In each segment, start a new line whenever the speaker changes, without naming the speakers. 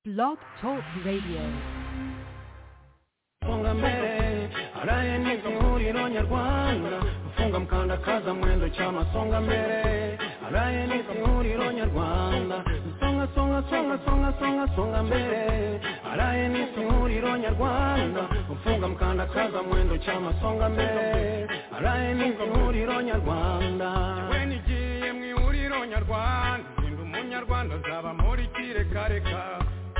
Blog Talk Radio.
Mfungame, araye n'ibyo ihuriro nyarwanda mfunga mkandakaza mwendo cy'amasonga mbere araye n'ibyo ihuriro nyarwanda songa songa songa songa songa songa mbere araye n'ibyo ihuriro nyarwanda mfunga mkandakaza mwendo cy'amasonga mbere araye n'ibyo ihuriro nyarwanda we nigiye mu ihuriro nyarwanda zinda umunyarwanda zaba muri kirekareka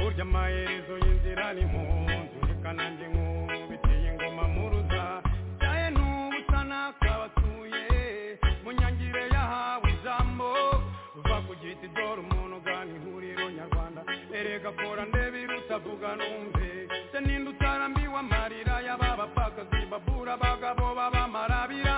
burya amaherezo y'inzira ni mu nzu reka nanjye nkubitiye ingoma muruza byaye n'ubusa n'akabatuye mu nyangire yahawe ijambo uva ku giti dore umuntu ugana ihuriro nyarwanda erega kora ndebe irutavuga numve se ninde utarambiwe amarira y'ababapfakazi babura abagabo b'abamarabira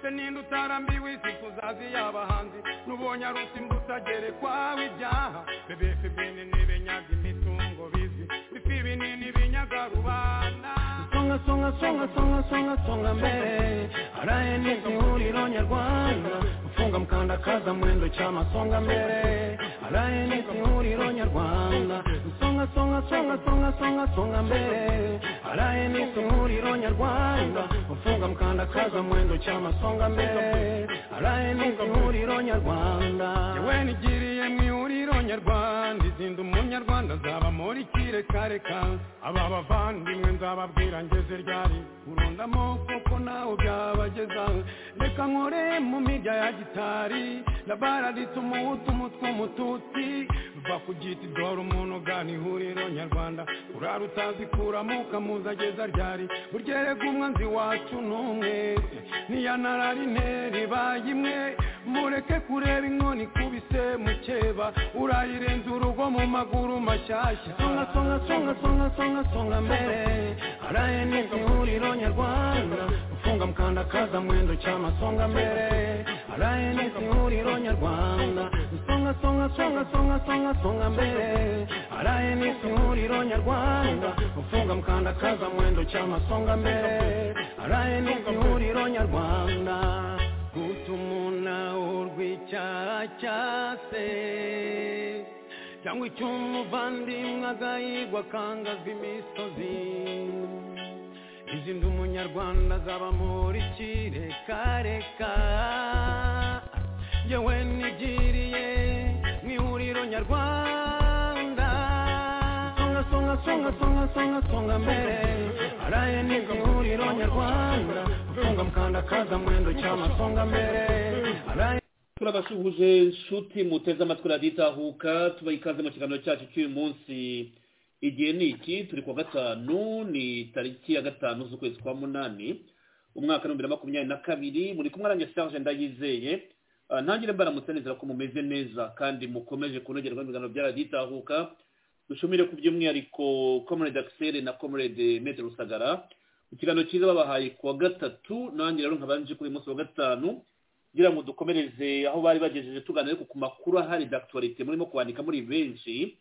se ninde utarambiwe isi tuzazi y'abahanzi n'ubonye ari usimbuta gerekwaho ibyaha bebefe bene n'ibenyaga imitungo bizi bifi binini binyaga rubanda songa songa songa songa songa songa mbere araye n'ibyo ihuriro nyarwanda mfunga mkandakaza mwendo cy'amasonga mbere araye n'ibyo ihuriro nyarwanda songa songa songa songa songa songa mbere araye n'ibyo ihuriro nyarwanda mfunga mkandakaza mwendo cy'amasonga mbere araye n'ibyo ihuriro nyarwanda yewe nigiriye mu ihuriro nyarwanda izinda umunyarwanda nzaba muri kirekareka aba bavandimwe nzababwira ngeze ryari urundamo kuko nawe byabageza reka nkore mu mirya ya gitari ndabaraditse umuhutu umutwe umututsi va ku giti dore umuntu ugana ihuriro nyarwanda urara utazikuramo ukamuza ageza ryari burya erega umwanzi wacu n'umwe niyanarari intera ibaye imwe mureke kureba inkoni ikubise mukeba urayirenza urugo mu maguru mashyashya songa songa songa songa songa songa mbere araye n'ibyo ihuriro nyarwanda ufunga mkandakaza mwendo cy'amasonga mbere araye n'ibyo ihuriro nyarwanda songa songa songa songa songa songa mbere araye n'ibyo ihuriro nyarwanda ufunga mkandakaza mwendo cy'amasonga mbere araye n'ibyo ihuriro nyarwanda gutuma urw'icyaha cyase cyangwa icy'umuvandimwe agahigwa akangaza imisozi izi nda umunyarwanda zaba muri kirekareka yewe nigiriye mu ihuriro nyarwanda songa songa songa songa songa songa mbere araye nibwo ihuriro nyarwanda gutunga mukandakaza mwendo cy'amasonga mbere araye
turabasuhuje nshuti muteze amatwi raditahuka tubaha ikaze mu kiganiro cyacu cy'uyu munsi igihe ni iki turi kuwa gatanu ni tariki ya gatanu z'ukwezi kwa munani umwaka w'ibihumbi bibiri na makumyabiri na kabiri muri kumwe arangiye serge ndayizeye ntangire mbaramutse neza ko mumeze neza kandi mukomeje kunogerwa n'ibiganiro bya raditahuka dushumire ku by'umwihariko comrade axel na comrade metre rusagara ikiganiro cyiza babahaye kuwa gatatu nanjye rero nkabanje kuri uyu munsi wa gatanu kugira ngo dukomereze aho bari bagejeje tuganira ariko ku makuru ahari dakitorite murimo kwandika muri benshi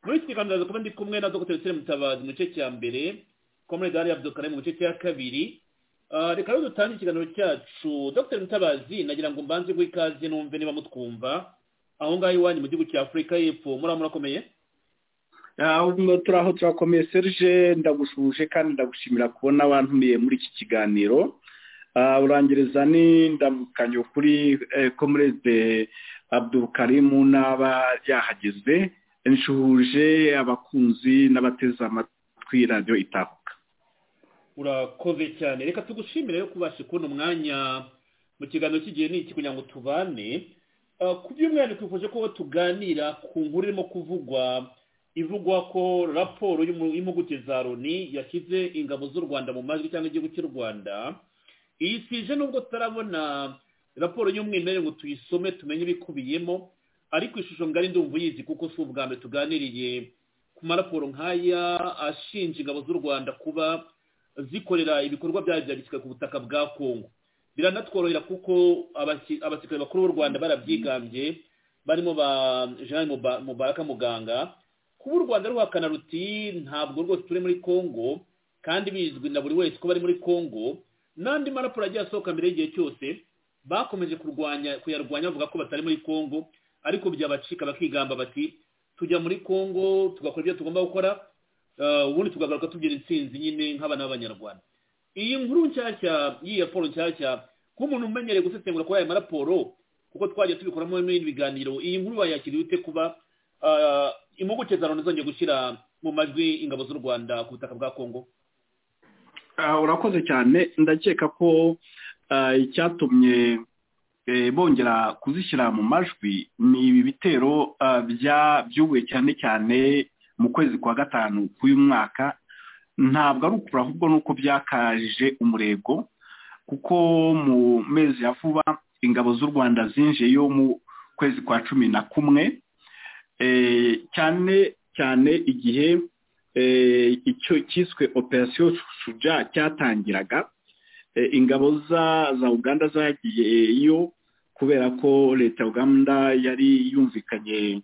muri iki kiganiro kuba ndi kumwe na dr sire mutabazi mu gice cya mbere komere dari abdukare mu gice cya kabiri reka rero dutange ikiganiro cyacu dr mutabazi nagira ngo mbanze guha ikaze numve niba mutwumva aho ngaho iwanyu mu gihugu cya afurika y'epfo muri murakomeye
turaho turakomeye serge ndagushuje kandi ndagushimira kubona wantumiye muri iki kiganiro urangiriza n'indamukanye kuri komurede abdukarimu n'aba yahageze nshuje abakunzi n'abateze amatwi radiyo itahuka
urakoze cyane reka tugushimire yo kubasha kubona umwanya mu kiganiro cy'igihe n'iki kugira ngo tubane ku by'umwihariko twifuje ko tuganira ku nkuru irimo kuvugwa ivugwa ko raporo y'impuguke za loni yashyize ingabo z'u rwanda mu majwi cyangwa igihugu cy'u rwanda iyi sije nubwo tutarabona raporo y'umwimerere ngo tuyisome tumenye ibikubiyemo ariko ishusho ngari ndumva uyizi kuko si ubwa mbere tuganiriye ku maraporo nk'aya ashinja ingabo z'u rwanda kuba zikorera ibikorwa byayo bya gisirikare ku butaka bwa kongo biranatworohera kuko abasirikare bakuru b'u rwanda barabyigambye barimo ba jean mubaraka muganga kuba u rwanda ruhakana ruti ntabwo rwose turi muri kongo kandi bizwi na buri wese ko bari muri kongo n'andi maraporo agiye asohoka mbere y'igihe cyose bakomeje kurwanya kuyarwanya bavuga ko batari muri kongo ariko byabacika bakigamba bati tujya muri congo tugakora ibyo tugomba gukora ubundi tugagaruka tugira insinzi nyine nk'abana b'abanyarwanda iyi nkuru nshyashya y'iyi raporo nshyashya nk'umuntu umenyereye gusesengura kuba aya maraporo kuko twajya tubikoramo n'ibindi biganiro iyi nkuru wayakira ute kuba impuguke za loni zongeye gushyira mu majwi ingabo z'u rwanda ku butaka bwa congo
urakoze cyane ndakeka ko icyatumye bongera kuzishyira mu majwi ni ibi bitero byubuye cyane cyane mu kwezi kwa gatanu k'uyu mwaka ntabwo ari ukura ahubwo ni uko byakaje umurego kuko mu mezi ya vuba ingabo z'u rwanda zinjiyeyo mu kwezi kwa cumi na kumwe cyane cyane igihe icyo cyiswe operasiyo shuja cyatangiraga ingabo za uganda zagiyeyo kubera ko leta ya uganda yari yumvikanye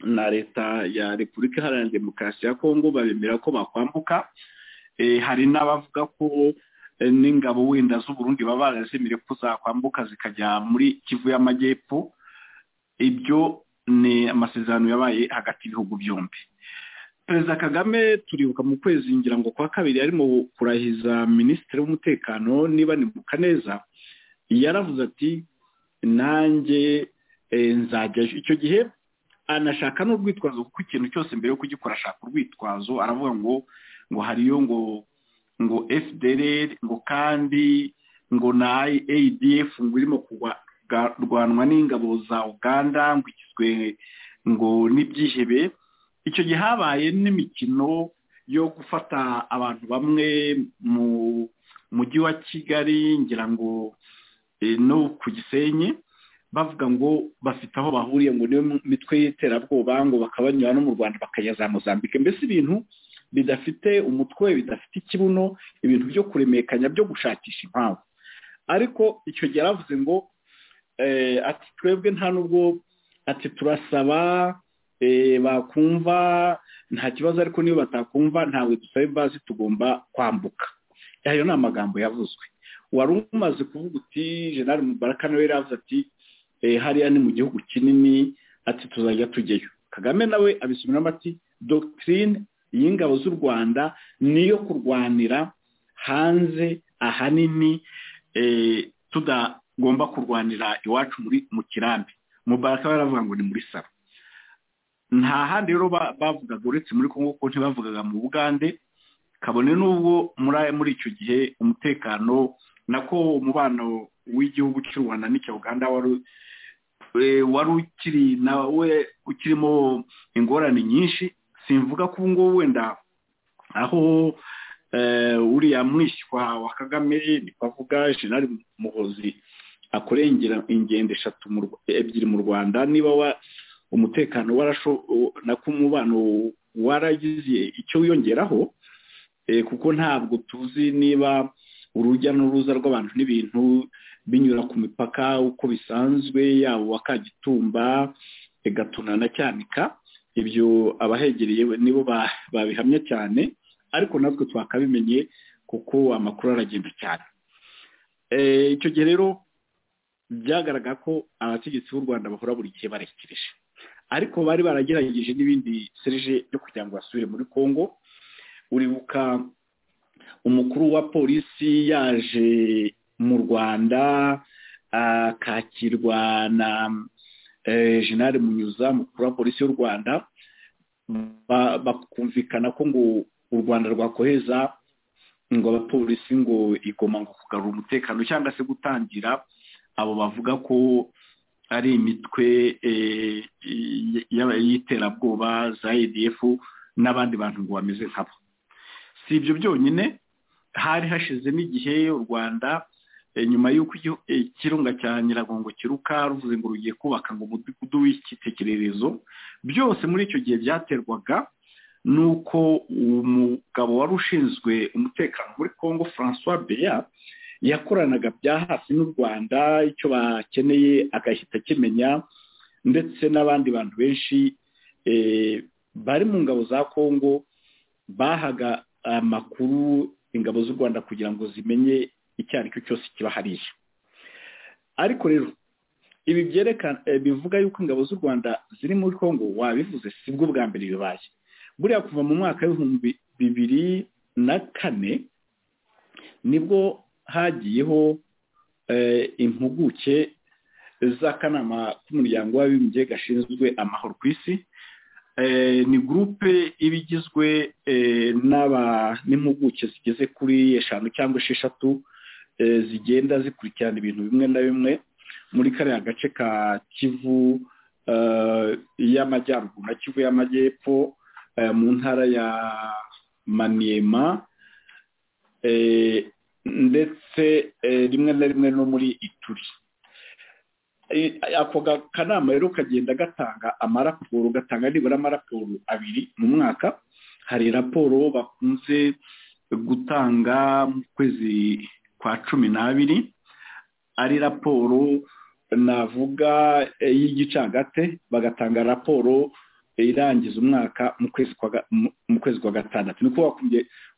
na leta ya repubulika iharanira demokarasi ya kongo babemera ko bakwambuka hari n'abavuga ko n'ingabo wenda z'uburundi baba barazimire ko zakwambuka zikajya muri kivu y'amajyepfo ibyo ni amasezerano yabaye hagati y'ibihugu byombi perezida kagame turibuka mu kwezi ngira ngo kwa kabiri arimo kurahiza minisitiri w'umutekano niba ni mukaneza yaravuze ati nanjye nzajya icyo gihe anashaka n'urwitwazo kuko ikintu cyose mbere yo kugikora ashaka urwitwazo aravuga ngo ngo hariyo ngo ngo fdr ngo kandi ngo na adf ngo irimo kurwanwa n'ingabo za uganda ngo igizwe ngo n'ibyihebe icyo gihe habaye n'imikino yo gufata abantu bamwe mu mujyi wa kigali ngira ngo no ku gisenyi bavuga ngo bafite aho bahuriye ngo niyo mitwe y'iterabwoba ngo bakabanyura no mu rwanda bakajya za mozambique mbese ibintu bidafite umutwe bidafite ikibuno ibintu byo kuremekanya byo gushakisha impamvu ariko icyo gihe yaravuze ngo ati twebwe nta nubwo ati turasaba bakumva nta kibazo ariko niyo batakumva ntawe dusaba imbazi tugomba kwambuka ayo ni amagambo yavuzwe wari umaze kuvuga uti jenali mubaraka nawe yaravuze ati hariya ni mu gihugu kinini ati tuzajya tujyayo kagame nawe abisubiriramo ati dogitirine y'ingabo z'u rwanda niyo kurwanira hanze ahanini tudagomba kurwanira iwacu mu kirambi mubaraka we yaravuga ngo ni muri saro nta handi rero bavugaga uretse muri congo kuko ntibavugaga mu bugande kabone n'ubwo muri icyo gihe umutekano nako umubano w'igihugu cy'u rwanda n'icya uganda wari ukiri nawe ukirimo ingorane nyinshi simvuga ko ubu ngubu wenda aho uriya mwishywa wa kagame ni avuga jenali muhozi akorengera ingendo eshatu ebyiri mu rwanda niba wa umutekano nako umubano waragize icyo wiyongeraho kuko ntabwo tuzi niba urujya n'uruza rw'abantu n'ibintu binyura ku mipaka uko bisanzwe yaba uwa kagitumba gatuna na cyanika ibyo abahegereye nibo babihamya cyane ariko natwe twakabimenye kuko amakuru aragenda cyane icyo gihe rero byagaragara ko abategetsi b'u rwanda bahora buri gihe barekereje ariko bari baragerageje n'ibindi serije byo kugira ngo basubire muri congo uribuka umukuru wa polisi yaje mu rwanda akakirwa na jenali munyuza umukuru wa polisi y'u rwanda bakumvikana ko ngo u rwanda rwakoheza ngo abapolisi ngo igoma ngo kugarura umutekano cyangwa se gutangira abo bavuga ko ari imitwe y'iterabwoba za edf n'abandi bantu ngo bameze nkabo si ibyo byonyine hari hashize n'igihe u rwanda nyuma y'uko ikirunga cya nyiragongo kiruka ruvuze ngo rugiye kubaka ngo umudugudu w'icyitekererezo byose muri icyo gihe byaterwaga ni uko umugabo wari ushinzwe umutekano muri congo francois beya yakoranaga bya hafi n'u rwanda icyo bakeneye agahita akimenya ndetse n'abandi bantu benshi bari mu ngabo za congo bahaga amakuru ingabo z'u rwanda kugira ngo zimenye icyo ari cyo cyose kiba hariya ariko rero ibi byerekana bivuga yuko ingabo z'u rwanda ziri muri congo wabivuze si bwo bwa mbere bibaye buriya kuva mu mwaka w'ibihumbi bibiri na kane nibwo hagiyeho impuguke z'akanama k'umuryango w'abibumbye gashinzwe amahoro ku isi ni gurupe iba igizwe n'impuguke zigeze kuri eshanu cyangwa esheshatu zigenda zikurikirana ibintu bimwe na bimwe muri kariya gace ka kivu y'amajyaruguru na kivu y'amajyepfo mu ntara ya maniyema ndetse rimwe na rimwe no muri ituri ako kanama rero kagenda gatanga amaraporo gatanga nibura amaraporo abiri mu mwaka hari raporo bakunze gutanga mu kwezi kwa cumi n'abiri ari raporo navuga y'igicagate bagatanga raporo irangiza umwaka mu kwezi kwa gatandatu niko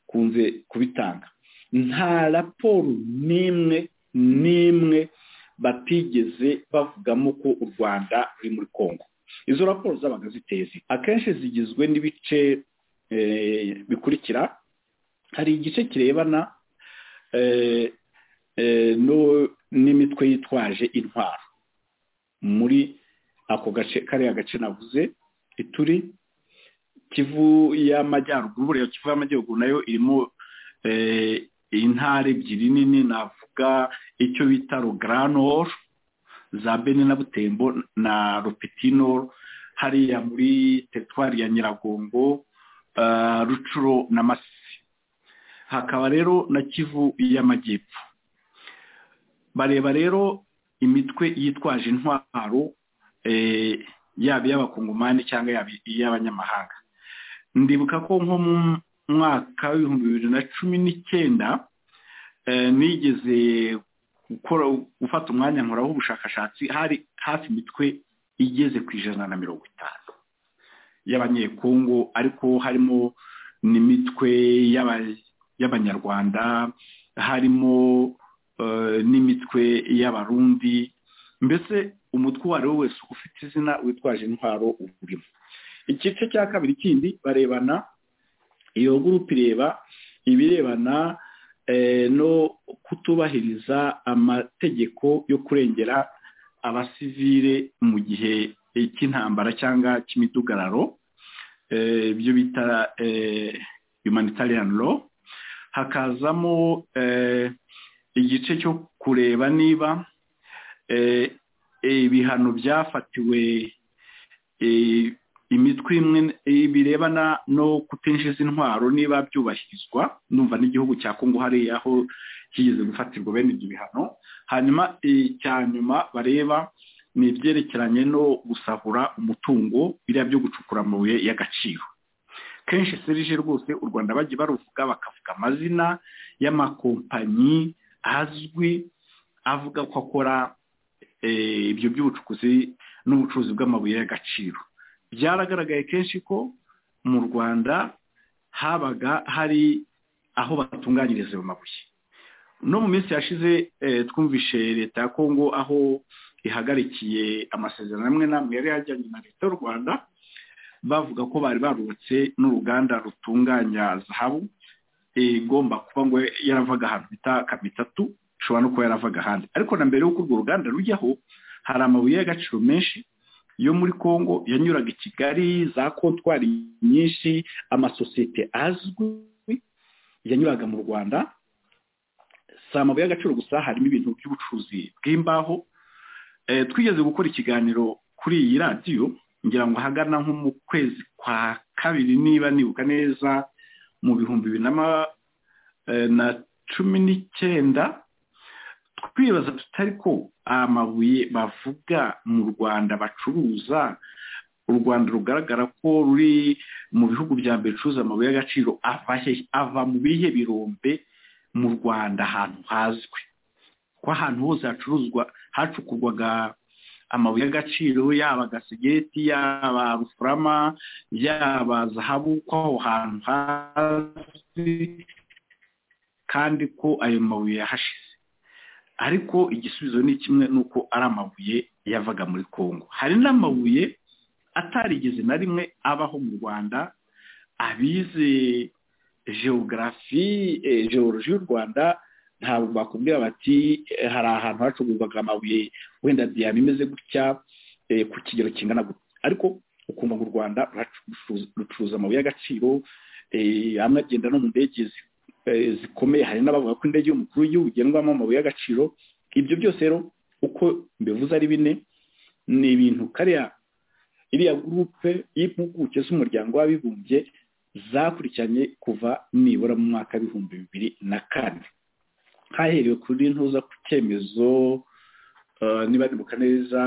bakunze kubitanga nta raporo n'imwe n'imwe batigeze bavugamo ko u rwanda ruri muri congo izo raporo zabaga ziteye akenshi zigizwe n'ibice bikurikira hari igice kirebana n'imitwe yitwaje intwaro muri ako gace kariya gace navuze ituri kivu y'amajyaruguru buriya kivu y'amajyaruguru nayo irimo intara ebyiri nini navuga icyo bita rogaranoro za bene na butembo na ropitinoro hariya muri teritwari ya nyiragongo rucuro na masisi hakaba rero na kivu y'amajyepfo bareba rero imitwe yitwaje intwaro yaba iy'abakongomani cyangwa yaba iy'abanyamahanga ndibuka ko nko mu mwaka w'ibihumbi bibiri na cumi n'icyenda nigeze gukora gufata umwanya nkoraho ubushakashatsi hari hafi imitwe igeze ku ijana na mirongo itanu y'abanyekongo ariko harimo n'imitwe y'abanyarwanda harimo n'imitwe y'abarundi mbese umutwe uwo ari wo wese ufite izina witwaje intwaro urimo igice cya kabiri kindi barebana iyo gurupe ireba ibirebana no kutubahiriza amategeko yo kurengera abasivire mu gihe cy'intambara cyangwa cy'imidugararo ibyo bita humanitarian law hakazamo igice cyo kureba niba ibihano byafatiwe imitwe imwe birebana no kutinjiza intwaro niba byubahirizwa numva n'igihugu cya kongo hariya aho kigeze gufatirwa bene ibyo bihano hanyuma icya nyuma bareba ni ibyerekeranye no gusahura umutungo biriya byo gucukura amabuye y'agaciro kenshi serije rwose u rwanda bajya baruvuga bakavuga amazina y'amakompanyi azwi avuga ko akora ibyo by'ubucukuzi n'ubucuruzi bw'amabuye y'agaciro byaragaragaye kenshi ko mu rwanda habaga hari aho batunganyiriza ayo mabuye no mu minsi yashize twumvishe leta ya kongo aho ihagarikiye amasezerano amwe n'amwe yari yajyanye na leta y'u rwanda bavuga ko bari barubatse n'uruganda rutunganya zahabu igomba kuba ngo yaravaga ahantu bita kamitatu ishobora no kuba yaravaga ahandi ariko na mbere y'uko urwo ruganda rujyaho hari amabuye y'agaciro menshi yo muri congo yanyuraga i kigali za kontwari nyinshi amasosiyete azwi yanyuraga mu rwanda si amabuye y'agaciro gusa harimo ibintu by'ubucuruzi bw'imbaho twigeze gukora ikiganiro kuri iyi radiyo ngira ngo ahagana nko mu kwezi kwa kabiri niba nibuka neza mu bihumbi bibiri na cumi n'icyenda twibaza tutari ko amabuye bavuga mu rwanda bacuruza u rwanda rugaragara ko ruri mu bihugu bya mbere bicuruza amabuye y'agaciro ava mu bihe birombe mu rwanda ahantu hazwi ko ahantu hose hacuruzwa hacukurwaga amabuye y'agaciro yaba gasigeti yaba rufurama yaba zahabu ko aho hantu hazwi kandi ko ayo mabuye yahashize ariko igisubizo ni kimwe ni uko ari amabuye yavaga muri congo hari n'amabuye atarigeze na rimwe abaho mu rwanda abize geogarafi geologi y'u rwanda ntabwo bakubwira bati hari ahantu hacuruzwaga amabuye wenda diyama imeze gutya ku kigero kingana gutya ariko ukumva mu rwanda rucuruza amabuye y'agaciro amwe agenda no mu ndege zikomeye hari n'abavuga ko indege y'umukuru w'igihugu igendwamo amabuye y'agaciro ibyo byose rero uko mbivuze ari bine ni ibintu kariya iriya gurupe y'impuguke z'umuryango w'abibumbye zakurikiranye kuva nibura mu mwaka w'ibihumbi bibiri na kane haherewe kuri ntuza ku cyemezo niba ndibuka neza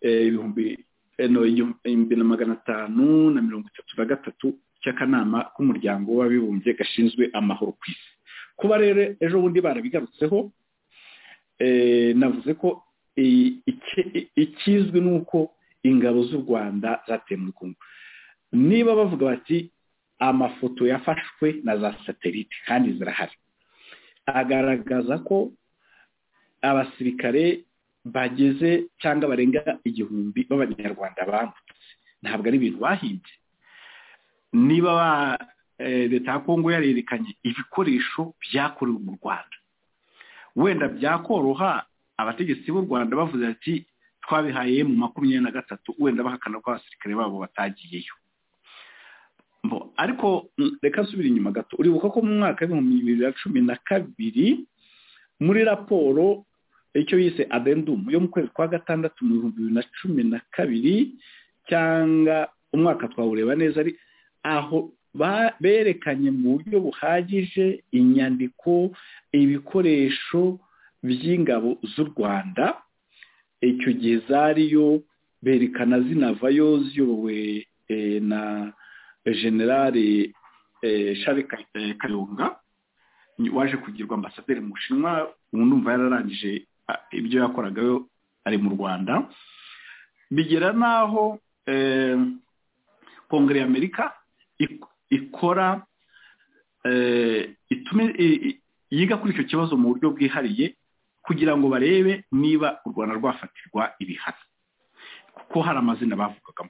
ibihumbi ibihumbi na magana atanu na mirongo itatu na gatatu cy'akanama k'umuryango w'abibumbye gashinzwe amahoro ku isi kuba rero ejo bundi barabigarutseho navuze ko ikizwi ni uko ingabo z'u rwanda zateye muri kongo niba bavuga bati amafoto yafashwe na za satelite kandi zirahari agaragaza ko abasirikare bageze cyangwa barenga igihumbi b'abanyarwanda bambutse ntabwo ari ibintu bahimbye niba leta ya kongo yarerekanye ibikoresho byakorewe mu rwanda wenda byakoroha abategetsi b'u rwanda bavuze ati twabihaye mu makumyabiri na gatatu wenda bahakana ko abasirikare babo batagiyeyo ariko reka nsubire inyuma gato uribuka ko mu mwaka w'ibihumbi bibiri na cumi na kabiri muri raporo icyo yise adendumu yo mu kwezi kwa gatandatu mu bihumbi bibiri na cumi na kabiri cyangwa umwaka twawureba neza ari aho berekanye mu buryo buhagije inyandiko ibikoresho by'ingabo z'u rwanda icyo gihe zariyo berekana zinavayo ziyobowe na generale shari kayonga waje kugirwa ambasaderi mu bushinwa ubu ndumva yararangije ibyo yakoragayo ari mu rwanda bigera n'aho kongere y'amerika ikora yiga kuri icyo kibazo mu buryo bwihariye kugira ngo barebe niba u rwanda rwafatirwa ibihano kuko hari amazina bavugagamo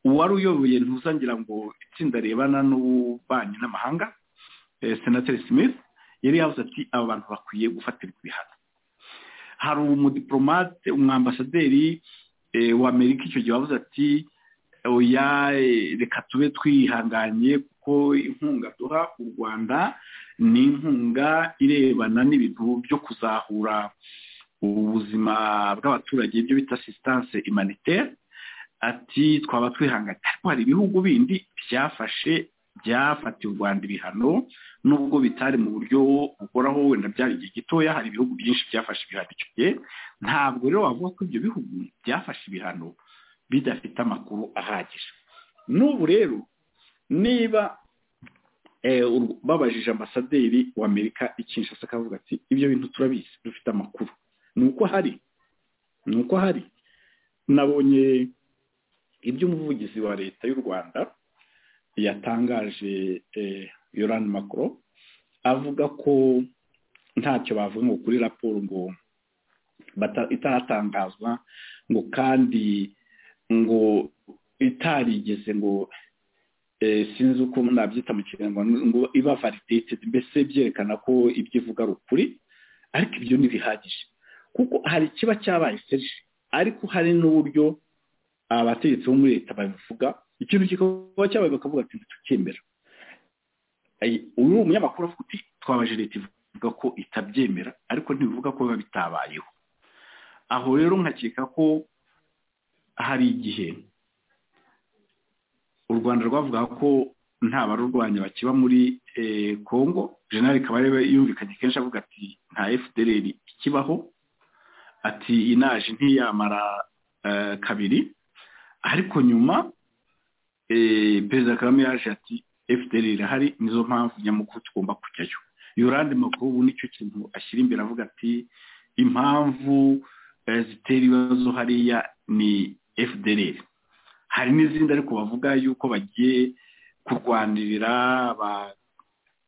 uwari uyoboye ntuzangira ngo itsinda rebana n'ububanyi n'amahanga senateri smith yari yavuze ati aba bantu bakwiye gufatirwa ibihano hari umudiporomate umwambasaderi w'amerika icyo gihe wavuze ati oya reka tube twihanganye kuko inkunga duha u rwanda ni inkunga irebana n'ibintu byo kuzahura ubuzima bw'abaturage ibyo bita asisitanse imaniteri ati twaba twihanganye ariko hari ibihugu bindi byafashe byafatiye u rwanda ibihano nubwo bitari mu buryo bukoraho wenda byari igihe gitoya hari ibihugu byinshi byafashe ibihano icyo gihe ntabwo rero wavuga ko ibyo bihugu byafashe ibihano bidafite amakuru ahagije n'ubu rero niba babajije ambasaderi w'amerika ikinshasa akavuga ati ibyo bintu turabizi dufite amakuru ni uko hari ni uko hari nabonye iby'umuvugizi wa leta y'u rwanda yatangaje yorani makoro avuga ko ntacyo bavuga ngo kuri raporo ngo itaratangazwa ngo kandi ngo itarigeze ngo sinzi uko nabyita mu kinyarwanda ngo iba validitedi mbese byerekana ko ibyo ivuga ari ukuri ariko ibyo ntibihagije kuko hari ikiba cyabaye serije ariko hari n'uburyo abategetsi bo muri leta babivuga ikintu kikaba cyabaye bakavuga ati ntitukemera uyu ni umunyamakuru avuga uti twabaje leta ivuga ko itabyemera ariko ntibivuga ko biba bitabayeho aho rero nkakeka ko hari igihe u rwanda rwavuga ko nta barurwanya bakiba muri congo jenali kabarebe yumvikanye kenshi avuga ati nta fdr ikibaho ati inaje ntiyamara kabiri ariko nyuma perezida kagame yaje ati fdr irahari nizo mpamvu nyamukuru tugomba kujyayo yorande makuru ubu nicyo kintu ashyira imbere avuga ati impamvu zitera ibibazo hariya ni fdr hari n'izindi ariko bavuga yuko bagiye kurwanirira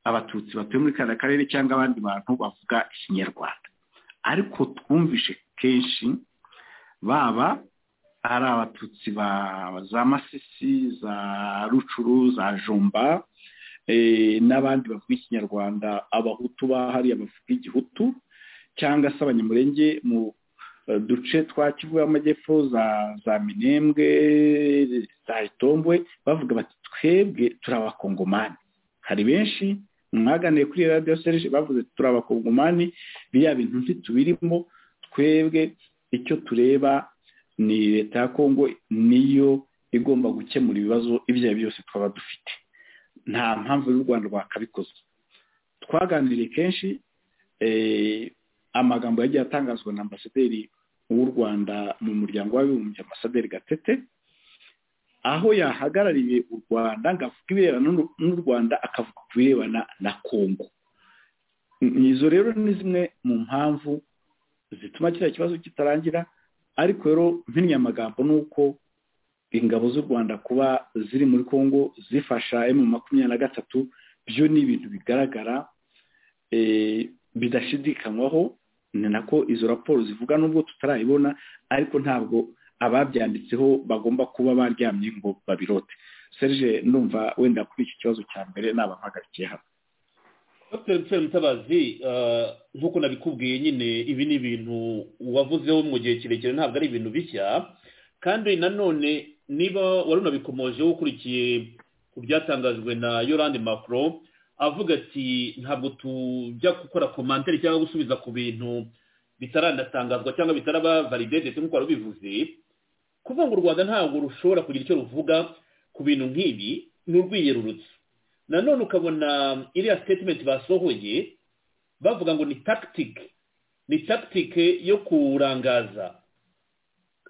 abatutsi batuye muri kariya karere cyangwa abandi bantu bavuga ikinyarwanda ariko twumvishe kenshi baba ari abatutsi ba za masisi za rucuru za jomba n'abandi bavuga ikinyarwanda abahutu bahariye bavuga igihutu cyangwa se abanyamurenge mu duce twa kivu y'amajyepfo za minembwe za itombwe bavuga bati twebwe turi abakongomani hari benshi mwaganiye kuri radiyo serije bavuze turi abakongomani biriya bintu ntitubirimo twebwe icyo tureba ni leta ya kongo niyo igomba gukemura ibibazo ibyo ari byo byose twaba dufite nta mpamvu y'u rwanda rwakabikoze twaganiriye kenshi amagambo yagiye atangazwa na ambasaderi w'u rwanda mu muryango w'abibumbye ambasaderi gatete aho yahagarariye u rwanda ngo avuge ibirebana n'u rwanda akavuga ku birebana na kongo izo rero ni zimwe mu mpamvu zituma kiriya kibazo kitarangira ariko rero mpinnye amagambo ni uko ingabo z'u rwanda kuba ziri muri kongo zifasha emu makumyabiri na gatatu byo ni ibintu bigaragara bidashidikanywaho ni nako izo raporo zivuga nubwo tutarayibona ariko ntabwo ababyanditseho bagomba kuba baryamye ngo babirote serge ndumva wenda kuri iki kibazo cya mbere nabahagarikiye hano
dr nsere mutabazi nk'uko nabikubwiye nyine ibi ni ibintu wavuzeho mu gihe kirekire ntabwo ari ibintu bishya kandi nanone niba wari unabikomojeho ukurikiye ku byatangajwe na yorande macro avuga ati ntabwo tujya gukora komantere cyangwa gusubiza ku bintu bitaranatangazwa cyangwa bitaraba validede nk'uko wari ubivuze kuvuga ngo u rwanda ntabwo rushobora kugira icyo ruvuga ku bintu nk'ibi ni urwiyerurutse nanone ukabona iriya sitetimenti basohoye bavuga ngo ni tagitike ni tagitike yo kurangaza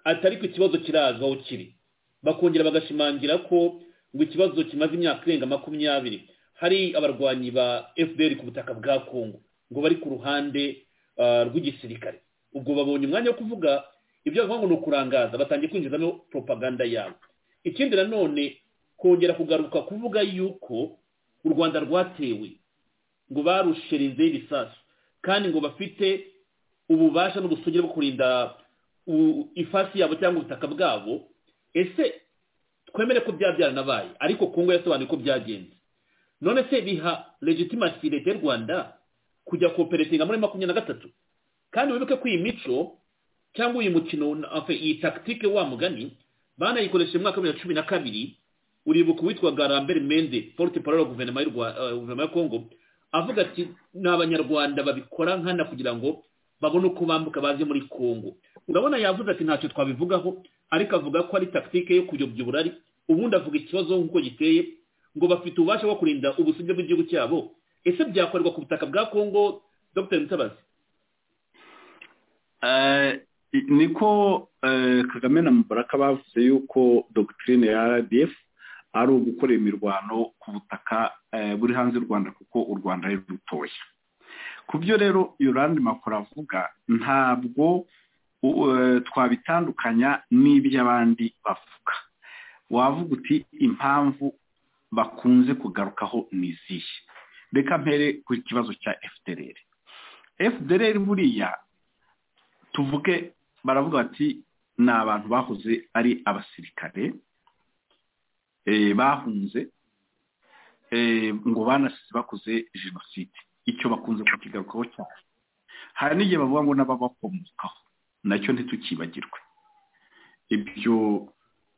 atari ku kibazo kirazwi aho kiri bakongera bagashimangira ko ngo ikibazo kimaze imyaka irenga makumyabiri hari abarwanyi ba fpr ku butaka bwa kongo ngo bari ku ruhande rw'igisirikare ubwo babonye umwanya wo kuvuga ibyo bavuga ngo ni ukurangaza batangiye kwinjizamo propaganda yabo ikindi nanone kongera kugaruka kuvuga yuko u rwanda rwatewe ngo barushirizeho ibisasu kandi ngo bafite ububasha n'ubusugire bwo kurinda ifasi yabo cyangwa ubutaka bwabo ese twemere ko bya byaranabaye ariko kongo yasobanuye ko byagenze none se biha legitimasi leta y'u rwanda kujya koperatinga muri makumyabiri na gatatu kandi wibuke ko iyi mico cyangwa uyu mukino iyi tagitike wa mugani banayikoresheje mu mwaka wa bibiri na cumi na kabiri uribuka uwitwa garambere mende forute paroro guverinoma ya kongo avuga ati ni abanyarwanda babikora nkana kugira ngo babone uko bambuka baze muri kongo urabona yavuze ati ntacyo twabivugaho ariko avuga ko ari tagitike yo kuyobya uburari ubundi avuga ikibazo nk'uko giteye ngo bafite ububasha bwo kurinda ubusugire bw'igihugu cyabo ese byakorerwa ku butaka bwa kongo dr mutabazi
niko kagame na mubaraka bavuze yuko dogitirine ya rdf ari ugukorera imirwano ku butaka buri hanze y'u rwanda kuko u rwanda ari rutoya ku byo rero yorandi makuru avuga ntabwo twabitandukanya n'iby'abandi bavuga wavuga uti impamvu bakunze kugarukaho ni izihe reka mpere ku kibazo cya fdr fdr buriya tuvuge baravuga bati ni abantu bahoze ari abasirikare bahunze ngo banasize bakoze jenoside icyo bakunze kukigarukaho cyane hari n'igihe bavuga ngo n'ababakomokaho nacyo ntitukibagirwe ibyo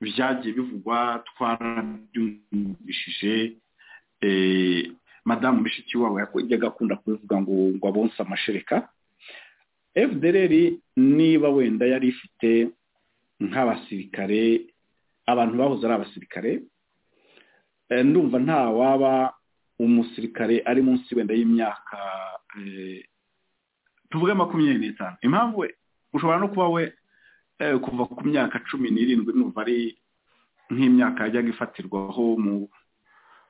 byagiye bivugwa twarabyumvishije madamu mushiki wabo yajyaga akunda kubivuga ngo ngo abonse amashereka fdr niba wenda yari ifite nk'abasirikare abantu bahoze ari abasirikare ndumva nta waba umusirikare ari munsi wenda y'imyaka tuvuge makumyabiri n'itanu impamvu we ushobora no kuba we kuva ku myaka cumi n'irindwi numva ari nk'imyaka yajyaga ifatirwaho mu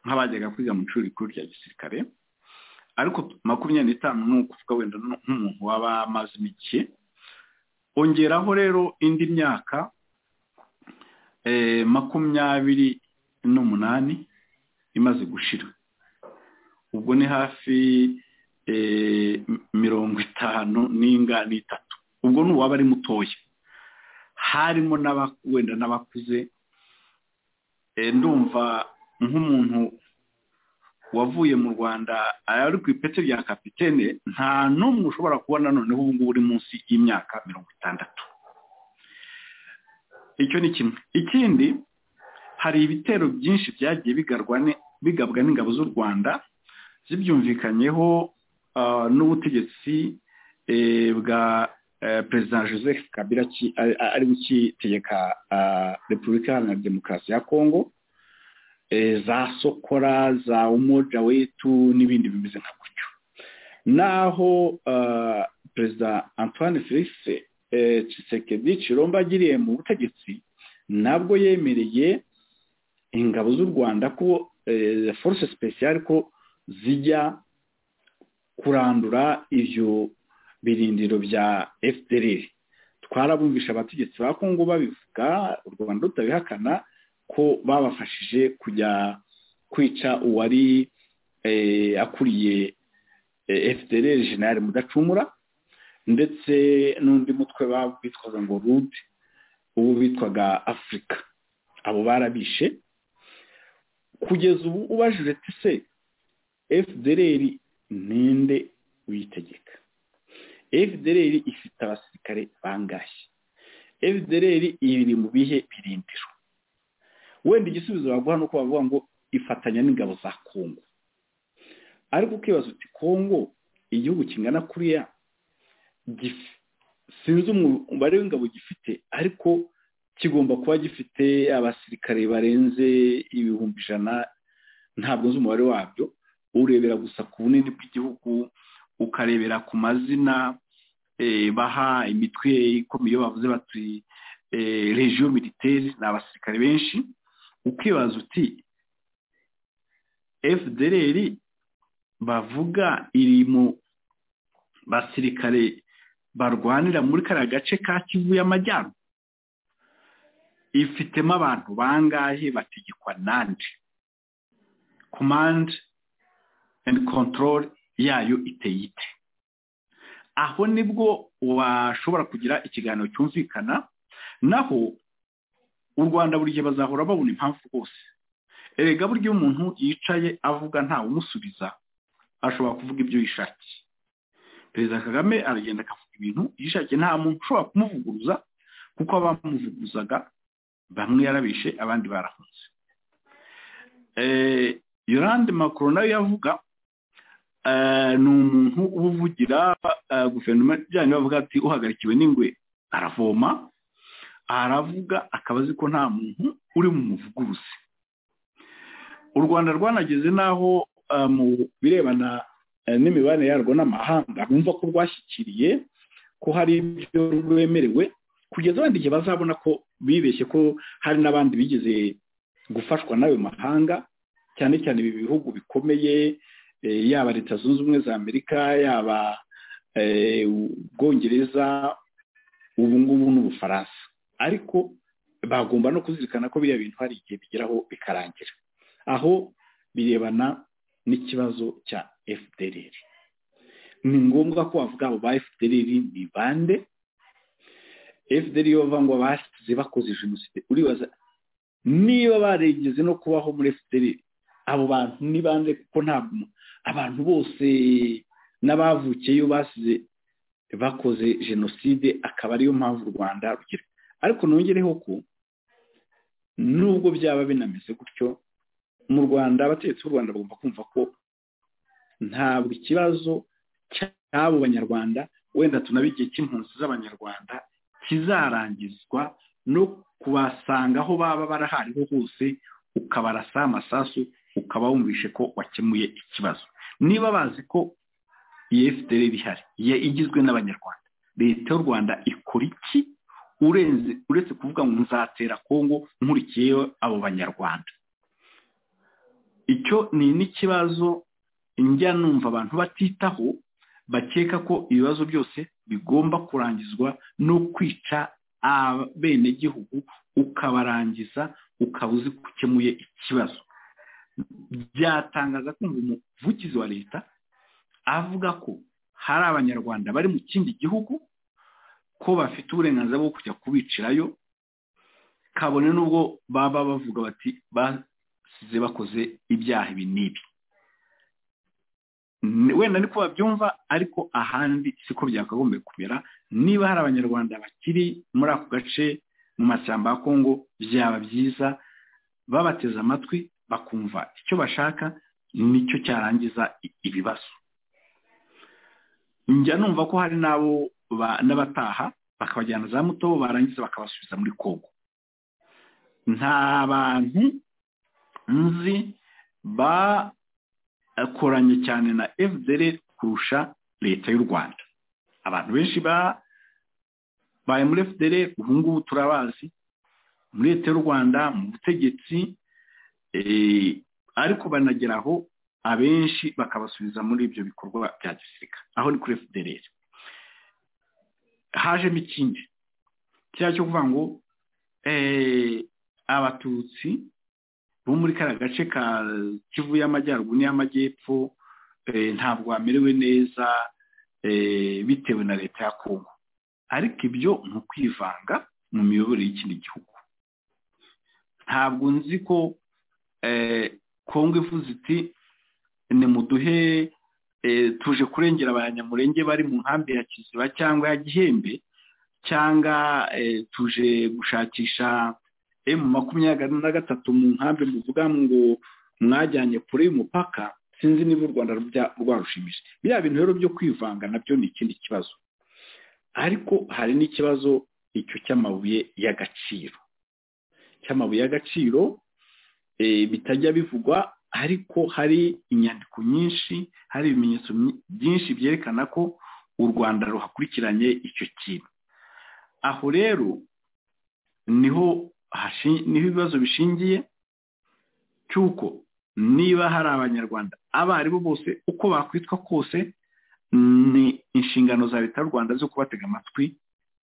nk'abajyaga kwiga mu ishuri rikuru rya gisirikare ariko makumyabiri n'itanu ni ukuvuga wenda nk'umuntu waba amaze imike ongeraho rero indi myaka makumyabiri n'umunani imaze gushira ubwo ni hafi mirongo itanu n'inga n'itatu ubwo ni uwaba ari mutoya harimo wenda n'abakuze ndumva nk'umuntu wavuye mu rwanda ari ku ipeti rya kapitene nta n'umwe ushobora kubona noneho ubu ngubu uri munsi y'imyaka mirongo itandatu icyo ni kimwe ikindi hari ibitero byinshi byagiye bigabwa n'ingabo z'u rwanda zibyumvikanyeho n'ubutegetsi bwa perezida joseph kabira ari gukitegeka repubulika iharanira demokarasi ya kongo za sokora za umoja wetu n'ibindi bimeze nka gutyo naho perezida antoine felix Tshisekedi kiromba agiriye mu butegetsi nabwo yemereye ingabo z'u rwanda ko force speciale ko zijya kurandura ibyo birindiro bya fdr twarabumvisha abategetsi ba kongo babivuga u rwanda rutabihakana ko babafashije kujya kwica uwari akuriye fdr jenali mudacumura ndetse n'undi mutwe bitwaga ngo rude ubu bitwaga afurika abo barabishe kugeza ubu ubajije tise fdr ninde uyitegeka fdr ifite abasirikare bangahe fdr iri mu bihe birindiro wenda igisubizo baguha ni uko bavuga ngo ifatanya n'ingabo za kongo ariko ukibaza uti kongo igihugu kingana kuriya sinzi umubare w'ingabo gifite ariko kigomba kuba gifite abasirikare barenze ibihumbi ijana ntabwo nzi umubare wabyo urebera gusa ku bunini bw'igihugu ukarebera ku mazina baha imitwe ikomeye bavuze bati regiyo militeri ni abasirikare benshi ukibaza uti fdr bavuga iri mu basirikare barwanira muri kariya gace ka kivu y'amajyaruguru ifitemo abantu bangahe bategekwa nande komande endi kontorore yayo iteye ite aho nibwo washobora kugira ikiganiro cyumvikana naho u rwanda buri gihe bazahora babona impamvu rwose erega burya umuntu yicaye avuga ntawumusubiza ashobora kuvuga ibyo yishakiye perezida kagame aragenda akavuga ibintu yishakiye nta muntu ushobora kumuvuguruza kuko abamuvuguruzaga bamwe yarabishe abandi barahunze yorande macron nawe yavuga ni umuntu uba uvugira guverinoma ijyanye bavuga ati uhagarikiwe n'ingwe aravoma aravuga akaba azi ko nta muntu uri mu muvuguruzi u rwanda rwanageze n'aho mu birebana n'imibanire yarwo n'amahanga bumva ko rwashyikiriye ko hari ibyo rwemerewe kugeza abandi igihe bazabona ko bibeshye ko hari n'abandi bigeze gufashwa n'ayo mahanga cyane cyane ibi bihugu bikomeye yaba leta zunze ubumwe za amerika yaba ubwongereza ubu ngubu n'ubufaransa ariko bagomba no kuzirikana ko biriya bintu hari igihe bigeraho bikarangira aho birebana n'ikibazo cya fdr ni ngombwa ko bavuga abo ba fdr ni bande fdr yo bava ngo basize bakoze jenoside uribaza niba barigeze no kubaho muri fdr abo bantu ni bande kuko ntabwo abantu bose n'abavukiyeyo basize bakoze jenoside akaba ariyo mpamvu u rwanda rugira ariko nongereho ko nubwo byaba binameze gutyo mu rwanda abategetsi b'u rwanda bagomba kumva ko ntabwo ikibazo cy'abo banyarwanda wenda tunaba igihe cy'impunzi z'abanyarwanda kizarangizwa no kubasanga aho baba barahariho hose ukabarasa amasasu ukaba wumvishe ko wakemuye ikibazo niba bazi ko iyi fdr ihari igizwe n'abanyarwanda leta y'u rwanda ikora iki uretse kuvuga ngo nzatera kongo nkurikiyeho abo banyarwanda icyo ni n'ikibazo njya numva abantu batitaho bakeka ko ibibazo byose bigomba kurangizwa no kwica abenegihugu ukabarangiza ukaba uzi ko ukemuye ikibazo byatangaza kumva umuvugizi wa leta avuga ko hari abanyarwanda bari mu kindi gihugu ko bafite uburenganzira bwo kujya kubicirayo kabone n'ubwo baba bavuga bati basize bakoze ibyaha ibi n'ibi wenda niko babyumva ariko ahandi siko byakagombye kumera niba hari abanyarwanda bakiri muri ako gace mu mashyamba ya kongo byaba byiza babateze amatwi bakumva icyo bashaka nicyo cyarangiza ibibazo njya numva ko hari n'abo n'abataha bakabajyana za muto barangiza bakabasubiza muri kongo nta bantu nzi bakoranye cyane na fdr kurusha leta y'u rwanda abantu benshi babaye muri fdr ubu ngubu turabazi muri leta y'u rwanda mu butegetsi ariko banageraho abenshi bakabasubiza muri ibyo bikorwa bya gisirikare aho ni kuri fdr hajemo ikindi cya cyo kuvuga ngo abatutsi bo muri kariya gace ka kivu y'amajyaruguru n'iy'amajyepfo ntabwo bamerewe neza bitewe na leta ya kongo ariko ibyo ni ukwivanga mu miyoborere y'ikindi gihugu ntabwo nzi ko kongo ivuze iti nimuduhe tuje kurengera abanyamurenge bari mu nkambi ya kiziba cyangwa ya gihembe cyangwa tuje gushakisha emu makumyabiri na gatatu mu nkambi muvuga ngo mwajyanye kure y'umupaka sinzi niba u rwanda rwarushimije biriya bintu rero byo kwivanga nabyo ni ikindi kibazo ariko hari n'ikibazo icyo cy'amabuye y'agaciro cy'amabuye y'agaciro bitajya bivugwa ariko hari inyandiko nyinshi hari ibimenyetso byinshi byerekana ko u rwanda ruhakurikiranye icyo kintu aho rero niho niho ibibazo bishingiye cy'uko niba hari abanyarwanda abo ari bo bose uko bakwitwa kose ni inshingano za leta y'u rwanda zo kubatega amatwi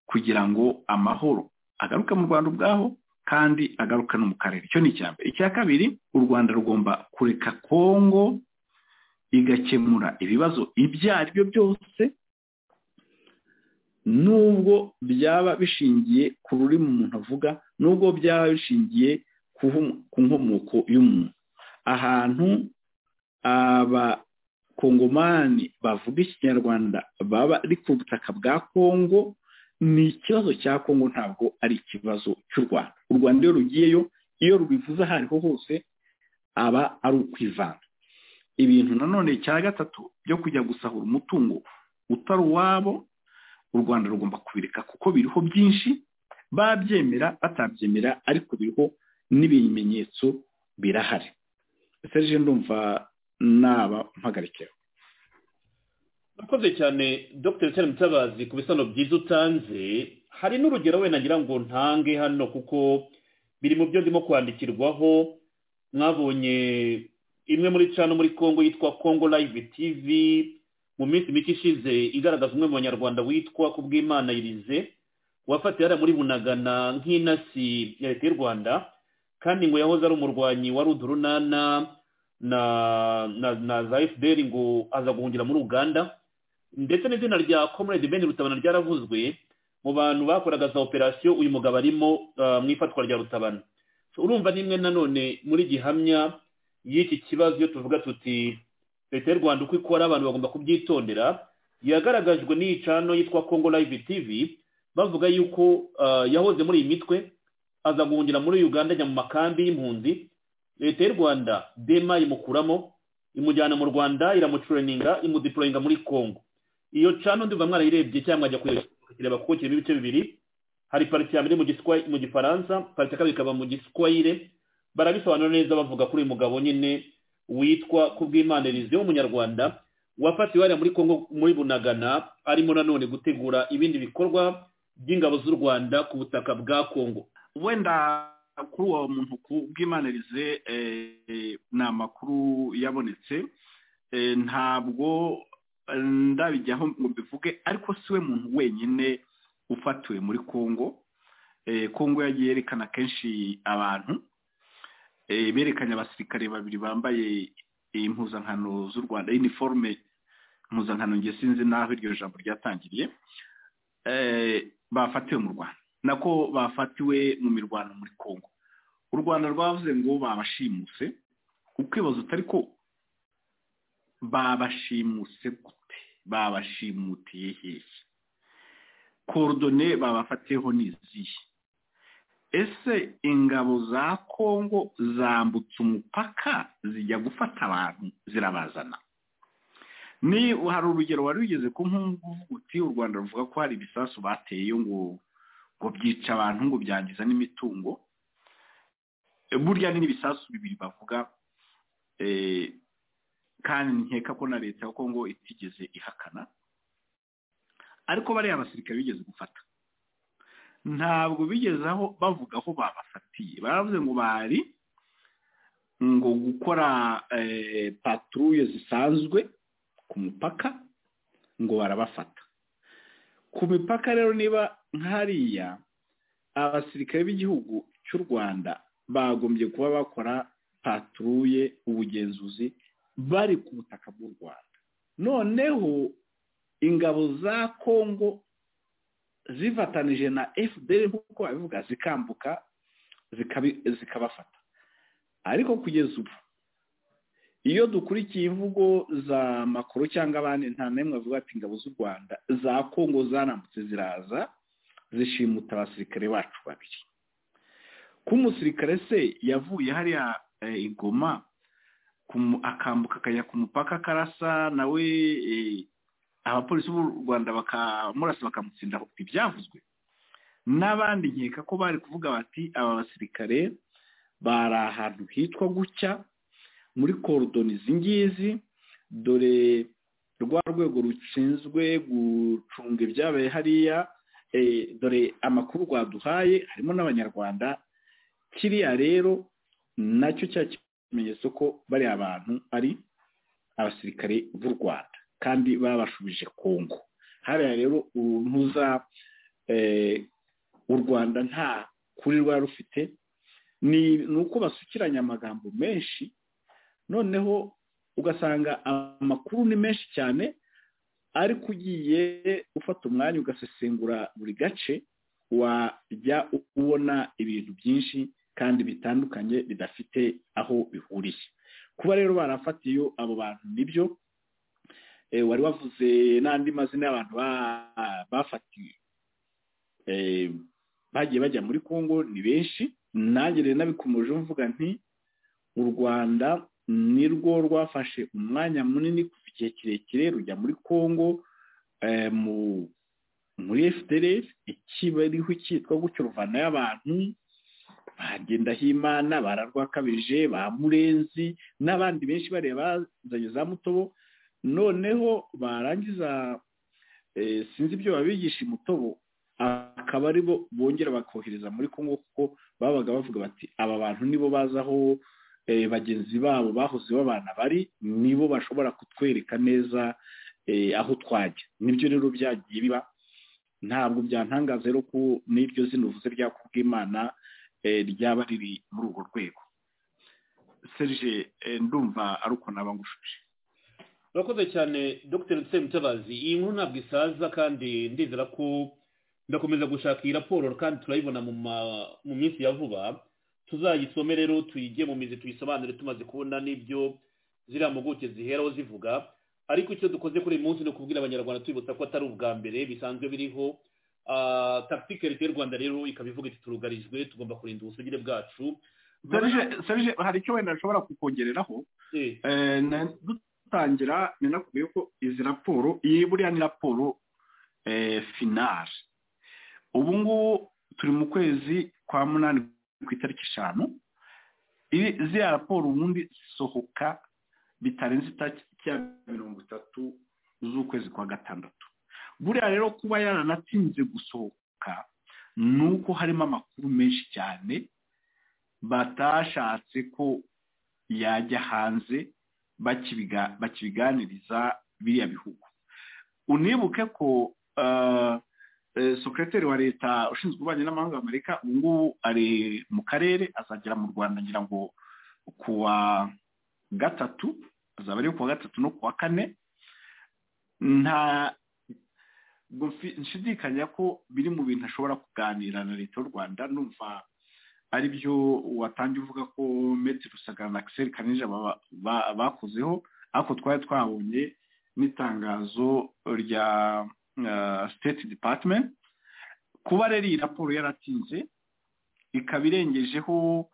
kugira ngo amahoro agaruke mu rwanda ubwaho kandi agaruka no mu karere icyo ni icya mbere icya kabiri u rwanda rugomba kureka kongo igakemura ibibazo ibyo ari byo byose nubwo byaba bishingiye ku rurimi umuntu avuga nubwo byaba bishingiye ku nkomoko y'umuntu ahantu abakongomani bavuga ikinyarwanda baba ari ku butaka bwa kongo ni ikibazo cya kongo ntabwo ari ikibazo cy'u rwanda u rwanda iyo rugiyeyo iyo rubivuze aho ariho hose aba ari ukwivanga ibintu nanone cya gatatu byo kujya gusahura umutungo utari uwabo u rwanda rugomba kubireka kuko biriho byinshi babyemera batabyemera ariko biriho n'ibimenyetso birahari serije ndumva naba mpagarikeho
urakoze cyane dr cyane mutabazi ku bisobanuro byiza utanze hari n'urugero wenda ngira ngo ntange hano kuko biri mu byo ndimo kwandikirwaho mwabonye imwe muri cano muri congo yitwa congo live tv mu minsi mike ishize igaragaza umwe mu banyarwanda witwa ku bw'imana irize wafatiye hariya muri bunagana nk'inasi ya leta y'u rwanda kandi ngo yahoze ari umurwanyi wari udurunana na na za fdr ngo aza guhungira muri uganda ndetse n'izina rya comrade ben rutabana ryaravuzwe mu bantu bakoraga za operasiyo uyu mugabo arimo mu ifatwa rya rutabana urumva nimwe nanone muri gihamya y'iki kibazo iyo tuvuga tuti leta y'u rwanda uko ikora abantu bagomba kubyitondera yagaragajwe n'iyi cano yitwa congo live tv bavuga yuko yahoze muri iyi mitwe aza guhungira muri uganda ajya mu makambi y'impunzi leta y'u rwanda dema imukuramo imujyana mu rwanda iramucureninga imudiporoyinga muri congo iyo cano ndibuka mwarayirebye cyangwa ajya kuyireba kuko kirimo ibice bibiri hari pariti ya mbere mu gifaransa pariti ya kabiri ikaba mu giswayire barabisobanura neza bavuga kuri uyu mugabo nyine witwa kubw'imanirizi w'umunyarwanda wafatiwe hariya muri congo muri bunagana arimo nanone gutegura ibindi bikorwa by'ingabo z'u rwanda ku butaka bwa congo
wenda kuri uwo muntu kubw'imanirize ni amakuru yabonetse ntabwo ndabijyaho ngo mbivuge ariko si we muntu wenyine ufatiwe muri congo congo yagiye yerekana kenshi abantu berekanye abasirikare babiri bambaye impuzankano z'u rwanda iniforume impuzankano nge sinzi n'aho iryo jambo ryatangiriye bafatiwe mu rwanda nako bafatiwe mu mirwano muri congo u rwanda rwavuze ngo babashimuse ukwibaza utari ko babashimuse gute babashimutiye hehe korodone babafatiyeho ni izihe ese ingabo za congo zambutse umupaka zijya gufata abantu zirabazana ni hari urugero wari rugeze ku nkungu uti u rwanda ruvuga ko hari ibisasu bateye ngo ngo byica abantu ngo byangiza n'imitungo burya ni n'ibisasu bibiri bavuga kandi nkeka ko na leta ya kongo itigeze ihakana ariko bariya abasirikare bigeze gufata ntabwo bigeze aho bavuga aho babafatiye baravuze ngo bari ngo gukora paturuye zisanzwe ku mupaka ngo barabafata ku mipaka rero niba nk'hariya abasirikare b'igihugu cy'u rwanda bagombye kuba bakora paturuye ubugenzuzi bari ku butaka bw'u rwanda noneho ingabo za kongo zifatanije na fpr nk'uko babivuga zikambuka zikabafata ariko kugeza ubu iyo dukurikiye imvugo za makuru cyangwa abandi nta n'imwe bavuga ati ingabo z'u rwanda za kongo zanambutse ziraza zishimuta abasirikare bacu babiri ko umusirikare se yavuye hariya igoma akambuka akajya ku mupaka akarasa nawe abapolisi b'u rwanda bakamurasa bakamutsinda ibyavuzwe n'abandi nkeka ko bari kuvuga bati aba basirikare bari ahantu hitwa gutya muri korodoni izi ngizi dore rwa rwego rushinzwe gucunga ibyabaye hariya dore amakuru rwaduhaye harimo n'abanyarwanda kiriya rero nacyo cya kimenyetso ko bari abantu ari abasirikare b'u rwanda kandi babashubije kongo hariya rero uruntuza u rwanda nta kuri rwari rufite ni uko basukiranya amagambo menshi noneho ugasanga amakuru ni menshi cyane ariko ugiye ufata umwanya ugasesengura buri gace wajya ubona ibintu byinshi kandi bitandukanye bidafite aho bihuriye kuba rero barafatiye iyo abo bantu nibyo wari wavuze n'andi mazina y'abantu bafatiwe bagiye bajya muri congo ni benshi nanjye rero nabikomeje mvuga nti u rwanda ni rwo rwafashe umwanya munini kuva igihe kirekire rujya muri congo muri fdrf ikibariho cyitwa gutyo ruvanayo abantu ba ngendahimana bararwakabije ba murenzi n'abandi benshi bareba bazanye za mutobo noneho barangiza sinzi ibyo babigisha imutobo akaba aribo bongera bakohereza muri congo kuko babaga bavuga bati aba bantu nibo bazi aho bagenzi babo bahoze babana bari nibo bashobora kutwereka neza aho twajya nibyo rero byagiye biba ntabwo byantangaza rero ko n'iryo zino uvuze rya kubw'imana ryaba riri muri urwo rwego serge ndumva ari uko nabangushije
urakoze cyane dr mutabazi iyi nkuru ntabwo isaza kandi ndizera ko ndakomeza gushaka iyi raporo kandi turayibona mu minsi ya vuba tuzayisome rero tuyige mu mizi tuyisobanure tumaze kubona n'ibyo ziriya mpuguke ziheraho zivuga ariko icyo dukoze kuri uyu munsi ni ukubwira abanyarwanda tubibutsa ko atari ubwa mbere bisanzwe biriho takitike leta y'u rwanda rero ikaba ivuga iti turugarijwe tugomba kurinda ubusugire bwacu
hari icyo wenda nshobora kukongereraho dutangira ni nakubwiye ko izi raporo iyi buriya ni raporo finari ubu ngubu turi mu kwezi kwa munani ku itariki eshanu ziriya raporo ubundi zisohoka bitarenze itariki ya mirongo itatu z'ukwezi kwa gatandatu buriya rero kuba yaranatinze gusohoka ni uko harimo amakuru menshi cyane batashatse ko yajya hanze bakibiganiriza biriya bihugu unibuke ko sekreteri wa leta ushinzwe ububanyi n'amahanga amerika ubu ngubu ari mu karere azagera mu rwanda ngira ngo kuwa gatatu azaba ari kuwa gatatu no kuwa kane nta nshidikanya ko biri mu bintu ashobora kuganira na leta y'u rwanda numva ari byo watangiye uvuga ko meti rusagara na akiseri kanija bakozeho ariko twari twabonye n'itangazo rya siteti dipatimenti kuba rero iyi raporo yaratinze ikaba irengejeho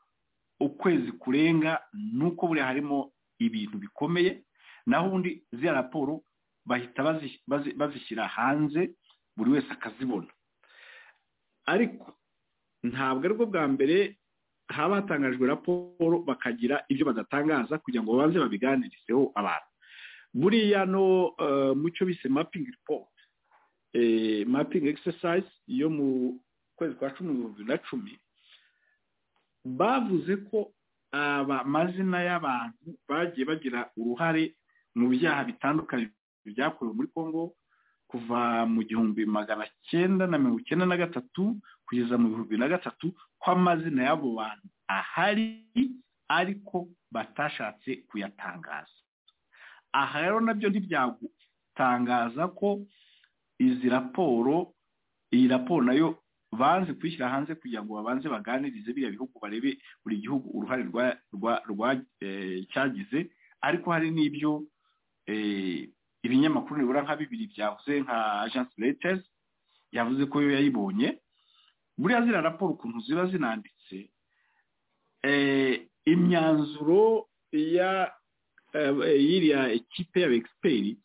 ukwezi kurenga nuko buriya harimo ibintu bikomeye naho ubundi ziriya raporo bahita bazishyira hanze buri wese akazibona ariko ntabwo aribwo bwa mbere haba hatangajwe raporo bakagira ibyo badatangaza kugira ngo babanze babiganirizeho abantu buriya no mu cyo bise mapingi ripoti mapingi egisesayisi yo mu kwezi kwa cumi bibiri na cumi bavuze ko amazina y'abantu bagiye bagira uruhare mu byaha bitandukanye byakorewe muri congo kuva mu gihumbi magana cyenda na mirongo icyenda na gatatu kugeza mu bihumbi na gatatu ko amazina y'abo bantu ahari ariko batashatse kuyatangaza aha rero nabyo ntibyagutangaza ko izi raporo iyi raporo nayo banze kuyishyira hanze kugira ngo babanze baganirize biriya bihugu barebe buri gihugu uruhare cyagize ariko hari n'ibyo ibinyamakuru nibura nka bibiri byavuze nka ajansi retezi yavuze ko yo yayibonye buriya ziriya raporo ukuntu ziba zinanditse imyanzuro ya y'iriya ekipe y'abegisiperi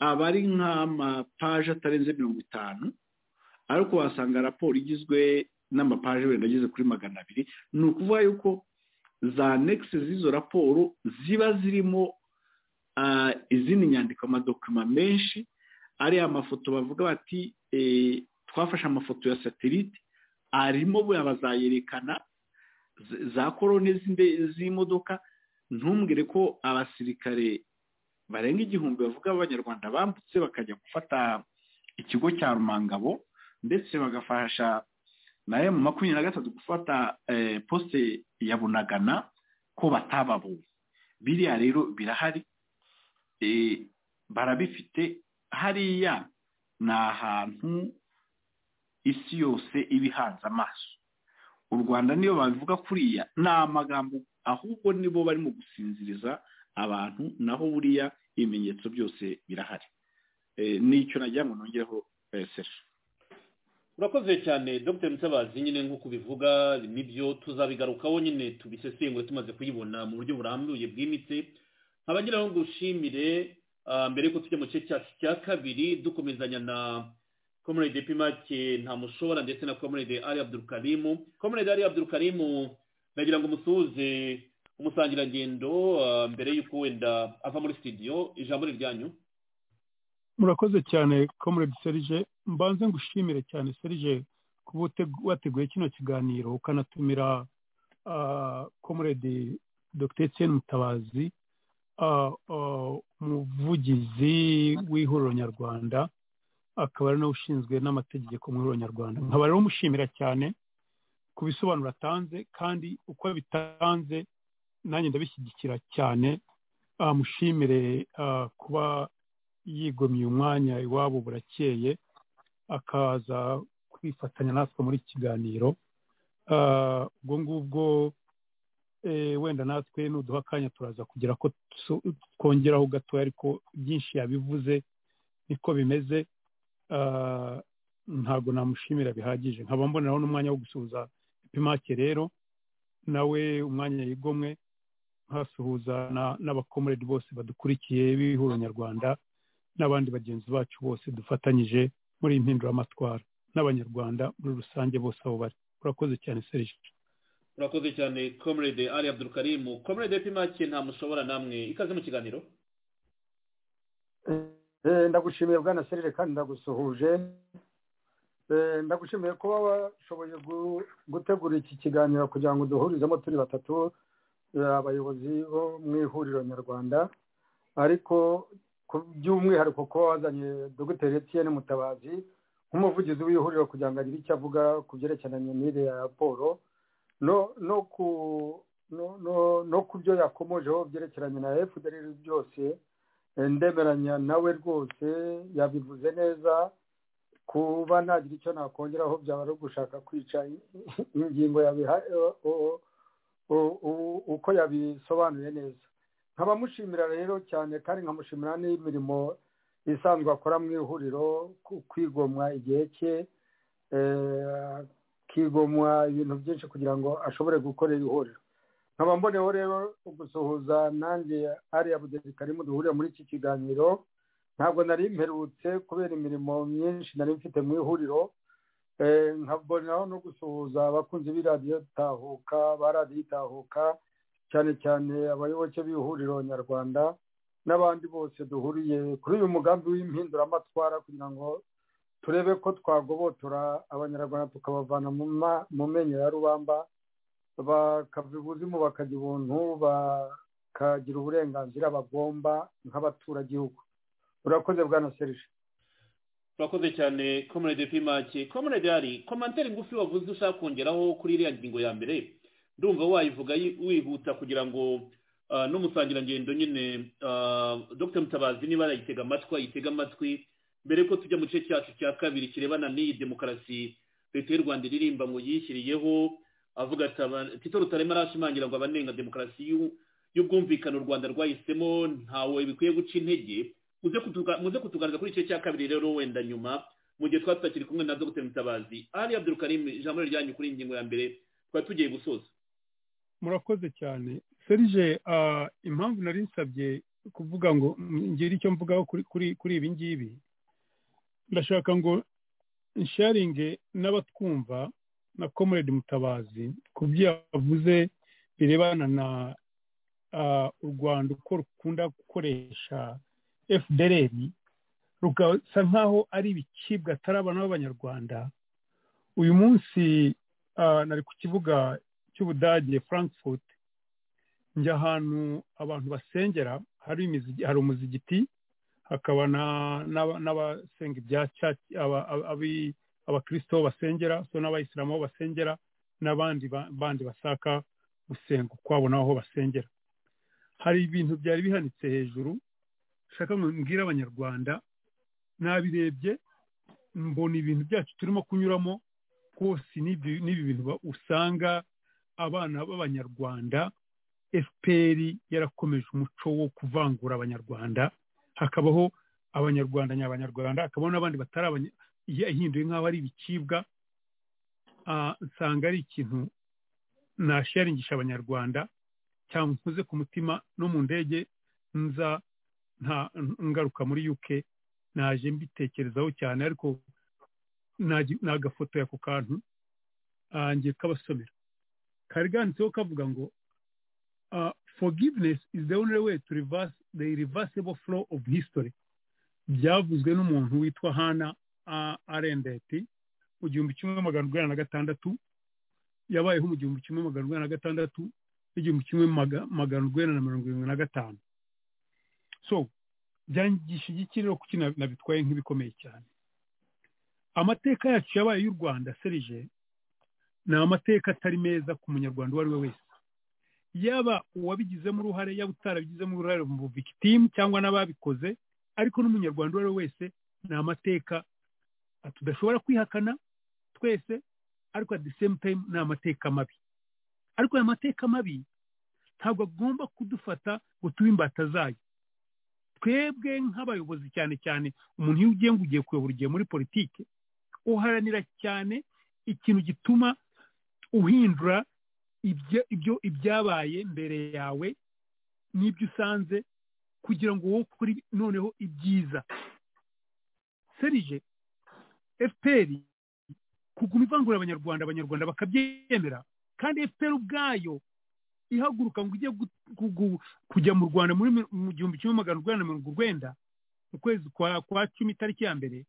aba ari nk'amapaje atarenze mirongo itanu ariko wasanga raporo igizwe n'amapaje wenda ageze kuri magana abiri ni ukuvuga yuko za negisi z'izo raporo ziba zirimo izindi nyandiko amadokima menshi ariya amafoto bavuga bati twafashe amafoto ya satelite arimo bazayerekana za korone z'imodoka ntumbwire ko abasirikare barenga igihumbi bavuga abanyarwanda bambutse bakajya gufata ikigo cya rumangabo ndetse bagafasha na emu makumyabiri na gatatu gufata posite ya bunagana ko batababonye biriya rero birahari barabifite hariya ni ahantu isi yose iba ihanze amaso u rwanda niyo babivuga kuriya ni amagambo ahubwo nibo barimo gusinziriza abantu naho buriya ibimenyetso byose birahari n'icyo nagira ngo nongereho sefu
urakoze cyane dr mutabazi nyine nk'uko ubivuga nibyo tuzabigarukaho nyine tubisesengure tumaze kuyibona mu buryo burambuye bwimitse nkaba ngira ngo ngushimire mbere y'uko tujya mu gice cyacu cya kabiri dukomezanya na komerede pimake ntamushobora ndetse na komerede ari abdurukarimu komerede ari abdurukarimu nagira ngo umusuhuze umusangirangendo mbere y'uko wenda ava muri sitidiyo ijambo ni ryanyu
murakoze cyane komerede serije mbanze ngushimire cyane serije kuba wateguye kino kiganiro ukanatumira komerede dogiteri etienne mutabazi umuvugizi w'ihuriro nyarwanda akaba ari nawe ushinzwe n'amategeko mu ihuriro nyarwanda nkaba rero umushimira cyane ku bisobanuro atanze kandi uko bitanze nanjye ndabishyigikira cyane amushimire kuba yigomye umwanya iwabo burakeye akaza kwifatanya natwe muri kiganiro ubwo ngubwo wenda natwe nuduha akanya turaza kugira ko twongeraho gatoya ariko byinshi yabivuze niko bimeze ntabwo namushimira bihagije nkaba mboneraho n'umwanya wo gusuhuza ipimake rero nawe umwanya yigomwe nkasuhuza n'abakomerede bose badukurikiye b'ihuriro nyarwanda n'abandi bagenzi bacu bose dufatanyije muri iyi mpinduramatwara n'abanyarwanda muri rusange bose aho bari urakoze cyane serije
urakoze cyane komerede ari abdurukarimu komerede pimake ntamushobora namwe ikaze mu kiganiro
ndagushimiye bwana serire kandi ndagusuhuje ndagushimiye kuba washoboye gutegura iki kiganiro kugira ngo duhurizemo turi batatu abayobozi bo mu ihuriro nyarwanda ariko by'umwihariko kuba wazanye dogiteri etiyeni mutabazi nk'umuvugizi w'ihuriro kugira ngo agire icyo avuga ku byerekeranye n'iriya raporo no ku byo yakomojeho byerekeranye na fdr byose ndemeranya nawe rwose yabivuze neza kuba nagira icyo nakongeraho byaba ari ugushaka kwica ingingo yabiha uko yabisobanuye neza nkabamushimira rero cyane kandi nkamushimira n'imirimo isanzwe akora mu ihuriro kwigomwa igihe cye akigomwa ibintu byinshi kugira ngo ashobore gukorera ihuriro nkaba mboneho rero gusuhuza nanjye ariya budezi karimu duhurira muri iki kiganiro ntabwo nari mperutse kubera imirimo myinshi nari mfite mu ihuriro nkabonaho no gusuhuza abakunzi b'iradiyo tahuka ba radiyo itahuka cyane cyane abayoboke b'ihuriro nyarwanda n'abandi bose duhuriye kuri uyu mugambi w'impinduramatwara kugira ngo turebe ko twagobotora abanyarwanda tukabavana mu menyo ya rubamba bakava ibuzimu bakajya ubuntu bakagira uburenganzira bagomba nk'abaturagihugu urakoze bwa na serije
urakoze cyane komerede pimake komerede hari komantere ngufi wavuze ushaka kongeraho kuri iriya ngingo ya mbere ndumva wayivuga wihuta kugira ngo n'umusangirangendo nyine dr mutabazi niba arayitega amatwi ayitega amatwi mbere ko tujya mu gice cyacu cya kabiri kirebana n'iyi demokarasi leta y'u rwanda iririmba ngo yishyiriyeho avuga ati tito rutarema arashimangira ngo abanenga demokarasi y'ubwumvikane u rwanda rwahisemo ntawe bikwiye guca intege muze kutugaragaza kuri icyo cya kabiri rero wenda nyuma mu gihe twaba tutakiri kumwe na dr mutabazi ari abdurukarimu ijambo ryanyu kuri iyi ngingo ya mbere twari tugiye gusoza
murakoze cyane serije impamvu nari nsabye kuvuga ngo ngire icyo mvugaho kuri ibi ngibi ndashaka ngo nsharinge n'abatwumva na komerede mutabazi ku byo yavuze birebana na u rwanda uko rukunda gukoresha fdr rugasa nk'aho ari ibicibwa atari abantu b'abanyarwanda uyu munsi nari ku kibuga cy'ubudage frankfurt njya ahantu abantu basengera hari umuzigiti hakaba n'abasenga ibya abakristo basengera so n'abayisilamu aho basengera n'abandi bandi bashaka gusenga ukwabo n'aho basengera hari ibintu byari bihanitse hejuru shaka mbwira abanyarwanda nabirebye mbona ibintu byacu turimo kunyuramo rwose n'ibi bintu usanga abana b'abanyarwanda fpr yarakomeje umuco wo kuvangura abanyarwanda hakabaho abanyarwanda nyabanyarwanda hakabaho n'abandi batari yahinduye nk'aho ari ibicibwa nsanga ari ikintu nasharingisha abanyarwanda cyangwa nkoze ku mutima no mu ndege nza nta ngaruka muri UK naje mbitekerezaho cyane ariko nagafotoya ku kantu ngiye kabasomera kari ganditseho kavuga ngo forgiveness is the only way to reverse the irreversible flow of history byavuzwe n'umuntu witwa hana arendeti mu gihumbi kimwe magana urwanda na gatandatu yabayeho mu gihumbi kimwe magana urwanda na gatandatu n'igihumbi kimwe magana urwanda na mirongo irindwi na gatanu so byangisha iki rero kuki nabitwaye nk'ibikomeye cyane amateka yacu yabaye y'u rwanda serije ni amateka atari meza ku munyarwanda uwo ari we wese yaba uwabigizemo uruhare yaba utarabigizemo uruhare mu buvikitimu cyangwa n'ababikoze ariko n'umunyarwanda uwo ari we wese ni amateka tudashobora kwihakana twese ariko at the same time ni amateka mabi ariko aya mateka mabi ntabwo agomba kudufata ngo tube imbata zayo twebwe nk'abayobozi cyane cyane umuntu iyo ugiye ngo ugiye kuyobora ugiye muri politiki uharanira cyane ikintu gituma uhindura ibyo ibyabaye mbere yawe n'ibyo usanze kugira ngo wowe ukore noneho ibyiza serije fpr kuguma ivangura abanyarwanda abanyarwanda bakabyemera kandi fpr ubwayo ihaguruka ngo ujye kujya mu rwanda muri mu gihumbi kimwe magana urwanda na mirongo urwenda mu kwezi kwa cumi itariki ya mbere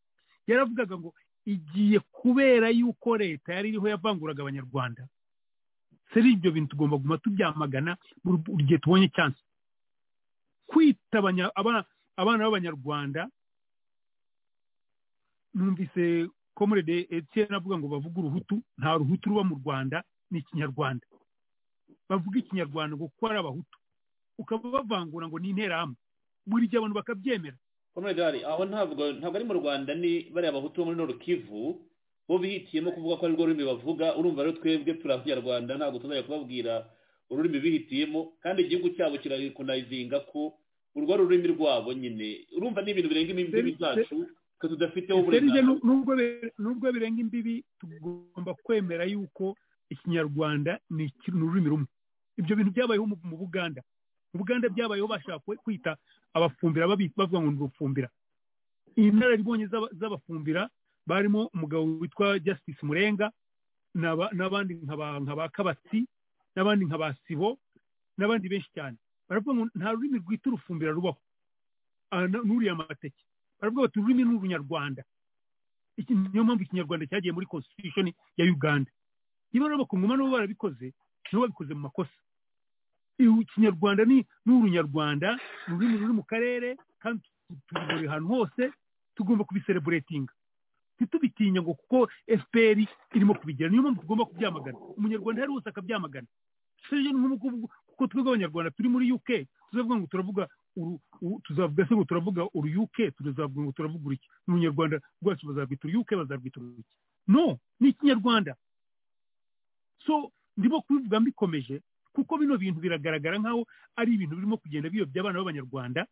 yaravugaga ngo igiye kubera yuko leta yari iriho yavanguraga abanyarwanda seri ibyo bintu tugomba kuguma tubyamagana buri gihe tubonye cyansi kwita abana b'abanyarwanda numvise komerede etiyeni avuga ngo bavuge uruhutu nta ruhutu ruba mu rwanda ni ikinyarwanda bavuga ikinyarwanda ngo kuko ari abahutu ukaba bavangura ngo ni interahamwe buri gihe abantu bakabyemera
komedari aho ntabwo ntabwo ari mu rwanda ni bariya bahutu bo muri norukivu bo bihitiyemo kuvuga ko ari rwo rurimi bavuga urumva rero twebwe turi abanyarwanda ntabwo tuzajya kubabwira ururimi bihitiyemo kandi igihugu cyabo kirarikonayizinga ko urwo ari ururimi rwabo nyine urumva ni ibintu birenga imbibi zacu twe tudafiteho uburenganzira
nubwo birenga imbibi tugomba kwemera yuko ikinyarwanda ni ururimi rumwe ibyo bintu byabayeho mu buganda mu buganda byabayeho bashaka kwita abafumbira bavuga ngo ni ubufumbira inararibonye z'abafumbira barimo umugabo witwa justice murenga n'abandi nka ba kabatsi n'abandi nka ba sibo n'abandi benshi cyane baravuga ngo nta rurimi rwita urufumbira rubaho n'uriya amateke baravuga bati ururimi ni urunyarwanda niyo mpamvu ikinyarwanda cyagiye muri constitution ya uganda niba rero bakunguma nabo barabikoze nabo babikoze mu makosa ikinyarwanda ni urunyarwanda ururimi ruri mu karere kandi tubibore ahantu hose tugomba kubisereburetinga ntitubitinya ngo kuko fpr irimo kubigira niyo mpamvu tugomba kubyamagana umunyarwanda yari wese akabyamagana serivisi nk'ubu kuko twebwe abanyarwanda turi muri uk tuzavuga ngo turavuga tuzavuga se ngo turavuga uru uk tuzavuga ngo turavuga uruki umunyarwanda rwacu bazarwita uru uk bazarwita uruki no ni ikinyarwanda so ndimo kubivuga mbikomeje kuko bino bintu biragaragara nk'aho ari ibintu birimo kugenda biyobya abana b'abanyarwanda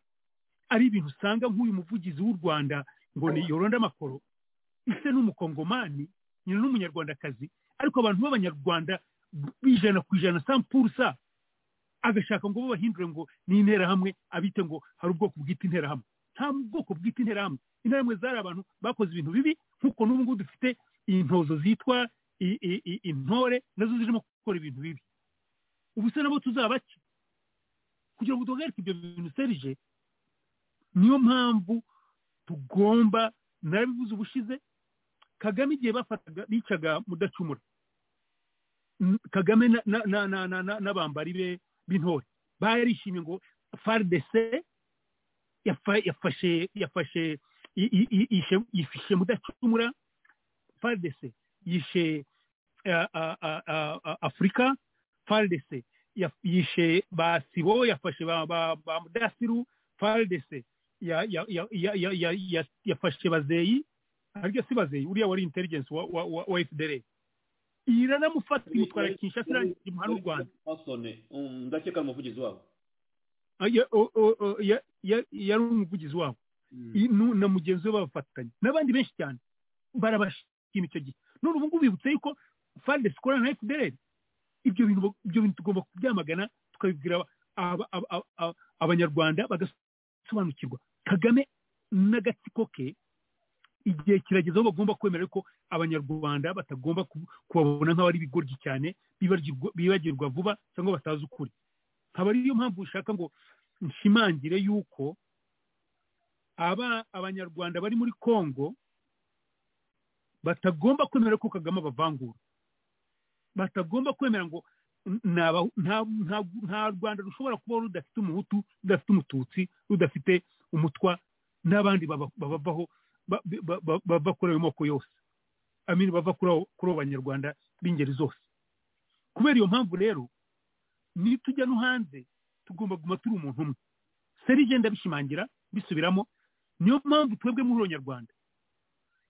ari ibintu usanga nk'uyu muvugizi w'u rwanda ngo ni yoronda amakoro ise n'umukongomani nyina n'umunyarwandakazi ariko abantu b'abanyarwanda ijana ku ijana sampurusa agashaka ngo babahindure ngo ni interahamwe abite ngo hari ubwoko bwita interahamwe nta bwoko bwita interahamwe interahamwe zari abantu bakoze ibintu bibi nk'uko n'ubu ngubu dufite intozo zitwa intore nazo zirimo gukora ibintu bibi ubu se nabo tuzaba ki kugira ngo duhagarike ibyo bintu serije niyo mpamvu tugomba narabivuze ubushize kagame igihe bafataga bicaga mudacumura kagame n'abambari be b'intore barishimye ngo faridese yafashe yafashe yifishe mudacumura faridese yishe afurika faridese yishe ba sibo yafashe ba mudasiru faridese yafashe bazeyi ariko si bazeyi uriya wari intelligence wa fdr iranamufata imutwara kinshasa irangiye umuhanda w'u rwanda
ndakeka ari umuvugizi wabo
yari umuvugizi wabo na mugenzi we babafatanya n'abandi benshi cyane barabashima icyo gihe none ubu ngubu bibutse yuko fandesi ikorana na fdr ibyo bintu tugomba kubyamagana tukabibwira abanyarwanda bagasobanukirwa kagame n'agatsiko ke igihe kirageze aho bagomba kwemera ko abanyarwanda batagomba kubabona nk'aho ari ibigoryi cyane bibagirwa vuba cyangwa batazi ukuri nkaba ariyo mpamvu ushaka ngo nshimangire yuko aba abanyarwanda bari muri congo batagomba kwemera ko kagame abavangura batagomba kwemera ngo nta rwanda rushobora kubaho rudafite umuhutu rudafite umututsi rudafite umutwa n'abandi babavaho bava kuri ayo moko yose amini bava kuri abo banyarwanda b'ingeri zose kubera iyo mpamvu rero nitujya no hanze tugomba kuguma turi umuntu umwe serije ndabishimangira bisubiramo niyo mpamvu twebwe muri uwo nyarwanda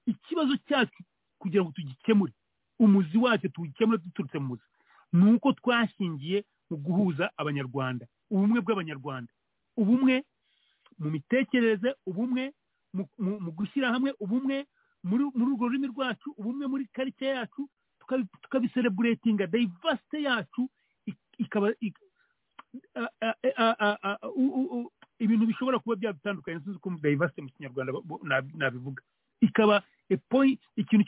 ikibazo cyacu kugira ngo tugikemure umuzi wacu tuwukemure duturutse mu muzi ni uko twashingiye mu guhuza abanyarwanda ubumwe bw'abanyarwanda ubumwe mu mitekerereze ubumwe mu gushyira hamwe ubumwe muri urwo rurimi rwacu ubumwe muri karite yacu tukabisereburetinga dayivasite yacu ikaba ibintu bishobora kuba byadutandukanye sinzi uko dayivasite mu kinyarwanda nabivuga ikaba ikintu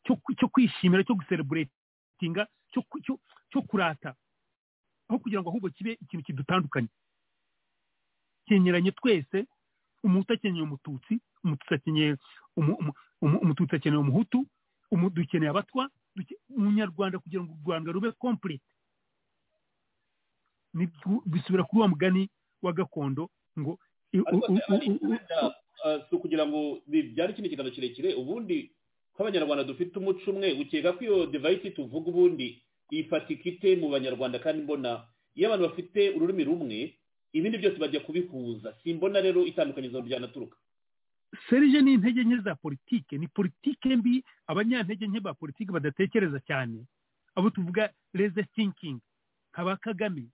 cyo kwishimira cyo gusereburetinga cyo kurata aho kugira ngo ahubwo kibe ikintu kidutandukanye cyenyeranye twese umuhutu akeneye umututsi umututsi akeneye umututsi akeneye umuhutu dukeneye abatwa umunyarwanda kugira ngo u rwanda rube kompurete bisubira kuri wa mugani wa gakondo ngo
si ukugira ngo bibyare ikindi kiganiro kirekire ubundi ko abanyarwanda dufite umuco umwe ukeka ko iyo devayisi tuvuga ubundi ifatika ite mu banyarwanda kandi mbona iyo abantu bafite ururimi rumwe ibindi byose bajya kubihuza simbona rero itandukanyizo ryanaturuka
serije ni intege nke za politike ni politike mbi abanyantege nke ba politike badatekereza cyane abo tuvuga reze thinking nka ba kagame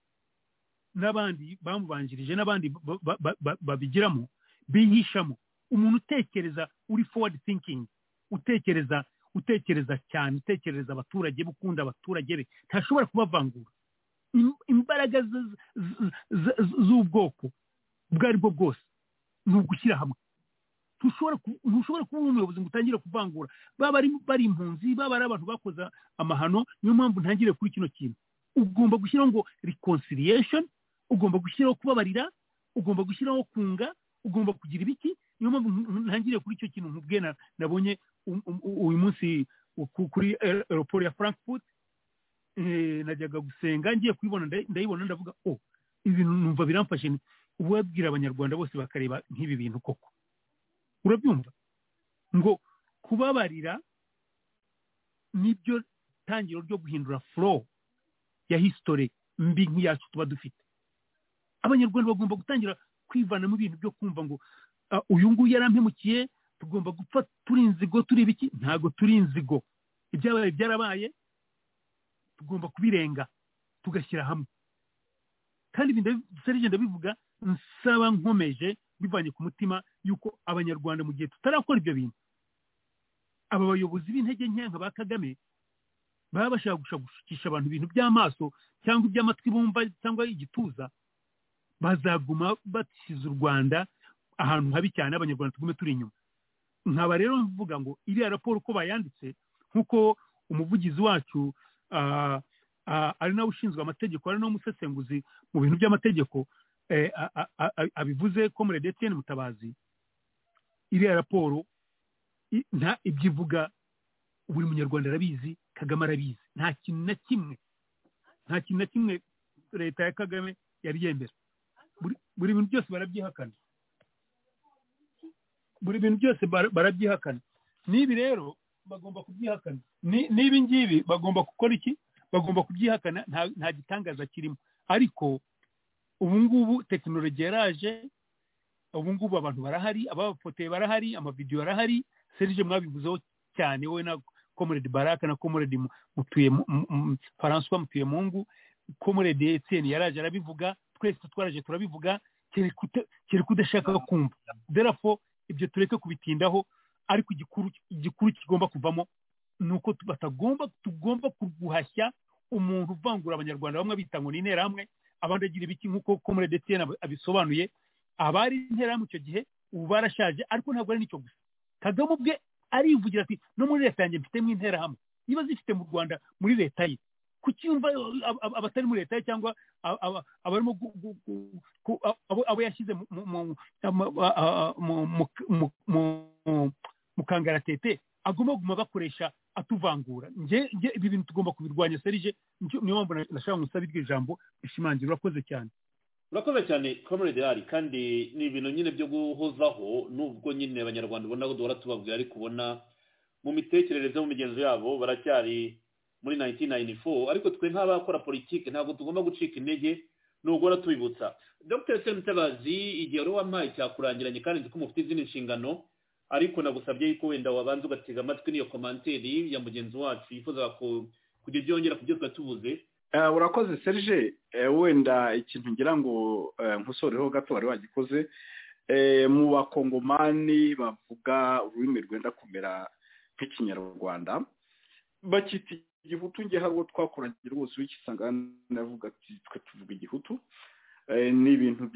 n'abandi bamubanjirije n'abandi babigiramo bihishamo umuntu utekereza uri forward thinking utekereza utekereza cyane utekereza abaturage ukunda abaturage be ntashobora kubavangura imbaraga z'ubwoko ubwo ari bwo bwose ni ugushyira hamwe ntushobora kuba umuyobozi ngo utangire kuvangura baba bari impunzi baba ari abantu bakoze amahano niyo mpamvu ntangire kuri kino kintu ugomba gushyiraho ngo reconciliation ugomba gushyiraho kubabarira ugomba gushyiraho kunga ugomba kugira ibiki niyo mpamvu ntangire kuri icyo kintu nkubwe nabonye uyu munsi kuri aeroport ya frankfurt najyaga gusenga ngiye kubibona ndayibona ndavuga o ibintu numva biramfashe uwabwira abanyarwanda bose bakareba nk'ibi bintu koko urabyumva ngo kubabarira nibyo tangiro ryo guhindura furo ya hisitore mbi nk'iyacu tuba dufite abanyarwanda bagomba gutangira kwivana mu bintu byo kumva ngo uyu nguyu yarampemukiye tugomba gupfa turi inzigo turi ibiki ntabwo turi inzigo ibyabaye byarabaye tugomba kubirenga tugashyira hamwe kandi ibintu serije ndabivuga nsaba nkomeje bivanye ku mutima y'uko abanyarwanda mu gihe tutarakora ibyo bintu aba bayobozi b'intege nke nka ba kagame baba bashaka gushakisha abantu ibintu by'amaso cyangwa iby'amatwi bumva cyangwa igituza bazaguma bashyize u rwanda ahantu habi cyane abanyarwanda tugume turi inyuma nkaba rero mvuga ngo iriya raporo uko bayanditse nk'uko umuvugizi wacu ari nawe ushinzwe amategeko ari nawe umusesenguzi mu bintu by'amategeko abivuze komere ndetse mutabazi iriya raporo nta ibyo ivuga buri munyarwanda arabizi kagame arabizi nta kintu na kimwe nta kintu na kimwe leta ya kagame yari yemera buri bintu byose barabyihakana buri bintu byose barabyihakana n'ibi rero bagomba kubyihakana n'ibi ngibi bagomba gukora iki bagomba kubyihakana nta gitangaza kirimo ariko ubu ngubu tekinoloji yaraje ubu ngubu abantu barahari ababafotoye barahari amavidewo arahari serije mwabivuzeho cyane wowe na komoredi baraka na komoredi mutuye faransuwa mutuye mungu komoredi etiyeni yaraje arabivuga twese twaraje turabivuga kereka udashaka kumva derafo ibyo tureke kubitindaho ariko igikuru kigomba kuvamo ni uko batagomba tugomba guhashya umuntu uvangura abanyarwanda bamwe bita ngo ni interahamwe abandi agira ibiki nk'uko komore ndetse abisobanuye abari intera mu icyo gihe ubu barashaje ariko ntabwo ari n'icyo gusa kagame ubwe arivugira ati no muri leta yanjye mfitemo interahamwe niba zifite mu rwanda muri leta ye kucyumva abatari muri leta ye cyangwa abarimo abo yashyize mu kangaratete agomba kuguma bakoresha atuvangura nge ibi bintu tugomba kubirwanya serije niyo mpamvu nashaka gusaba iryo jambo rishimangira urakoze cyane
urakoze cyane comrade ari kandi ni ibintu nyine byo guhozaho nubwo nyine abanyarwanda ubona ko duhora tubabwira ariko ubona mu mitekerereze mu migenzo yabo baracyari muri 1994 ariko twe nk'abakora politiki ntabwo tugomba gucika intege nubwo tubibutsa dr semutabazi igihe wari wampaye cyakurangiranye kandi nzi ko mufite izindi nshingano ariko nagusabye yuko wenda wabanza ugatega amatwi n'iyo komanteri ya mugenzi wacu yifuza kugira ibyo yongera ku byo tuvuze
urakoze serije wenda ikintu ngira ngo nkusoreho gato wari wagikoze mu bakongomani bavuga ururimi rwenda kumera nk'ikinyarwanda bakita igihutu nge hari uwo twakoragira rwose wikisanga navuga ati twe tuvuga igihutu ni ibintu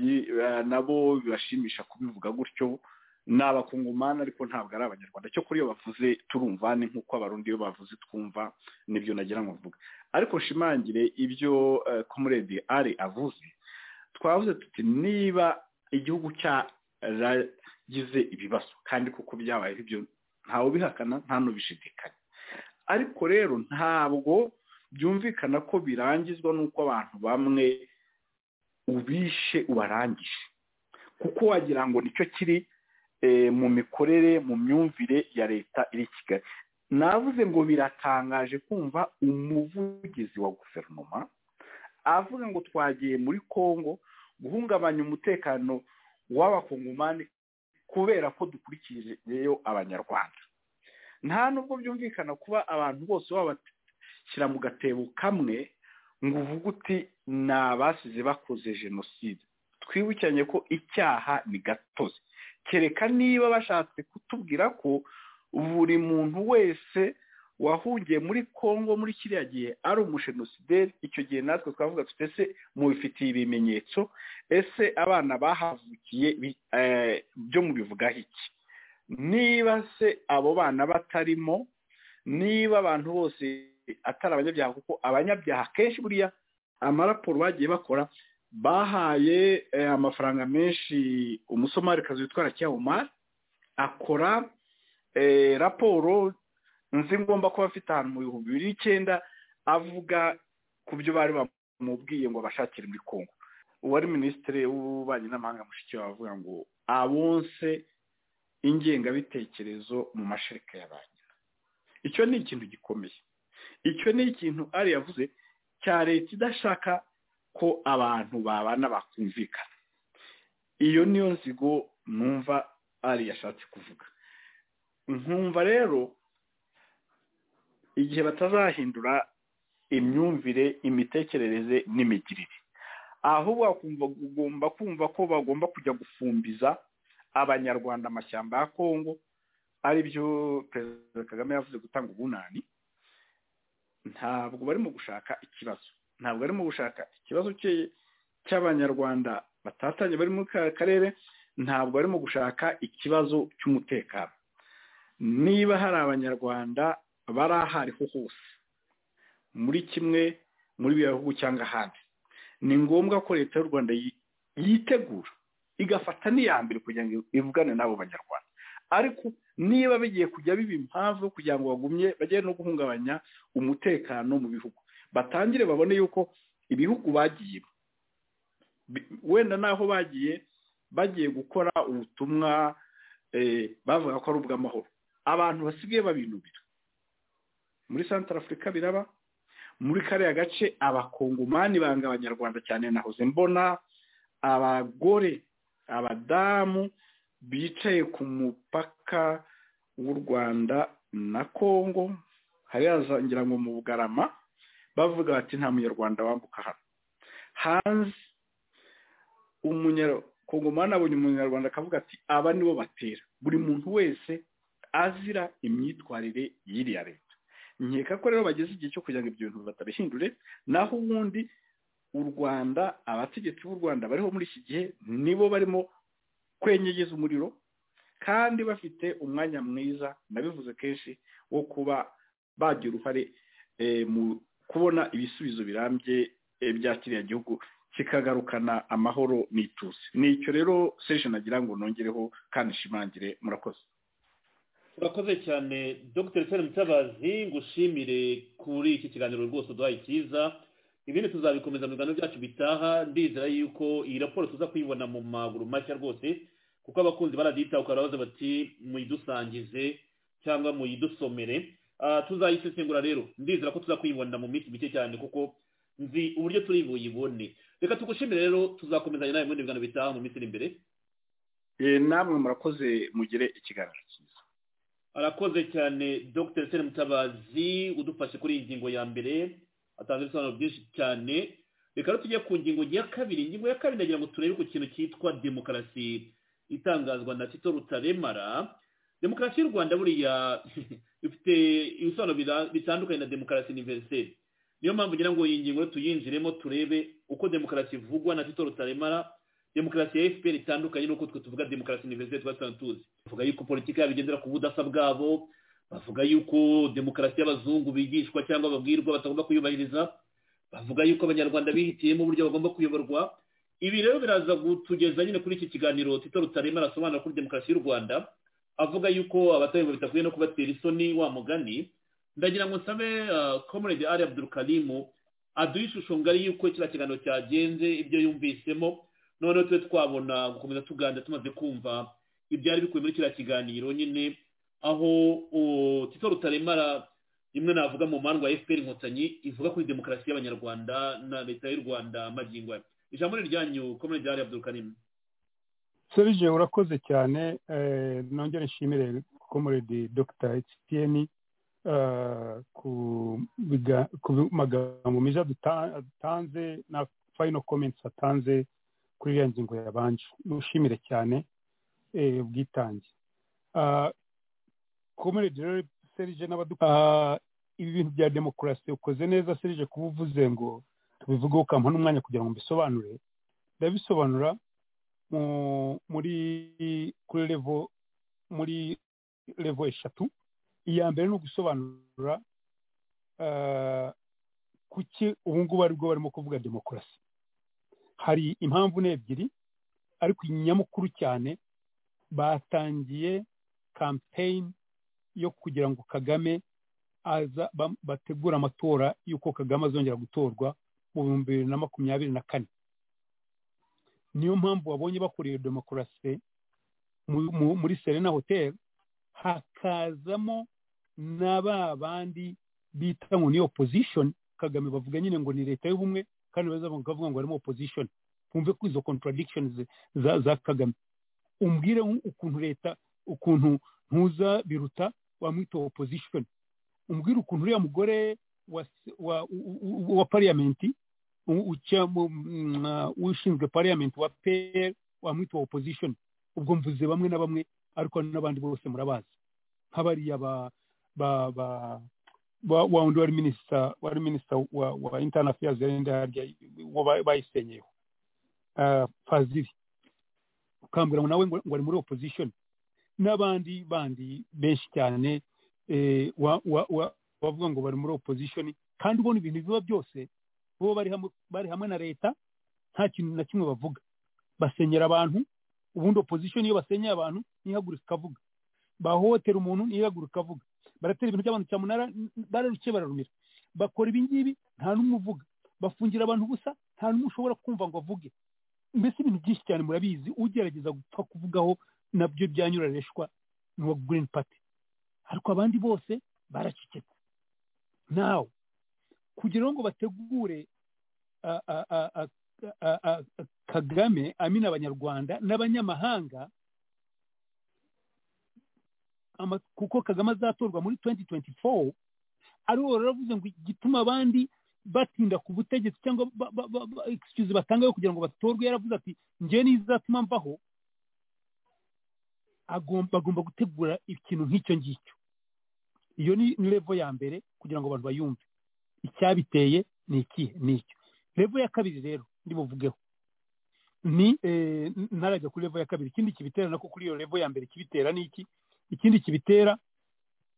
nabo bibashimisha kubivuga gutyo ni abakungumani ariko ntabwo ari abanyarwanda cyo kuri iyo bavuze turumva ni nk'uko abarundi iyo bavuze twumva nibyo nagira ngo mvuga ariko nshimangire ibyo komuredi ari avuze twavuze tuti niba igihugu cyaragize ibibazo kandi kuko byabaye ibyo ntawe ubihakana nta n'ubishidikanya ariko rero ntabwo byumvikana ko birangizwa n'uko abantu bamwe ubishe ubarangije kuko wagira ngo nicyo kiri mu mikorere mu myumvire ya leta iri kigali navuze ngo biratangaje kumva umuvugizi wa guverinoma avuga ngo twagiye muri congo guhungabanya umutekano w'abakongomani kubera ko dukurikijeyo abanyarwanda nta nubwo byumvikana kuba abantu bose babashyira mu gatebo kamwe ngo uvuge uti ni abasize bakoze jenoside twibukiranye ko icyaha ni gatozi kereka niba bashatse kutubwira ko buri muntu wese wahungiye muri congo muri kiriya gihe ari umushenusideri icyo gihe natwe twavuga tute se mubifitiye ibimenyetso ese abana bahavukiye byo mubivugaho iki niba se abo bana batarimo niba abantu bose atari abanyabyaha kuko abanyabyaha kenshi buriya amaraporo bagiye bakora bahaye amafaranga menshi umusomarikazi witwara cyahumari akora raporo nzi ngomba kuba afite ahantu mu bihumbi bibiri n'icyenda avuga ku byo bari bamubwiye ngo abashakire muri kongo uwari minisitiri w'ububanyi n'amahanga mushikiwe avuga ngo abonse ingengabitekerezo mu mashereka ya ba nyina icyo ni ikintu gikomeye icyo ni ikintu ari yavuze cya leta idashaka ko abantu babana bakumvikana iyo niyo nzigo numva ari yashatse kuvuga nkumva rero igihe batazahindura imyumvire imitekerereze n'imigirire ahubwo ugomba kumva ko bagomba kujya gufumbiza abanyarwanda amashyamba ya kongo aribyo perezida kagame yavuze gutanga ubunani ntabwo barimo gushaka ikibazo ntabwo barimo gushaka ikibazo cy'abanyarwanda batatanye bari muri ka karere ntabwo barimo gushaka ikibazo cy'umutekano niba hari abanyarwanda bari aho ariho hose muri kimwe muri biriya bihugu cyangwa ahandi ni ngombwa ko leta y'u rwanda yitegura igafata n'iya mbere kugira ngo ivugane n'abo banyarwanda ariko niba bigiye kujya biba impamvu kugira ngo bagumye bajye no guhungabanya umutekano mu bihugu batangire babone yuko ibihugu bagiye wenda n'aho bagiye bagiye gukora ubutumwa bavuga ko ari ubw'amahoro abantu basigaye babinubira muri santara afurika biraba muri kariya gace abakongomani banga abanyarwanda cyane nahoze mbona abagore abadamu bicaye ku mupaka w'u rwanda na kongo hariya ngira ngo mu bugarama bavuga bati nta munyarwanda wambuka hano hanze umunyarwanda abonye umunyarwanda akavuga ati aba nibo batera buri muntu wese azira imyitwarire y'iriya leta nkeka ko rero bageze igihe cyo kugira ngo ibyo bintu batabihindure naho ubundi u rwanda abategetsi b'u rwanda bariho muri iki gihe nibo barimo kwenyegeza umuriro kandi bafite umwanya mwiza nabivuze kenshi wo kuba bagira uruhare mu kubona ibisubizo birambye bya kiriya gihugu kikagarukana amahoro n'ituze ni icyo rero seje nagira ngo nongereho kandi nshimangire murakoze
urakoze cyane dr sena mutabazi ngushimire kuri iki kiganiro rwose uduhaye cyiza ibindi tuzabikomeza mu biganiro byacu bitaha ndizera yuko iyi raporo tuza kuyibona mu maguru mashya rwose kuko abakunzi baradita ukaba baza bati muyidusangize cyangwa muyidusomere tuzayisesengura rero ndizera ko tuza kuyibona mu minsi mike cyane kuko nzi uburyo turi buyibone reka tugushimire rero tuzakomezanya nawe muri biganiro bitaha mu minsi iri imbere
namwe murakoze mugire ikiganiro cyiza
arakoze cyane dr sena mutabazi udufashe kuri iyi ngingo ya mbere atanze ibisobanuro byinshi cyane reka rero tujye ku ngingo ya kabiri ingingo ya kabiri ndagira ngo turebe ku kintu cyitwa demokarasi itangazwa na tito rutaremara demokarasi y'u rwanda buriya ifite ibisobanuro bitandukanye na demokarasi univeriseri niyo mpamvu ngira ngo iyi ngingo tuyinjiremo turebe uko demokarasi ivugwa na tito rutaremara demokarasi ya fpr itandukanye n'uko twe tuvuga demokarasi univerisite twasanzwe tuzi bavuga yuko politiki yabo igendera ku budasa bwabo bavuga yuko demokarasi y'abazungu bigishwa cyangwa babwirwa batagomba kuyubahiriza bavuga yuko abanyarwanda bihitiyemo uburyo bagomba kuyoborwa ibi rero biraza kutugeza nyine kuri iki kiganiro tito rutarema arasobanura kuri demokarasi y'u rwanda avuga yuko abatahemba bitakwiye no kubatera isoni wa mugani ndagira ngo nsabe comrade ari abdurukarimu aduhe ishusho ngari y'uko kiriya kiganiro cyagenze ibyo yumvisemo noneho tube twabona gukomeza tuganira tumaze kumva ibyari bikubiye muri kiriya kiganiro nyine aho tito rutaremara rimwe navuga mu mpamvu ya fpr inkotanyi ivuga kuri demokarasi y'abanyarwanda na leta y'u rwanda magingo ijambo ni iryanyu komune byari abdurukarimu
serije urakoze cyane nongere nshimire komuredi dogita etiyeni ku magambo meza dutanze na fayino komenti atanze kuri iriya ngingo yabanje mushimire cyane ubwitange komuredi rero serije n'abadukorera ibi bintu bya demokarasi ukoze neza serije kuba uvuze ngo tubivugeho ukampa n'umwanya kugira ngo mbisobanure ndabisobanura muri kuri revo muri revo eshatu iya mbere ni ugusobanura kuki ubu ngubu aribwo barimo kuvuga demokarasi hari impamvu ni ebyiri ariko inyamukuru cyane batangiye kampeyini yo kugira ngo kagame aza bategura amatora y'uko kagame azongera gutorwa mu bihumbi bibiri na makumyabiri na kane niyo mpamvu wabonye bakuriye demokarasi muri serena hoteli hakazamo na ba bandi bita ngo ni opozishoni kagame bavuga nyine ngo ni leta y'ubumwe kandi bakavuga ngo harimo opozishoni bumve ko izo kontaradikishoni za kagame umbwire ukuntu leta ukuntu ntuza biruta wamwita opozishoni umbwire ukuntu uriya mugore wa pariyamenti ushinzwe pariyamenti wa peri wamwita wa opozishoni ubwo mvuze bamwe na bamwe ariko n'abandi bose murabazi nk'abariya ba wundi wari minisita wari minisita wa intani afiyazi yarenda harya bayisenyeho faziri ukambwira ngo nawe ngo ari muri opozishoni n'abandi bandi benshi cyane bavuga ngo bari muri opozishoni kandi ubona ibintu biba byose bo bari hamwe na leta nta kintu na kimwe bavuga basenyera abantu ubundi opozishoni iyo basenyeye abantu ntihaguruka ikavuga bahohotera umuntu ntihaguruka ikavuga baratera ibintu by'abantu cyamunara bararukiye bararumira bakora ibi ngibi nta n'umwe uvuga bafungira abantu ubusa nta n'umwe ushobora kumva ngo avuge mbese ibintu byinshi cyane murabizi ugerageza gupfa kuvugaho nabyo byanyurareshwa n'uwa girini pati ariko abandi bose baracecetse nawe kugira ngo bategure kagame amina abanyarwanda n'abanyamahanga kuko kagame azatorwa muri 2024 aribo baravuze ngo igituma abandi batinda ku butegetsi cyangwa excuse batanga kugira ngo batorwe yaravuze ati njye nizatuma mbaho bagomba gutegura ikintu nk'icyo ngicyo iyo ni revo ya mbere kugira ngo abantu bayumve icyabiteye ni ikihe ni icyo revo ya kabiri rero buvugeho ni ntarajya kuri revo ya kabiri ikindi kibitera nako kuri iyo revo ya mbere kibitera ni iki ikindi kibitera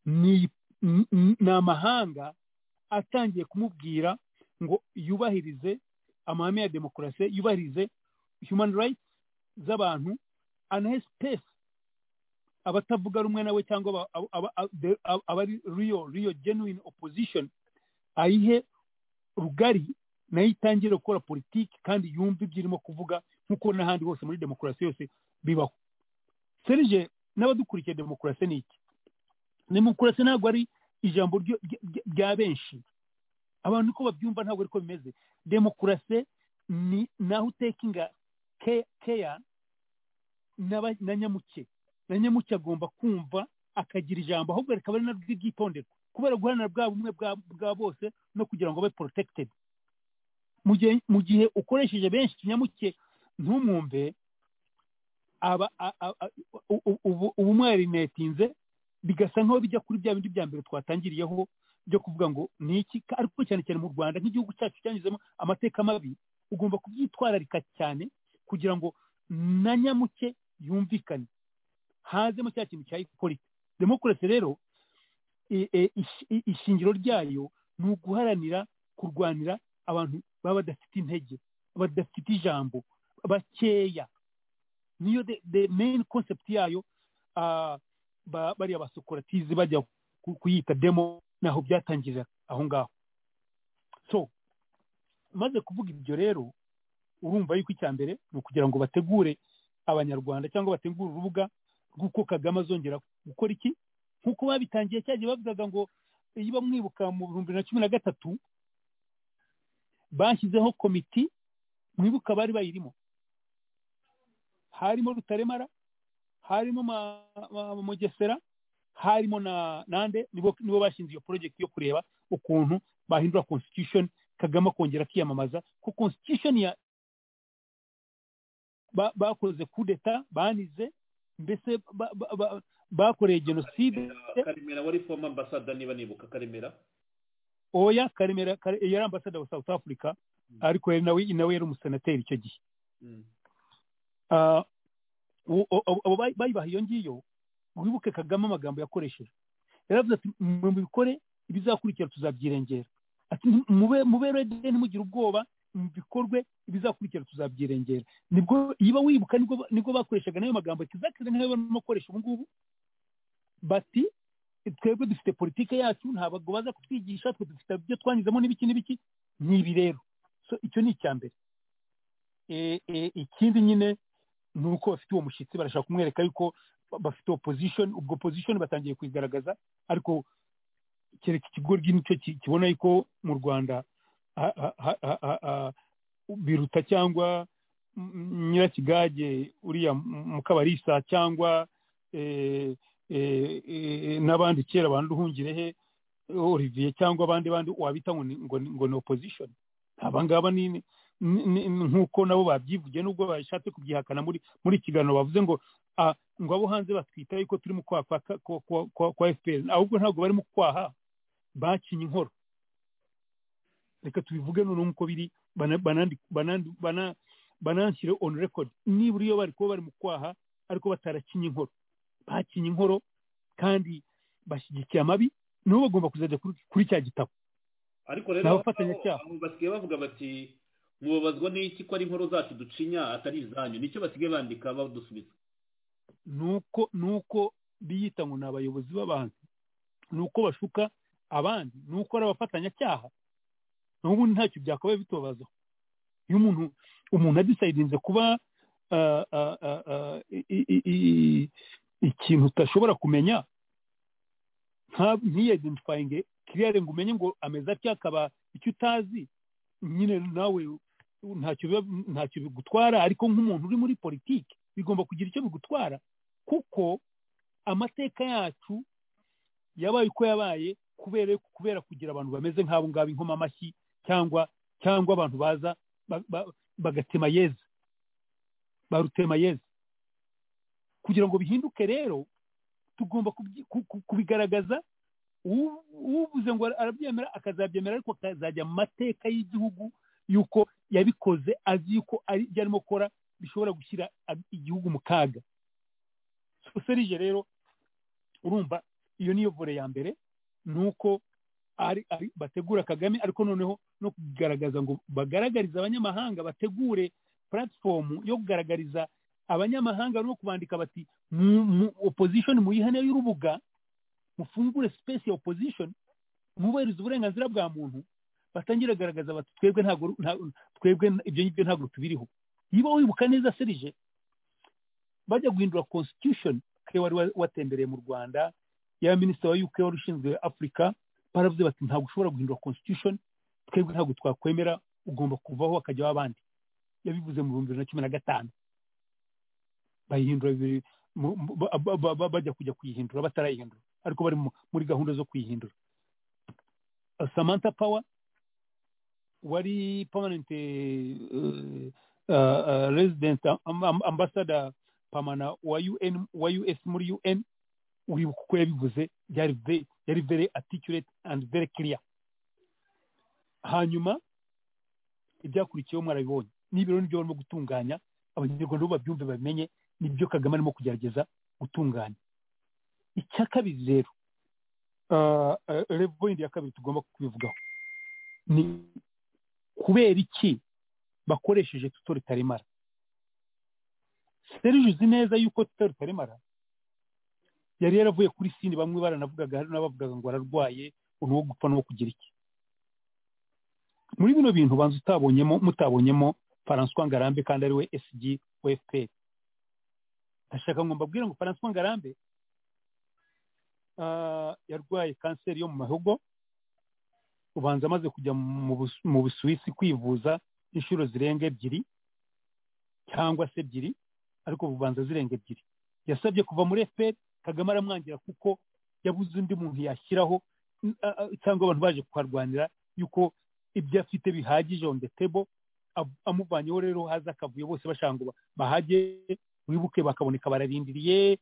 ni amahanga atangiye kumubwira ngo yubahirize amahame ya demokarasi yubahirize human rights z'abantu anahe sipesi abatavuga rumwe nawe cyangwa abari riyo riyo genuine opposition ayihe rugari nayo itangire gukora politiki kandi yumve ibyo irimo kuvuga nk'uko n'ahandi hose muri demokarasi yose bibaho serije n'abadukurikiye demokarasi ni iki demokarasi ntabwo ari ijambo rya benshi abantu uko babyumva ntabwo ariko bimeze demokarasi ni naho utekinga keya na nyamuke na nyamuke agomba kumva akagira ijambo ahubwo rikaba ari naryo ryitonderwa kubera guharanira bwa bumwe bwa bose no kugira ngo abe porotekitedi mu gihe ukoresheje benshi kinyamuke ntumwumve ubumwe yarinetinze bigasa nk'aho bijya kuri bya bindi bya mbere twatangiriyeho byo kuvuga ngo ni iki ariko cyane cyane mu rwanda nk'igihugu cyacu cyanyuzemo amateka mabi ugomba kubyitwararika cyane kugira ngo na nyamuke yumvikane hazemo cya kintu cya ikorita demokarasi rero ishingiro ryayo ni uguharanira kurwanira abantu baba badafite intege badafite ijambo bakeya niyo the main concept yayo bariya basokoratizi bajya kuyita demo naho byatangirira aho ngaho so maze kuvuga ibyo rero urumva yuko icya mbere ni ukugira ngo bategure abanyarwanda cyangwa bategure urubuga rw'uko kagame azongera gukora iki nk'uko babitangiye cyagiye bavugaga ngo iyo bamwibuka mu bihumbi na cumi na gatatu bashyizeho komiti mwibuke abari bayirimo harimo rutaremara harimo mugesera harimo na nande nibo bashinze iyo porojegiti yo kureba ukuntu bahindura constitution kagame akongera akiyamamaza ko constitution ya bakoze kudeta banize mbese bakoreye jenoside
karemera wari former ambasada niba nibuka karemera
oya karemera yari ambasada wa south africa ariko nawe nawe yari umusenateri icyo gihe abo bayibaha iyo ngiyo wibuke kagame amagambo yakoresheje yaravuze ati mubikore ibizakurikira tuzabyirengera ati mube rede ntimugire ubwoba mu bikorwe ibizakurikira tuzabyirengera nibwo yiba wibuka nibwo bakoreshaga n'ayo magambo kizakire niba barimo gukoresha ubu ngubu bati twebwe dufite politike yacu ntabwo baza kutwigisha twe dufite ibyo twanyuzemo n'ibiki n'ibiki ni ibi rero icyo ni icya mbere ikindi nyine ni uko bafite uwo mushyitsi barashaka kumwereka yuko bafite opposition ubwo opposition batangiye kuyigaragaza ariko kereka ikigo nicyo kibona yuko mu rwanda biruta cyangwa nyirakigage uriya mukabarisa cyangwa n'abandi kera bandi uhungire he olivier cyangwa abandi bandi wabita ngo ni opposition abangaba ni nk'uko nabo babyivuge nubwo bashatse kubyihakana muri ikiganiro bavuze ngo ngo abo hanze batwita yuko turi mu kwaha kwa fpr ahubwo ntabwo bari mu kwaha bakinnye inkoro reka tubivuge noneho nk'uko biri bananshyire on record nibura iyo bari kuba bari mu kwaha ariko batarakinnye inkoro bakinnye inkoro kandi bashyigikiye amabi nibo bagomba kuzajya kuri cya gitabo
ariko rero abafatanyacyaha basigaye bavuga bati mubabazwa n'iki ko ari inkoro zacu ducinya atari izanyu nicyo basigaye bandika badusubiza
nuko nuko biyita ngo ni abayobozi b'abantu nuko bashuka abandi nuko ari abafatanyacyaha n'ubundi ntacyo byakabaye bitubabazaho iyo umuntu umuntu adisayidinze kuba ikintu utashobora kumenya ntiyidintifayinge kiriyare ngo umenye ngo ameze atya akaba icyo utazi nyine nawe ntacyo bigutwara ariko nk'umuntu uri muri politiki bigomba kugira icyo bigutwara kuko amateka yacu yabaye uko yabaye kubera kubera kugira abantu bameze nk'abo ngabo inkoma amashyi cyangwa cyangwa abantu baza bagatema yeze barutema yeze kugira ngo bihinduke rero tugomba kubigaragaza ubuze ngo arabyemera akazabyemera ariko akazajya mu mateka y'igihugu y'uko yabikoze azi yuko ibyo arimo gukora bishobora gushyira igihugu mu kaga serije rero urumva iyo niyo vore ya mbere ni uko bategura kagame ariko noneho no kugaragaza ngo bagaragarize abanyamahanga bategure puratifomu yo kugaragariza abanyamahanga no kubandika bati opposition muyihane y'urubuga mufungure space ya opposition mwubahiriza uburenganzira bwa muntu batangira agaragaza bati twebwe ntabwo twebwe ibyo ngibyo ntabwo tubiriho niba wibuka neza serije bajya guhindura constitution ke wari watembereye mu rwanda ya minisita wa UK wari ushinzwe afurika baravuze bati ntabwo ushobora guhindura constitution twebwe ntabwo twakwemera ugomba kuvaho akajyaho abandi yabivuze mu bihumbi bibiri na cumi na gatanu bayihindura bajya kujya kuyihindura batarayihindura ariko bari muri gahunda zo kuyihindura samantha power wari permanent resident ambassador pamana wa un wa us muri un uribuka uko yabivuze yari very articulate and very clear hanyuma ibyakurikiyeho mwarabibonye n'ibiro nibyo barimo gutunganya abanyarwanda bo babyumve babimenye nibyo kagame arimo kugerageza gutunganya icya kabiri rero revoyindi ya kabiri tugomba kubivugaho ni kubera iki bakoresheje tutore taremara serije uzi neza yuko tutore taremara yari yaravuye kuri sini bamwe baranavugaga hari n'abavugaga ngo ararwaye ubu wo gupfa n'uwo kugira iki muri bino bintu banza utabonyemo mutabonyemo François ngarambe kandi ari we SG wa FPR ndashaka ngo mbabwire ngo François Ngarambe yarwaye kanseri yo mu mahugo ubanza amaze kujya mu Busuwisi kwivuza inshuro zirenga ebyiri cyangwa se ebyiri ariko ububanza zirenga ebyiri yasabye kuva muri efuperi kagame aramwangira kuko yabuze undi muntu yashyiraho cyangwa abantu baje kuharwanira yuko ibyo afite bihagije on the table amuvanyeho rero haza akavuyo bose bashaka ngo bahage wibuke bakaboneka bararindiriye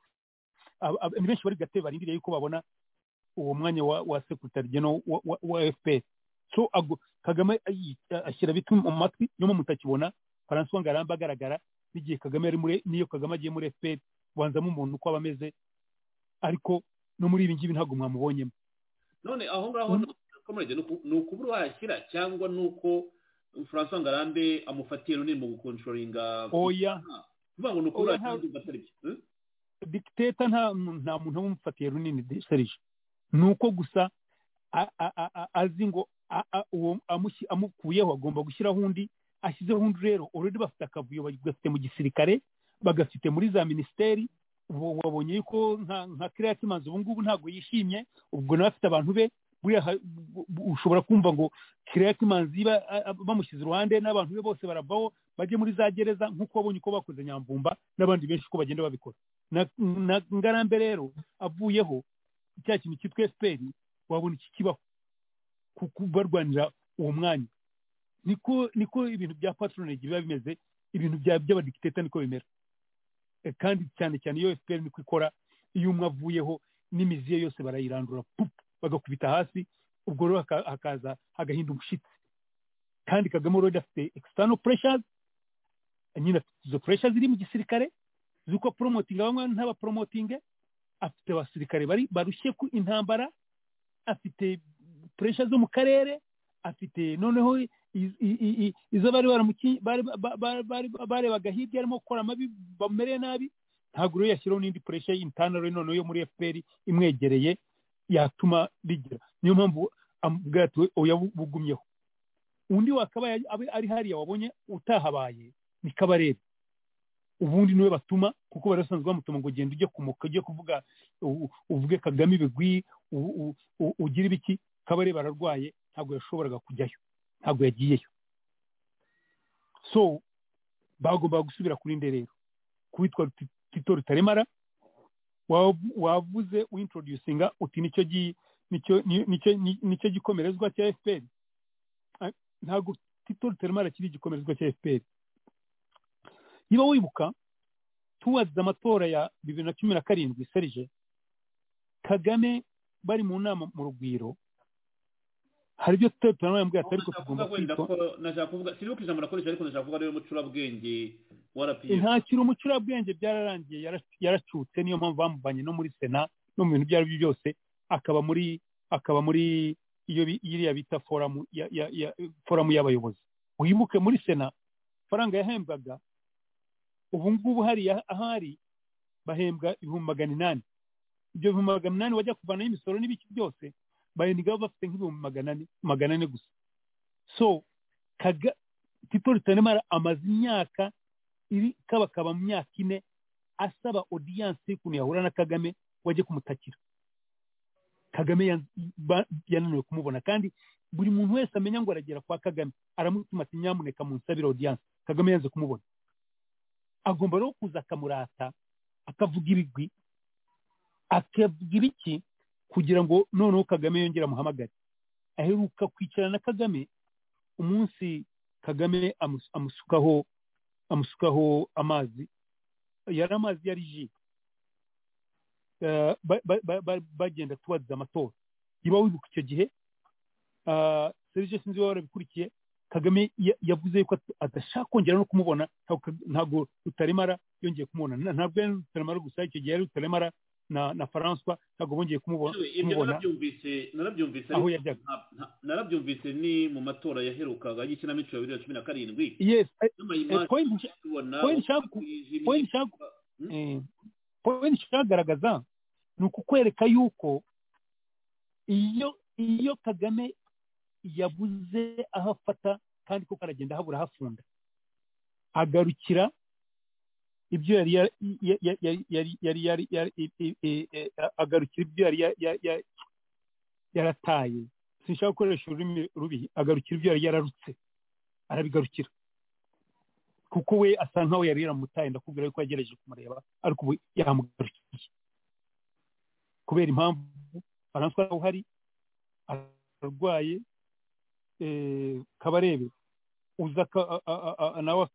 benshi bari gatebe barindiriye yuko babona uwo mwanya wa sekitari geno wa fpr so kagame ashyira bitu mu matwi nyuma mutakibona faransuwa ngaramba agaragara n'igihe kagame ari muri niyo kagame agiye muri fpr banzamo umuntu uko aba ameze ariko no muri ibi ngibi ntabwo mwamubonyemo
none aho ngaho ni ukubura wayashyira cyangwa ni uko faransuwa ngarambe amufatiye runini mu gukontrolinga
oya
kuvuga ngo ni ukubura wayashyira atari byo
dikiteta nta muntu umufatiye runini serije ni uko gusa azi ngo uwo amukuyeho agomba gushyiraho undi ashyizeho undi rero uredi bafite akavuyo bagafite mu gisirikare bagafite muri za minisiteri wabonye yuko nka kiriya kimanza ubu ngubu ntabwo yishimye ubwo nawe afite abantu be ushobora kumva ngo kiriya kimanzi bamushyize iruhande n'abantu be bose baravaho bajye muri za gereza nk'uko wabonye uko bakoze nyamvumba n'abandi benshi uko bagenda babikora na ngarambe rero avuyeho cya kintu cyitwa efuperi wabona iki kibaho kuko barwanira uwo mwanya niko niko ibintu bya patronage biba bimeze ibintu by'abadikiteta niko bimera kandi cyane cyane iyo efuperi niko ikora iyo umwe avuyeho n'imizi ye yose barayirandura pupu bagakubita hasi ubwo rero hakaza hagahinda umushyitsi kandi kagame rero afite external pressures nyine afite izo pressures ziri mu gisirikare z'uko promotinga bamwe ntabaporomotinge afite abasirikare bari barushye ku intambara afite puresha zo mu karere afite noneho izo bari barebaga hirya arimo gukora amabi bamere nabi ntabwo rero yashyiraho n'indi puresha y'intanaro noneho yo muri fpr imwegereye yatuma rigira niyo mpamvu bwatuwe oya bugumyeho undi wakabaye ari hariya wabonye utahabaye ni kabarebe ubundi niwe batuma kuko bari basanzwe bamutuma ngo ugende ujye kumuka ujye kuvuga uvuge kagame ibigwi ugira ibiki kabare bararwaye ntabwo yashoboraga kujyayo ntabwo yagiyeyo so bagombaga gusubira kuri nderero kuwitwa tito rutaremara wavuze wintroducinga uti nicyo nicyo gikomerezwa cya fpr ntabwo tito rutaremara kiri igikomerezwa cya fpr niba wibuka tuwazize amatora ya bibiri na cumi na karindwi serije kagame bari mu nama mu rugwiro hari ibyo tutari turamubwira ati ariko tugomba
kwitwa sinibuka ijambo nakoresha ariko nashaka kuvuga ariyo mucurabwenge warapiye
ntakiri umucurabwenge byararangiye yaracutse niyo mpamvu bamuvanye no muri sena no mu bintu ibyo ari byo byose akaba muri akaba muri iyo iriya bita foramu foramu y'abayobozi wibuke muri sena faranga yahembwaga ubu ngubu hariya ahari bahembwa ibihumbi magana inani ibyo bihumbi magana inani bajya kuvanaho imisoro n'ibiki byose barengaho bafite nk'ibihumbi magana ane gusa so kaga tito rutaremara amaze imyaka iri kabakaba mu myaka ine asaba odiyanse y'ukuntu yahura na kagame wajye kumutakira kagame yananiwe kumubona kandi buri muntu wese amenya ngo aragera kwa kagame aramutuma ati nyamuneka munsabire odiyanse kagame yanze kumubona agomba rero kuza akamurata akavuga ibigwi akavuga ibiki kugira ngo noneho kagame yongere amuhamagare aheruka kwicarana na kagame umunsi kagame amusukaho amusukaho amazi yari amazi yari ji bagenda tubaziza amatora niba wibuka icyo gihe serivisi sinzi waba warabikurikiye kagame yavuze yuko adashaka kongera no kumubona ntabwo rutaremara yongeye kumubona ntabwo yari rutaremara gusa icyo gihe yari rutaremara na faranswa ntabwo bongeye kumubona
aho yajyaga narabyumvise ni mu matora yaherukaga y'ikinamico ya bibiri na cumi na karindwi
poyinti ishagaragaza ni ukukwereka yuko iyo iyo kagame yabuze aho afata kandi kuko aragenda habura ahafunda agarukira ibyo yari yari agarukira ibyo yari yarataye sinshaka gukoresha ururimi rubi agarukira ibyo yari yararutse arabigarukira kuko we asa nkaho yari yaramutaye ndakubwira yuko yagerageje kumureba ariko ubu yamugarukiye kubera impamvu faranswa uhari ararwaye kabarebe uza nawe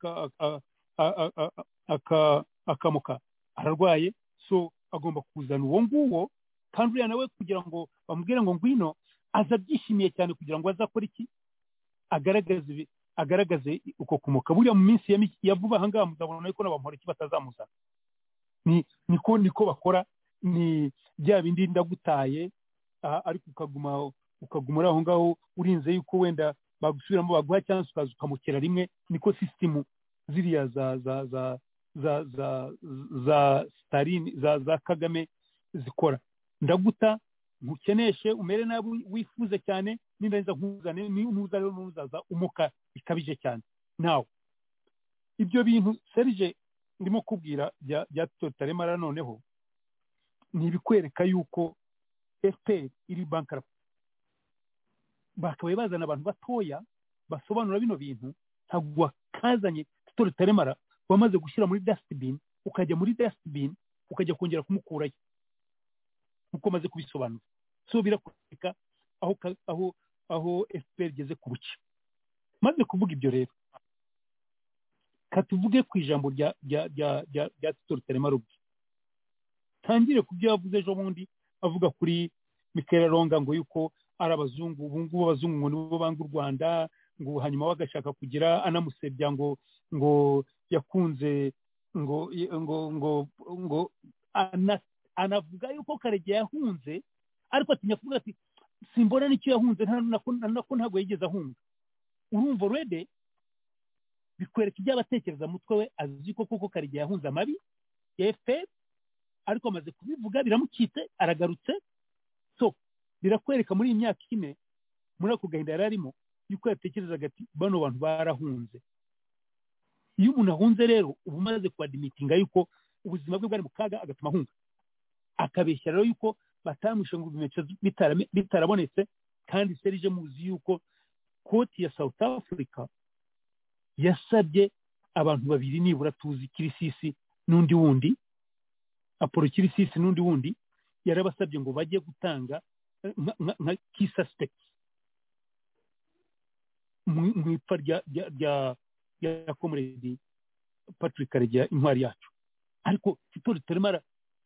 akamuka ararwaye so agomba kuzana uwo nguwo kandi uriya nawe kugira ngo bamubwire ngo ngwino aza abyishimiye cyane kugira ngo azakore iki agaragaze agaragaze uko kumuka buriya mu minsi ya vuba aha ngaha muzabona yuko n'abamora iki batazamuzana niko niko bakora ni bya bindi ndagutaye ariko ukaguma ukaguma uri aho ngaho urinze yuko wenda bagusubiramo baguha cyangwa ukaza ukamukera rimwe niko sisitemu ziriya za za za za za za sitarini za za kagame zikora ndaguta ntukeneshe umere nabi wifuze cyane n'indangiza nkuzane n'uza rero n'uzaza umuka bikabije cyane nawe ibyo bintu serije ndimo kubwira bya totaremara noneho ni ibikwereka yuko efuperi iri bankarapu bakabaye bazana abantu batoya basobanura bino bintu ntabwo wakazanye totaremara wamaze gushyira muri dasitibini ukajya muri dasitibini ukajya kongera kumukurayo nkuko maze kubisobanura so birakwereka aho aho aho fpr igeze ku buke maze kuvuga ibyo rero katuvuge ku ijambo rya rya rya rya rya titori taremarubi tangire ku byo yavuze ejo bundi avuga kuri mikera ronga ngo yuko ari abazungu ubu ngubu abazungu ngo nibo banga u rwanda ngo hanyuma bagashaka kugira anamusebya ngo ngo yakunze ngo ngo ngo ngo anavuga yuko karegeya yahunze ariko atinya kuvuga ati simbona n'icyo yahunze nako ntabwo yigeze ahunga urumva urede bikwereka ibyo abatekereza mutwe we azi ko koko karegeya yahunze amabi ya fpr ariko amaze kubivuga biramukitse aragarutse so birakwereka muri iyi myaka ine muri ako gahinda yari arimo yuko yatekerezaga ati bano bantu barahunze iyo umuntu ahunze rero uba umaze kuwadimitinga yuko ubuzima bwe bwari mu kaga agatuma ahunga akabeshya rero yuko batamwishe ngo ibimenyetso bitarabonetse kandi serije muzi yuko koti ya south africa yasabye abantu babiri nibura tuzi kirisisi n'undi wundi apolo kirisisi n'undi wundi yarabasabye ngo bajye gutanga nka ki suspects mu ipfa rya comrade patrick karegeya intwari yacu ariko fitori turemara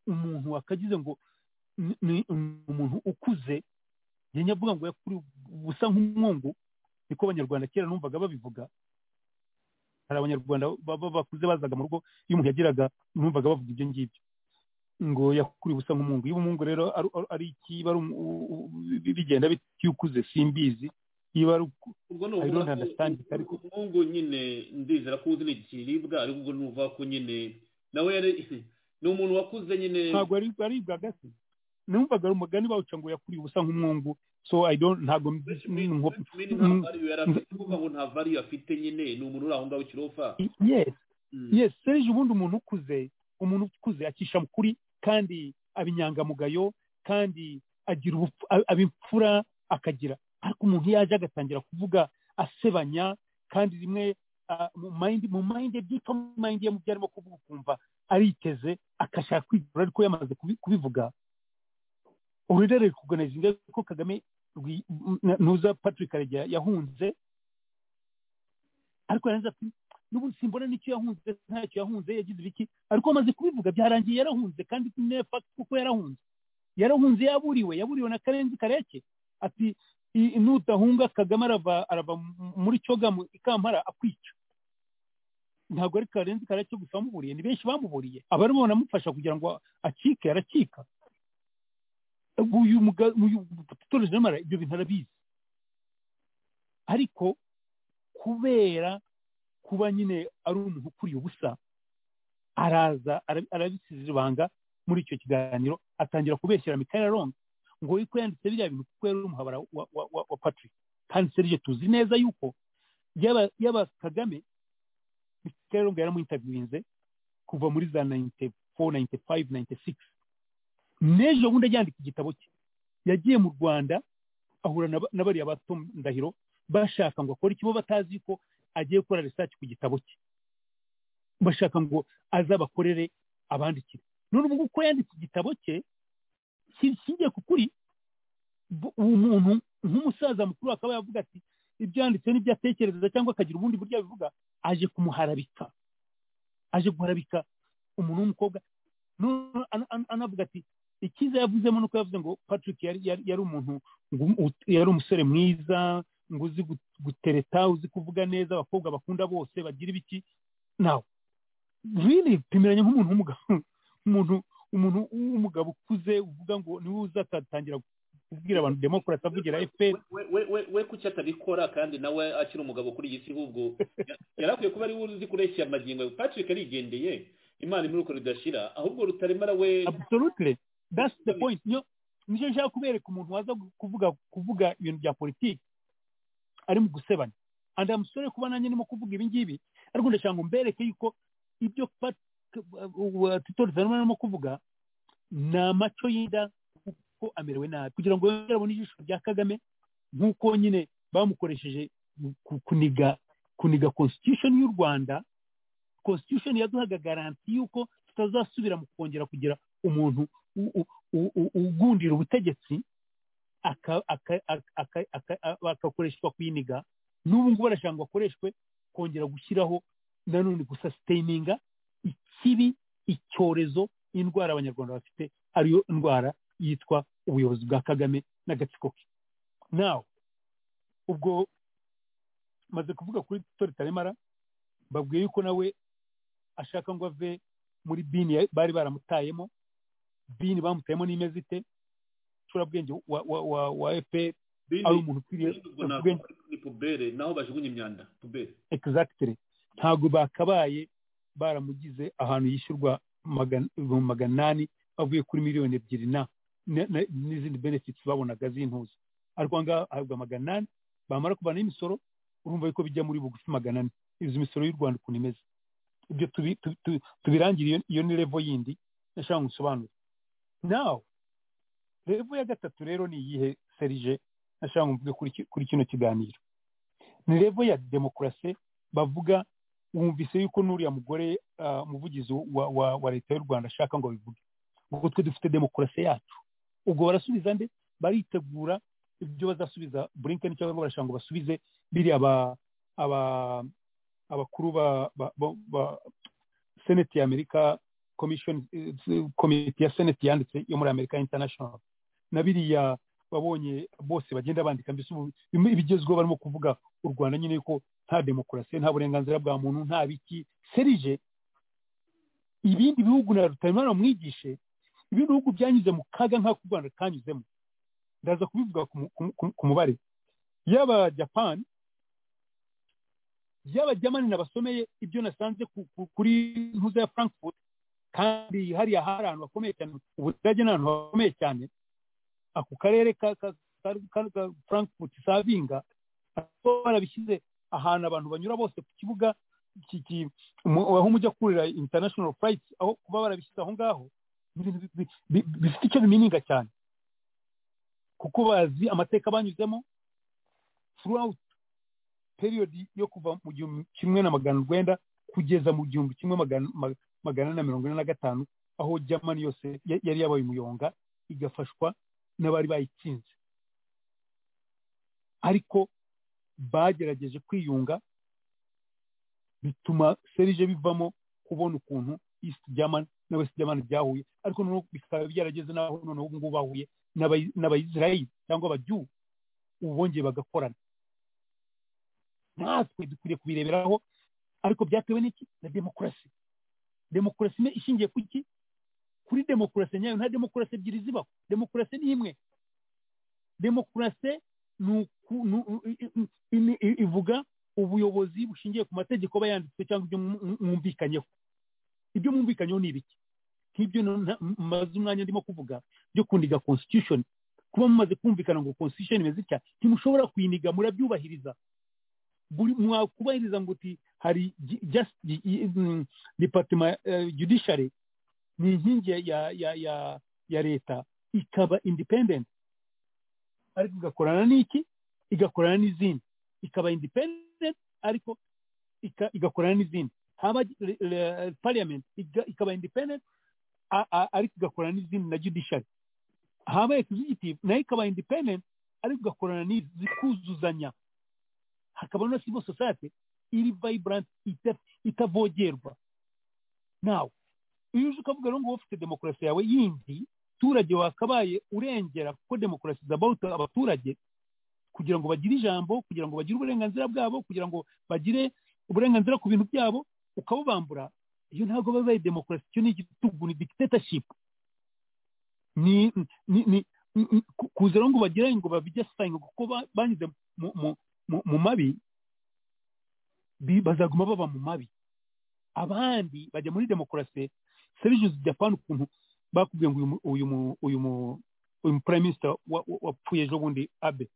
umuntu wakagize ngo ni umuntu ukuze yajya avuga ngo yakuri busa nk'umwungu niko abanyarwanda kera numvaga babivuga hari abanyarwanda bakuze bazaga mu rugo iyo umuntu yagiraga numvaga bavuga ibyo ngibyo ngo yakuri busa nk'umwungu iyo umwungu rero ari ikiba bigenda iyo ukuze simbizi iyo ari
ubwo ni umwungu nyine ndizera ko uzi ni ikiribwa ariko ubwo ni uvuga ko nyine nawe yari ni umuntu wakuze nyine
ntabwo aribwa gasi numvaga ari umugani bawuca ngo yakuriye ubusa nk'umwungu so i don't ntabwo
kuvuga ngo nta value afite nyine ni umuntu uri aho ngaho kirofa
yes yes serije ubundi umuntu ukuze umuntu ukuze acisha mukuri kandi aba inyangamugayo kandi agira abimfura akagira ariko umuntu iyo aje agatangira kuvuga asebanya kandi rimwe mu mayindi byitwa mayindi ye mu byo arimo kuvuga ukumva ariteze agashaka kwigura ariko yamaze kubivuga ururere rikuganiza ingaruka ko kagame ntuza patrick karegeya yahunze ariko yarangiza ati n'ubundi simbona n'icyo yahunze ntacyo yahunze yagize ibiki ariko amaze kubivuga byarangiye yarahunze kandi nefagiti kuko yarahunze yarahunze yaburiwe yaburiwe na karenzi kareke ati nudahunga kagame arava muri cyoga ikampara akwica ntabwo ari karenzi karacyo gusa bamuburiye ni benshi bamuburiye abarimo banamufasha kugira ngo acike aracika uyu mutoreze n'amara ibyo bintu arabizi ariko kubera kuba nyine ari umuntu ukuriye ubusa araza arabisize ibanga muri icyo kiganiro atangira kubeshyira mikaya ronga ngo yuko yanditse biriya bintu kuko yari umuhabara wa patrick kandi serije tuzi neza yuko yaba kagame Karonga yaramwitabirinze kuva muri za 94, 95, 96 n'ejo bundi ajyandika igitabo cye yagiye mu Rwanda ahura na bariya bato ndahiro bashaka ngo akore ikibo batazi ko agiye gukora research ku gitabo cye bashaka ngo azabakorere abandikira none ubu ngubu ko yanditse igitabo cye kishingiye ku kuri uwo muntu nk'umusaza mukuru akaba yavuga ati ibyo yanditse n'ibyo atekereza cyangwa akagira ubundi buryo abivuga aje kumuharabika aje guharabika umuntu w'umukobwa anavuga ati ikiza yavuzemo nuko yavuze ngo patrick yari umuntu yari umusore mwiza ngo uzi gutereta uzi kuvuga neza abakobwa bakunda bose bagira ibiki nawe riri pimiranya nk'umuntu w'umugabo umuntu umuntu w'umugabo ukuze uvuga ngo niwe uzatatangira kubwira abantu demokarasi avugira efuperi
we kuki atabikora kandi nawe akiri umugabo kuri iyi si ahubwo yari akwiye kuba ari we uzi kureshya amagingo patrick arigendeye imana imuri uko ridashira ahubwo rutaremara we
absolutely that's the point niyo nicyo nshaka kubereka umuntu waza kuvuga kuvuga ibintu bya politiki ari mu gusebanya andi amusore kuba nanjye ndimo kuvuga ibi ngibi ariko ndashaka ngo mbereke yuko ibyo tutori zanuma arimo kuvuga ni amaco y'inda kuko amerewe nabi kugira ngo yongere abone ijisho rya kagame nk'uko nyine bamukoresheje kuniga kuniga constitution y'u rwanda constitution yaduhaga garanti y'uko tutazasubira mu kongera kugira umuntu ugundira ubutegetsi agakoreshwa kwiniga n'ubu ngubu barashaka ngo akoreshwe kongera gushyiraho nanone gusasiteyininga ikibi icyorezo indwara abanyarwanda bafite ariyo ndwara yitwa ubuyobozi bwa kagame n'agatsiko ke nawe ubwo maze kuvuga kuri tori taremara babwiye yuko nawe ashaka ngo ave muri bini bari baramutayemo bini bamutayemo n'imeze ite ucurabwenge wa efuperi ari umuntu ukwiriye
ni pubere naho bajugunya imyanda pubere
egisagitire ntabwo bakabaye baramugize ahantu yishyurwa ibihumbi magana inani bavuye kuri miliyoni ebyiri na n'izindi benefits babonaga z'intuza ariko aha ngaha ahabwa magana inani bamara kuvanaho imisoro urumva yuko bijya muri bugufi magana ane izi misoro y'u rwanda ukuntu imeze ibyo tubirangire iyo ni revo yindi nashaka ngo usobanure nawe revo ya gatatu rero ni iyihe serije nashaka ngo mvuge kuri kino kiganiro ni revo ya demokarasi bavuga wumvise yuko n'uriya mugore umuvugizi wa leta y'u rwanda ashaka ngo abivuge ngo twe dufite demokarasi yacu ubwo barasubiza nde baritegura ibyo bazasubiza bulinkeni cyangwa barashaka ngo basubize biriya abakuru ba seneti ya amerika komite ya seneti yanditse yo muri amerika international na biriya babonye bose bagenda bandika mbese ibigezweho barimo kuvuga u rwanda nyine ko nta demokarasi nta burenganzira bwa muntu nta biki serije ibindi bihugu na rutaremara bamwigishe ibindi bihugu byanyuze mu kaga nk'ako u rwanda kanyuzemo ndaza kubivuga ku mubare yaba japani yaba jamani nabasomeye ibyo nasanze kuri ntuza ya frankfurt kandi hariya hari ahantu hakomeye cyane ubudage ni ahantu hakomeye cyane ako karere ka frankfurt savinga barabishyize ahantu abantu banyura bose ku kibuga aho umujya kurira international flight aho kuba barabishyize aho ngaho bifite icyo bimininga cyane kuko bazi amateka banyuzemo throughout periyodi yo kuva mu gihumbi kimwe na magana urwenda kugeza mu gihumbi kimwe magana na mirongo ine na gatanu aho jamani yose yari yabaye umuyonga igafashwa n'abari bayitsinze ariko bagerageje kwiyunga bituma serije bivamo kubona ukuntu east german na west german byahuye ariko noneho bikaba byarageze n'aho noneho ubu ngubu bahuye n'abayisirayeli cyangwa abajyu ubu bongeye bagakorana natwe dukwiriye kubireberaho ariko byatewe n'iki na demokarasi demokarasi imwe ishingiye ku iki kuri demokarasi nyayo nta demokarasi ebyiri zibaho demokarasi ni imwe demokarasi ivuga ubuyobozi bushingiye ku mategeko aba yanditswe cyangwa ibyo mwumvikanyeho ibyo mwumvikanyeho ni ibiki nk'ibyo maze umwanya ndimo kuvuga byo kuniga constitution kuba mumaze kumvikana ngo constitution imeze itya ntimushobora kuyiniga murabyubahiriza mwakubahiriza ngo uti hari departema judiciary ni inkingi ya leta ikaba independent ariko igakorana n'iki igakorana n'izindi ikaba independent ariko igakorana n'izindi haba parliament ikaba independent ariko igakorana n'izindi na judiciary haba executive nayo ikaba independent ariko igakorana n'izikuzuzanya hakaba na civil society iri vibrant itavogerwa nawe iyo uje ukavuga rero ngo ufite demokarasi yawe yindi abaturage wakabaye urengera kuko demokarasi zabawuta abaturage kugira ngo bagire ijambo kugira ngo bagire uburenganzira bwabo kugira ngo bagire uburenganzira ku bintu byabo ukabubambura iyo ntabwo babaye demokarasi icyo ni igitugu ni dictatorship ni ni kuza ngo bagire ngo babijyasanye kuko banyuze mu mabi bazaguma baba mu mabi abandi bajya muri demokarasi serivizi japani ukuntu bakubwiye ngo uyu uyu uyu prime minister wapfuye ejo bundi abe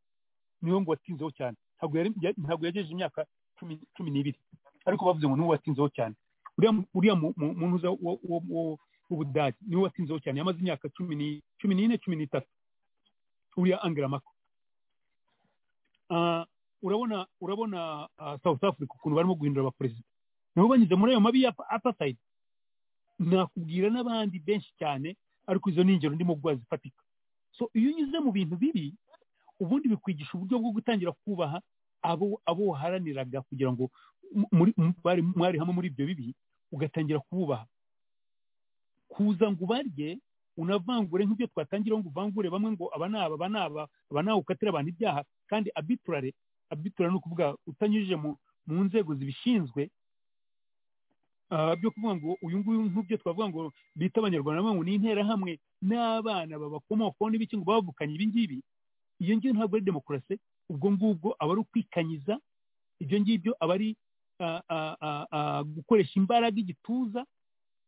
niwe ngo watinzeho cyane ntabwo yagejeje imyaka cumi n'ibiri ariko bavuze ngo niwe watinzeho cyane uriya muntu uza w'ubudage niwe watinzeho cyane yamaze imyaka cumi n'ine cumi n'itatu uriya angela mako urabona urabona south africa ukuntu barimo guhindura abaperezida nabo banyuze muri ayo mabi ya apartheid nakubwira n'abandi benshi cyane ariko izo ni ingero ndimo guha zifatika so iyo unyuze mu bintu bibi ubundi bikwigisha uburyo bwo gutangira kubaha abo abo waharaniraga kugira ngo mwari hamwe muri ibyo bibi ugatangira kububaha kuza ngo ubarye unavangure nk'ibyo twatangira ngo uvangure bamwe ngo aba ni aba aba ni aba aba ni ukatira abantu ibyaha kandi abiturare abiturare ni ukuvuga utanyujije mu nzego zibishinzwe byo kuvuga ngo uyu nguyu nk'ibyo twavuga ngo bita abanyarwanda ngo ni interahamwe n'abana babakomokaho n'ibiki ngo bavukanye ibi ngibi iyo ngiyo ntabwo ari demokarasi ubwo ngubwo aba ari ukwikanyiza ibyo ngibyo aba ari gukoresha imbaraga igituza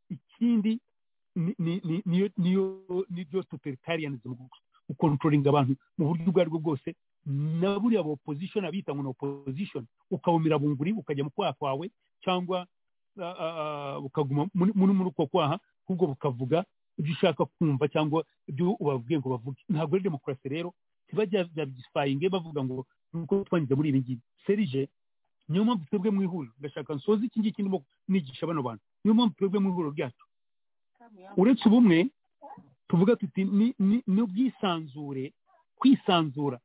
ikindi niyo totalitarianism gukontrolinga abantu mu buryo ubwo aribwo bwose na buriya ba opposition abita ngo ni opposition ukabumira bunguri ukajya mu kwaha kwawe cyangwa bukaguma muri uko kwaha ahubwo bukavuga ibyo ushaka kumva cyangwa ibyo ubabwiye ngo bavuge ntabwo ari demokarasi rero ntibabyisipayinge bavuga ngo nuko twangize muri ibi ngibi serije niyo mpamvu twebwe mu ihuriro ndashaka nsoze iki ngiki ndimo nigisha bano bantu niyo mpamvu twebwe mu ihuriro ryacu uretse ubumwe tuvuga tuti n'ubwisanzure kwisanzura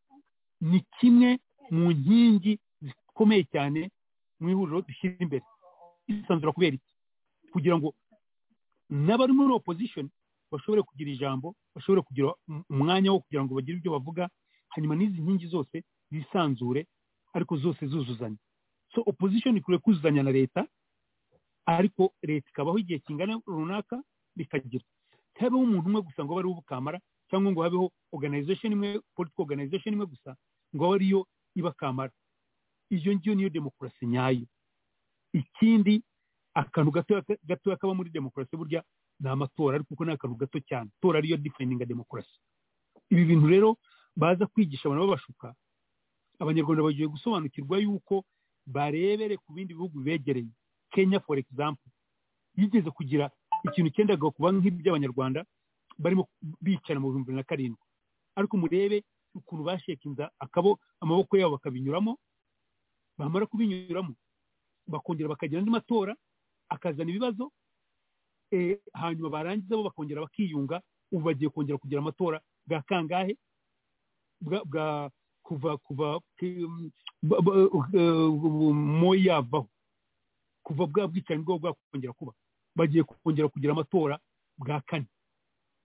ni kimwe mu nkingi zikomeye cyane mu ihuriro dushyira imbere kwisanzura kubera iki kugira ngo n'abari muri opposition bashobore kugira ijambo bashobore kugira umwanya wo kugira ngo bagire ibyo bavuga hanyuma n'izi nkingi zose zisanzure ariko zose zuzuzanya so opposition ikwiye kuzuzanya na leta ariko leta ikabaho igihe kingana runaka bikagira ntihabeho umuntu umwe gusa ngo abe ariwe ubukamara cyangwa ngo habeho organization imwe political organization imwe gusa ngo abe ariyo ibakamara iyo ngiyo niyo demokarasi nyayo ikindi akantu gatoya kaba muri demokarasi burya ni amatora ariko kuko ni akantu gato cyane itora ariyo difayininga demokarasi ibi bintu rero baza kwigisha abantu babashuka abanyarwanda bagiye gusobanukirwa yuko barebere ku bindi bihugu begereye kenya for example yigeze kugira ikintu cyendaga kuba nk'iby'abanyarwanda barimo bicara mu bihumbi bibiri na karindwi ariko murebe ukuntu bashekinza akabo amaboko yabo bakabinyuramo bamara kubinyuramo bakongera bakagira andi matora akazana ibibazo hanyuma barangiza bo bakongera bakiyunga ubu bagiye kongera kugira amatora bwa kangahe bwa kuva kuva moya yavaho kuva bwa bwicanyi bwabo bwakongera kuba bagiye kongera kugira amatora bwa kane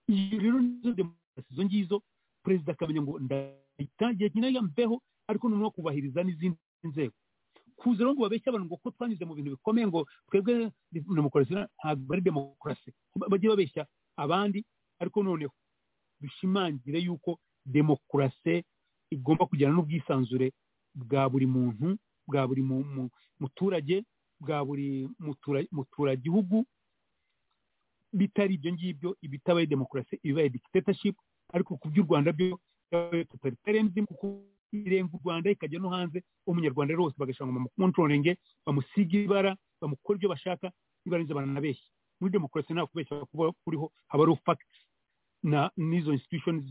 iyo rero nizo demokarasi izo ngizo perezida akamenya ngo ndayitangiye nyina mbeho ariko noneho kubahiriza n'izindi nzego kuza rero ngo babeshye abantu ngo ko twanyuze mu bintu bikomeye ngo twebwe demokarasi ntabwo ari demokarasi bajye babeshya abandi ariko noneho bishimangire yuko demokarasi igomba kujyana n'ubwisanzure bwa buri muntu bwa buri muturage bwa buri muturagihugu bitari ibyo ngibyo ibitabaye demokarasi ibibaye dictatorship ariko ku by'u rwanda byo totalitarianism kuko irenga u Rwanda ikajya no hanze umunyarwanda rero wose bagashaka ngo bamukontrolinge bamusiga ibara bamukora ibyo bashaka ibarenze baranabeshya muri demokarasi nta kubeshya kuba kuriho haba ari fact na n'izo institution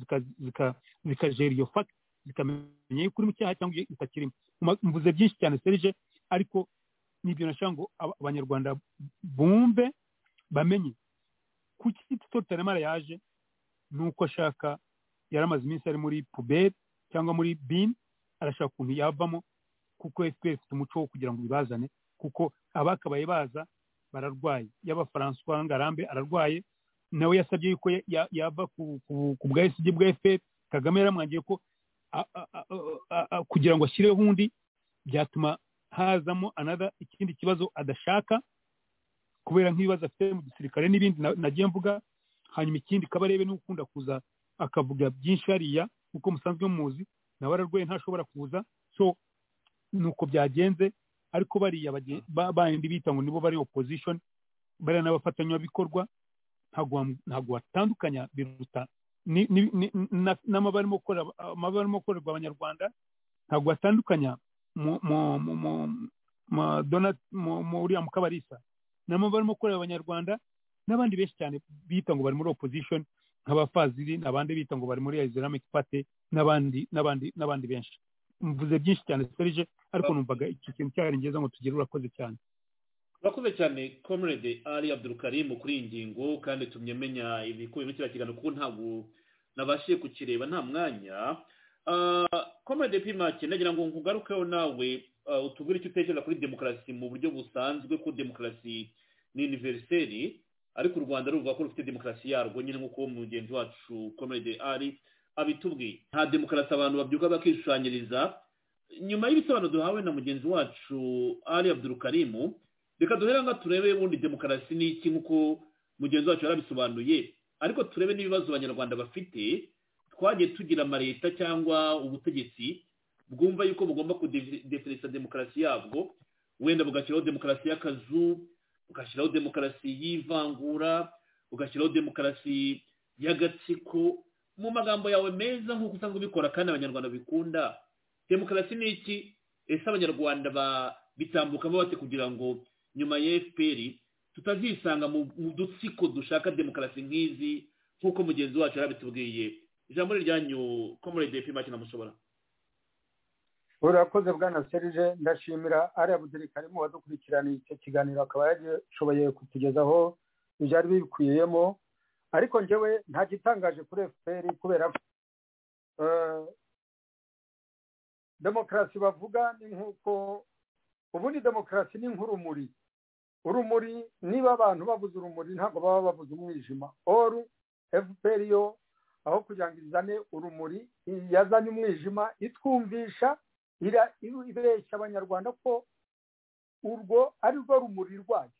zikajera iyo fact zikamenya yuko uri mu cyaha cyangwa utakirimo mvuze byinshi cyane serije ariko nibyo nashaka ngo abanyarwanda bumve bamenye kuki tuto tanamara yaje ni uko ashaka yari amaze iminsi ari muri puberi cyangwa muri bini arashaka ukuntu yavamo kuko efuperi ifite umuco wo kugira ngo ibazane kuko abakabaye baza bararwaye yaba faranswa ngarambe ararwaye nawe yasabye yuko yava ku bwa esigi bwa efuperi kagame yaramwangiye ko kugira ngo ashyireho undi byatuma hazamo anada ikindi kibazo adashaka kubera nk'ibibazo afite mu gisirikare n'ibindi nagiye mvuga hanyuma ikindi kabarebe n'ukunda kuza akavuga byinshi hariya kuko musanzwe muzi nawe ararwaye ntashobora kuza so ni uko byagenze ariko bariya bandi bita ngo nibo bari opposition bariya n'abafatanyabikorwa ntabwo watandukanya biruta n'amaba arimo gukorerwa abanyarwanda ntabwo watandukanya uriya mukabarisa n'amaba arimo gukorera abanyarwanda n'abandi benshi cyane bita ngo bari muri opposition nk'abafaziri n'abandi bita ngo bari muri islamic party n'abandi n'abandi n'abandi benshi mvuze byinshi cyane serije ariko numvaga iki kintu cyari ngeza ngo tugire urakoze cyane
urakoze cyane comrade ali abdulkarim kuri iyi ngingo kandi tumye menya ibikubiye muri kiriya kiganiro kuko ntabwo nabashije kukireba nta mwanya comrade pimake nagira ngo nkugarukeho nawe utubwire icyo utekereza kuri demokarasi mu buryo busanzwe ko demokarasi ni univeriseri ariko u rwanda ruvuga ko rufite demokarasi yarwo nyine nk'uko mugenzi wacu comrade ari abitubwiye nta demokarasi abantu babyuka bakishushanyiriza nyuma y'ibisobanuro duhawe na mugenzi wacu ari abdurukarimu reka duhera ngo turebe ubundi demokarasi ni iki nk'uko mugenzi wacu yarabisobanuye ariko turebe n'ibibazo abanyarwanda bafite twagiye tugira amaleta cyangwa ubutegetsi bwumva yuko bugomba kudefinisa demokarasi yabwo wenda bugashyiraho demokarasi y'akazu ugashyiraho demokarasi y'ivangura ugashyiraho demokarasi y'agatsiko mu magambo yawe meza nk'uko usanga ubikora kandi abanyarwanda bikunda demokarasi ni iki ese abanyarwanda bitambukamo bate kugira ngo nyuma ya fpr tutazisanga mu dutsiko dushaka demokarasi nk'izi nk'uko mugenzi wacu yarabitubwiye ijambo ryanyu komorede epi make namushobora
urakoze bwana serije ndashimira ariya budirikarimu wadukurikiraniye icyo kiganiro akaba yagishoboye kutugezaho ibyari bikwiyemo ariko njyewe nta gitangaje kuri efuperi kubera ko demokarasi bavuga ni nk'uko ubundi demokarasi ni nk'urumuri urumuri niba abantu babuze urumuri ntabwo baba babuze umwijima oru efuperi yo aho kugira ngo izane urumuri yazanye umwijima itwumvisha ibeshya abanyarwanda ko urwo ari rwo rumuri rwayo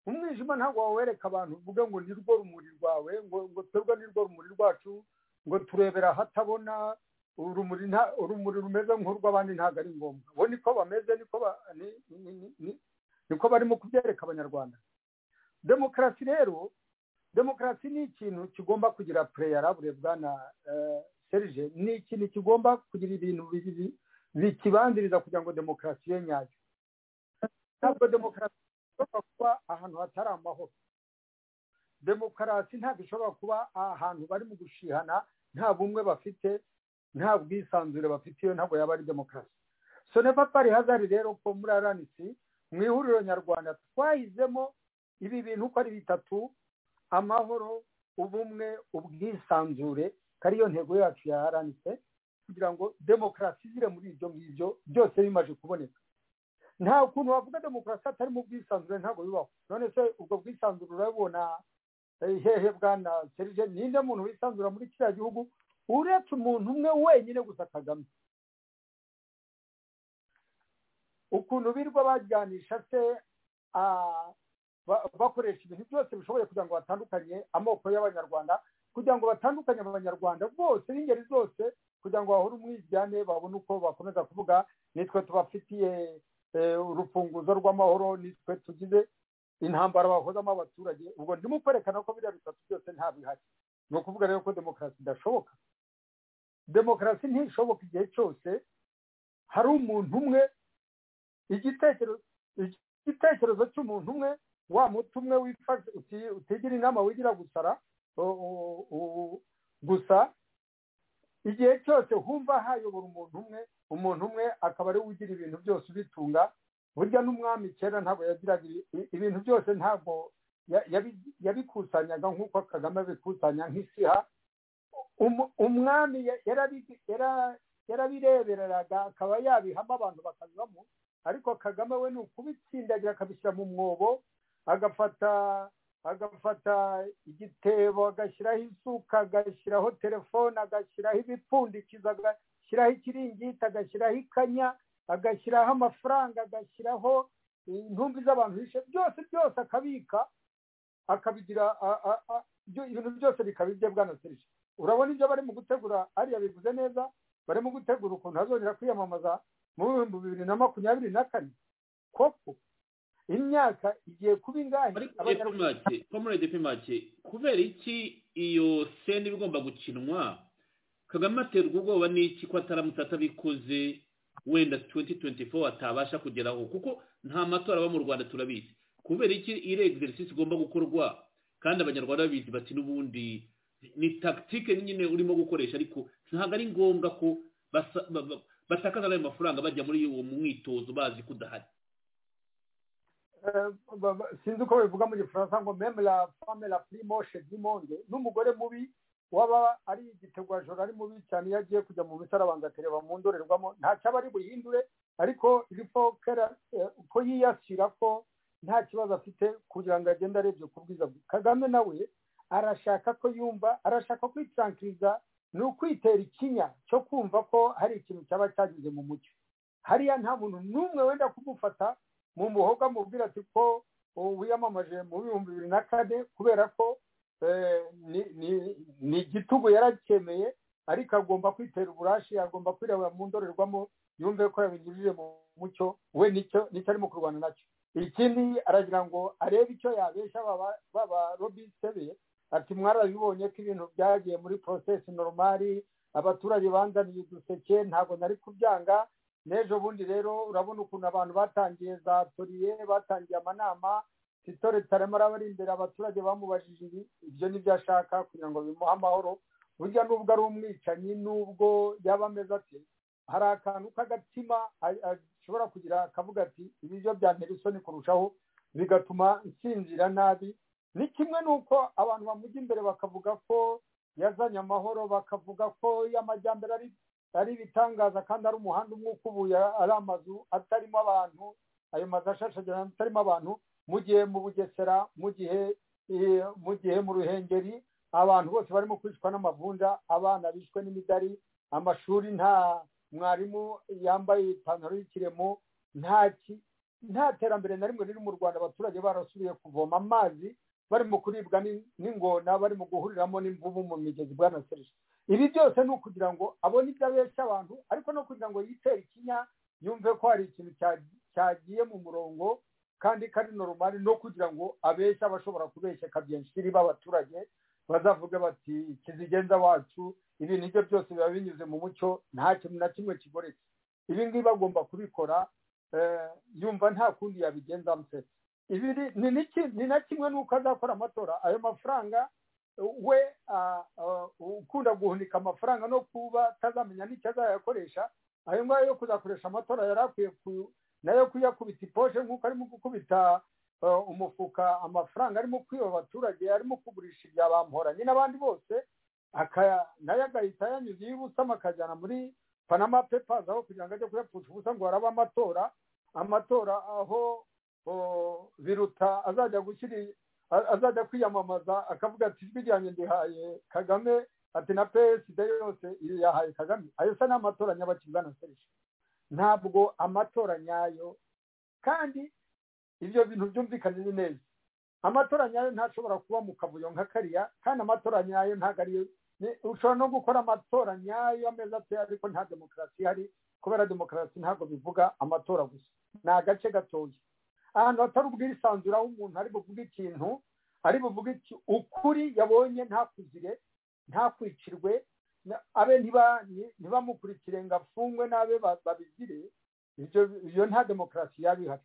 umwijima ntabwo wawereka abantu uvuge ngo ni rwo rumuri rwawe ngo turwe ni rwo rumuri rwacu ngo turebera ahatabona urumuri urumuri rumeze nk'urw'abandi ntabwo ari ngombwa bo niko bameze niko barimo kubyereka abanyarwanda demokarasi rero demokarasi ni ikintu kigomba kugira pureyarabure bwa na serije ni ikintu kigomba kugira ibintu bikibanziriza kugira ngo demokarasi ye nyayo ntabwo demokarasi ishobora kuba ahantu hatari amahoro demokarasi ntabwo ishobora kuba ahantu bari mu gushihana nta bumwe bafite nta bwisanzure bafite iyo ntabwo yaba ari demokarasi so never pari hazari rero ko muri aranisi mu ihuriro nyarwanda twahizemo ibi bintu uko ari bitatu amahoro ubumwe ubwisanzure kariyo ntego yacu ya aranise kugira ngo demokarasi izire muri ibyo ngibyo byose bimaze kuboneka nta kuntu wavuga demokarasi atari mu bwisanzure ntabwo bibaho none se ubwo bwisanzure urabona hehe bwana serije ninde muntu wisanzura muri kiriya gihugu uretse umuntu umwe wenyine gusa kagame ukuntu birwa bajyanisha se bakoresha ibintu byose bishoboye kugira ngo batandukanye amoko y'abanyarwanda kugira ngo batandukanye abanyarwanda bose b'ingeri zose kugira ngo bahore umwiryane babone uko bakomeza kuvuga nitwe tubafitiye urufunguzo rw'amahoro nitwe tugize intambara bahozamo abaturage ubwo ndimo kwerekana ko biriya bitatu byose nta bihari ni ukuvuga rero ko demokarasi idashoboka demokarasi ntishoboka igihe cyose hari umuntu umwe igitekerezo cy'umuntu umwe wa muti umwe utigira inama wigira gusara gusa igihe cyose humva hayobora umuntu umwe umuntu umwe akaba ariwe ugira ibintu byose ubitunga burya n'umwami kera ntabwo yagiraga ibintu byose ntabwo yabikusanyanga nk'uko kagame abikusanya nk'isiha umwami yarabirebereraga akaba yabihamo abantu bakavamo ariko kagame we ni ukubitsindagira akabishyira mu mwobo agafata agafata igitebo agashyiraho isuka agashyiraho telefone agashyiraho ibipfundikizo agashyiraho ikiringiti agashyiraho ikanya agashyiraho amafaranga agashyiraho intumbi z'abantu bishe byose byose akabika akabigira ibintu byose bikaba ibye bwana serije urabona ibyo bari mu gutegura ariya bivuze neza bari mu gutegura ukuntu hazongera kwiyamamaza mu bihumbi bibiri na makumyabiri na kane koko imyaka igiye kuba ingahe
komurage pimake kubera iki iyo sena iba igomba gukinwa kagame aterwa ubwoba n'iki ko ataramutse atabikoze wenda 2024 atabasha kugeraho kuko nta matora aba mu Rwanda turabizi kubera iki ire exercice igomba gukorwa kandi abanyarwanda babizi bati n'ubundi ni tactique nyine urimo gukoresha ariko ntabwo ari ngombwa ko batakaza ayo mafaranga bajya muri uwo mwitozo bazi ko udahari
sinzi uko bivuga mu gifaransa ngo meme la femme la plus moche du monde n'umugore mubi waba ari igitegwajoro ari mubi cyane iyo agiye kujya mu misarabanza akareba mu ndorerwamo nta cyaba ari buhindure ariko ko ko yiyashyira ko nta kibazo afite kugira ngo agende arebye ku bwiza bwe kagame nawe arashaka ko yumva arashaka kwitsankiriza ni ukwitera ikinya cyo kumva ko hari ikintu cyaba cyageze mu mucyo hariya nta muntu n'umwe wenda kumufata mu muhoga mubwira ati ko wiyamamaje mu bihumbi bibiri na kane kubera ko ni igitugu yaracyemeye ariko agomba kwitera uburashi agomba kwirabura mu ndorerwamo yumve ko yabigirije mu mucyo we nicyo arimo kurwana nacyo ikindi aragira ngo arebe icyo yabesha baba robinse be ati mwarabibonye ko ibintu byagiye muri porosesi noromari abaturage banzaniye uduseke ntabwo nari kubyanga n'ejo bundi rero urabona ukuntu abantu batangiye za toriye batangiye amanama sitore tarama araba ari imbere abaturage bamubajije ibi ibyo nibyo ashaka kugira ngo bimuhe amahoro burya nubwo ari umwicanyi nubwo yaba ameze ati hari akantu k'agatima ashobora kugira akavuga ati ibi byo byantera isoni kurushaho bigatuma nsinzira nabi ni kimwe n'uko abantu bamujya imbere bakavuga ko yazanye amahoro bakavuga ko y'amajyambere ari ibitangaza kandi ari umuhanda umwe ukubuye ari amazu atarimo abantu ayo mazu ashashagirana atarimo abantu mu gihe mu bugesera mu gihe mu gihe mu ruhengeri abantu bose barimo kwicwa n'amavunja abana bishwe n'imidari amashuri nta mwarimu yambaye ipantaro y'ikiremo nta terambere na rimwe riri mu rwanda abaturage barasubiye kuvoma amazi barimo kuribwa n'ingona barimo guhuriramo n'imvubu mu migezi bwa serije ibi byose ni ukugira ngo abone ibyo abeshya abantu ariko no kugira ngo yitere ikinya yumve ko hari ikintu cyagiye mu murongo kandi kari normal no kugira ngo abeshya bashobora kubeshyaka byinshi b'abaturage bazavuga bati kizigenza wacu ibintu ibyo byose biba binyuze mu mucyo nta kintu na kimwe kigoretse ibi ngibi bagomba kubikora yumva nta kundi yabigenza amusetse ni na kimwe n'uko azakora amatora ayo mafaranga we ukunda guhunika amafaranga no kuba atazamenya n'icyo azayakoresha ayo ngayo yo kuzakoresha amatora yari akwiye nayo kuyakubita iposhe nk'uko arimo gukubita umufuka amafaranga arimo kwiba abaturage arimo kugurisha ibya bamporanye n'abandi bose nayo agahita yanyuze iyo ubusama akajyana muri panama pepazi aho kugira ngo ajye kuyapfusha ubusa ngo harabe amatora amatora aho biruta azajya gushyira azajya kwiyamamaza akavuga ati ijwi ryanjye ndihaye kagame ati na psd yose yahaye kagame ayo se ni amatora nyabakiza na serije ntabwo amatora nyayo kandi ibyo bintu byumvikanye neza amatora nyayo ntashobora kuba mu kavuyo nka kariya kandi amatora nyayo ntabwo ariyo ushobora no gukora amatora nyayo ameza ate ariko nta demokarasi ihari kubera demokarasi ntabwo bivuga amatora gusa ni agace gatoya ahantu hatari ubwisanzure aho umuntu ari buvuge ikintu ari buvuge ukuri yabonye ntakuzire ntakwicirwe abe ntibamukurikire ngo afungwe n'abe babigire iyo nta demokarasi yaba ihari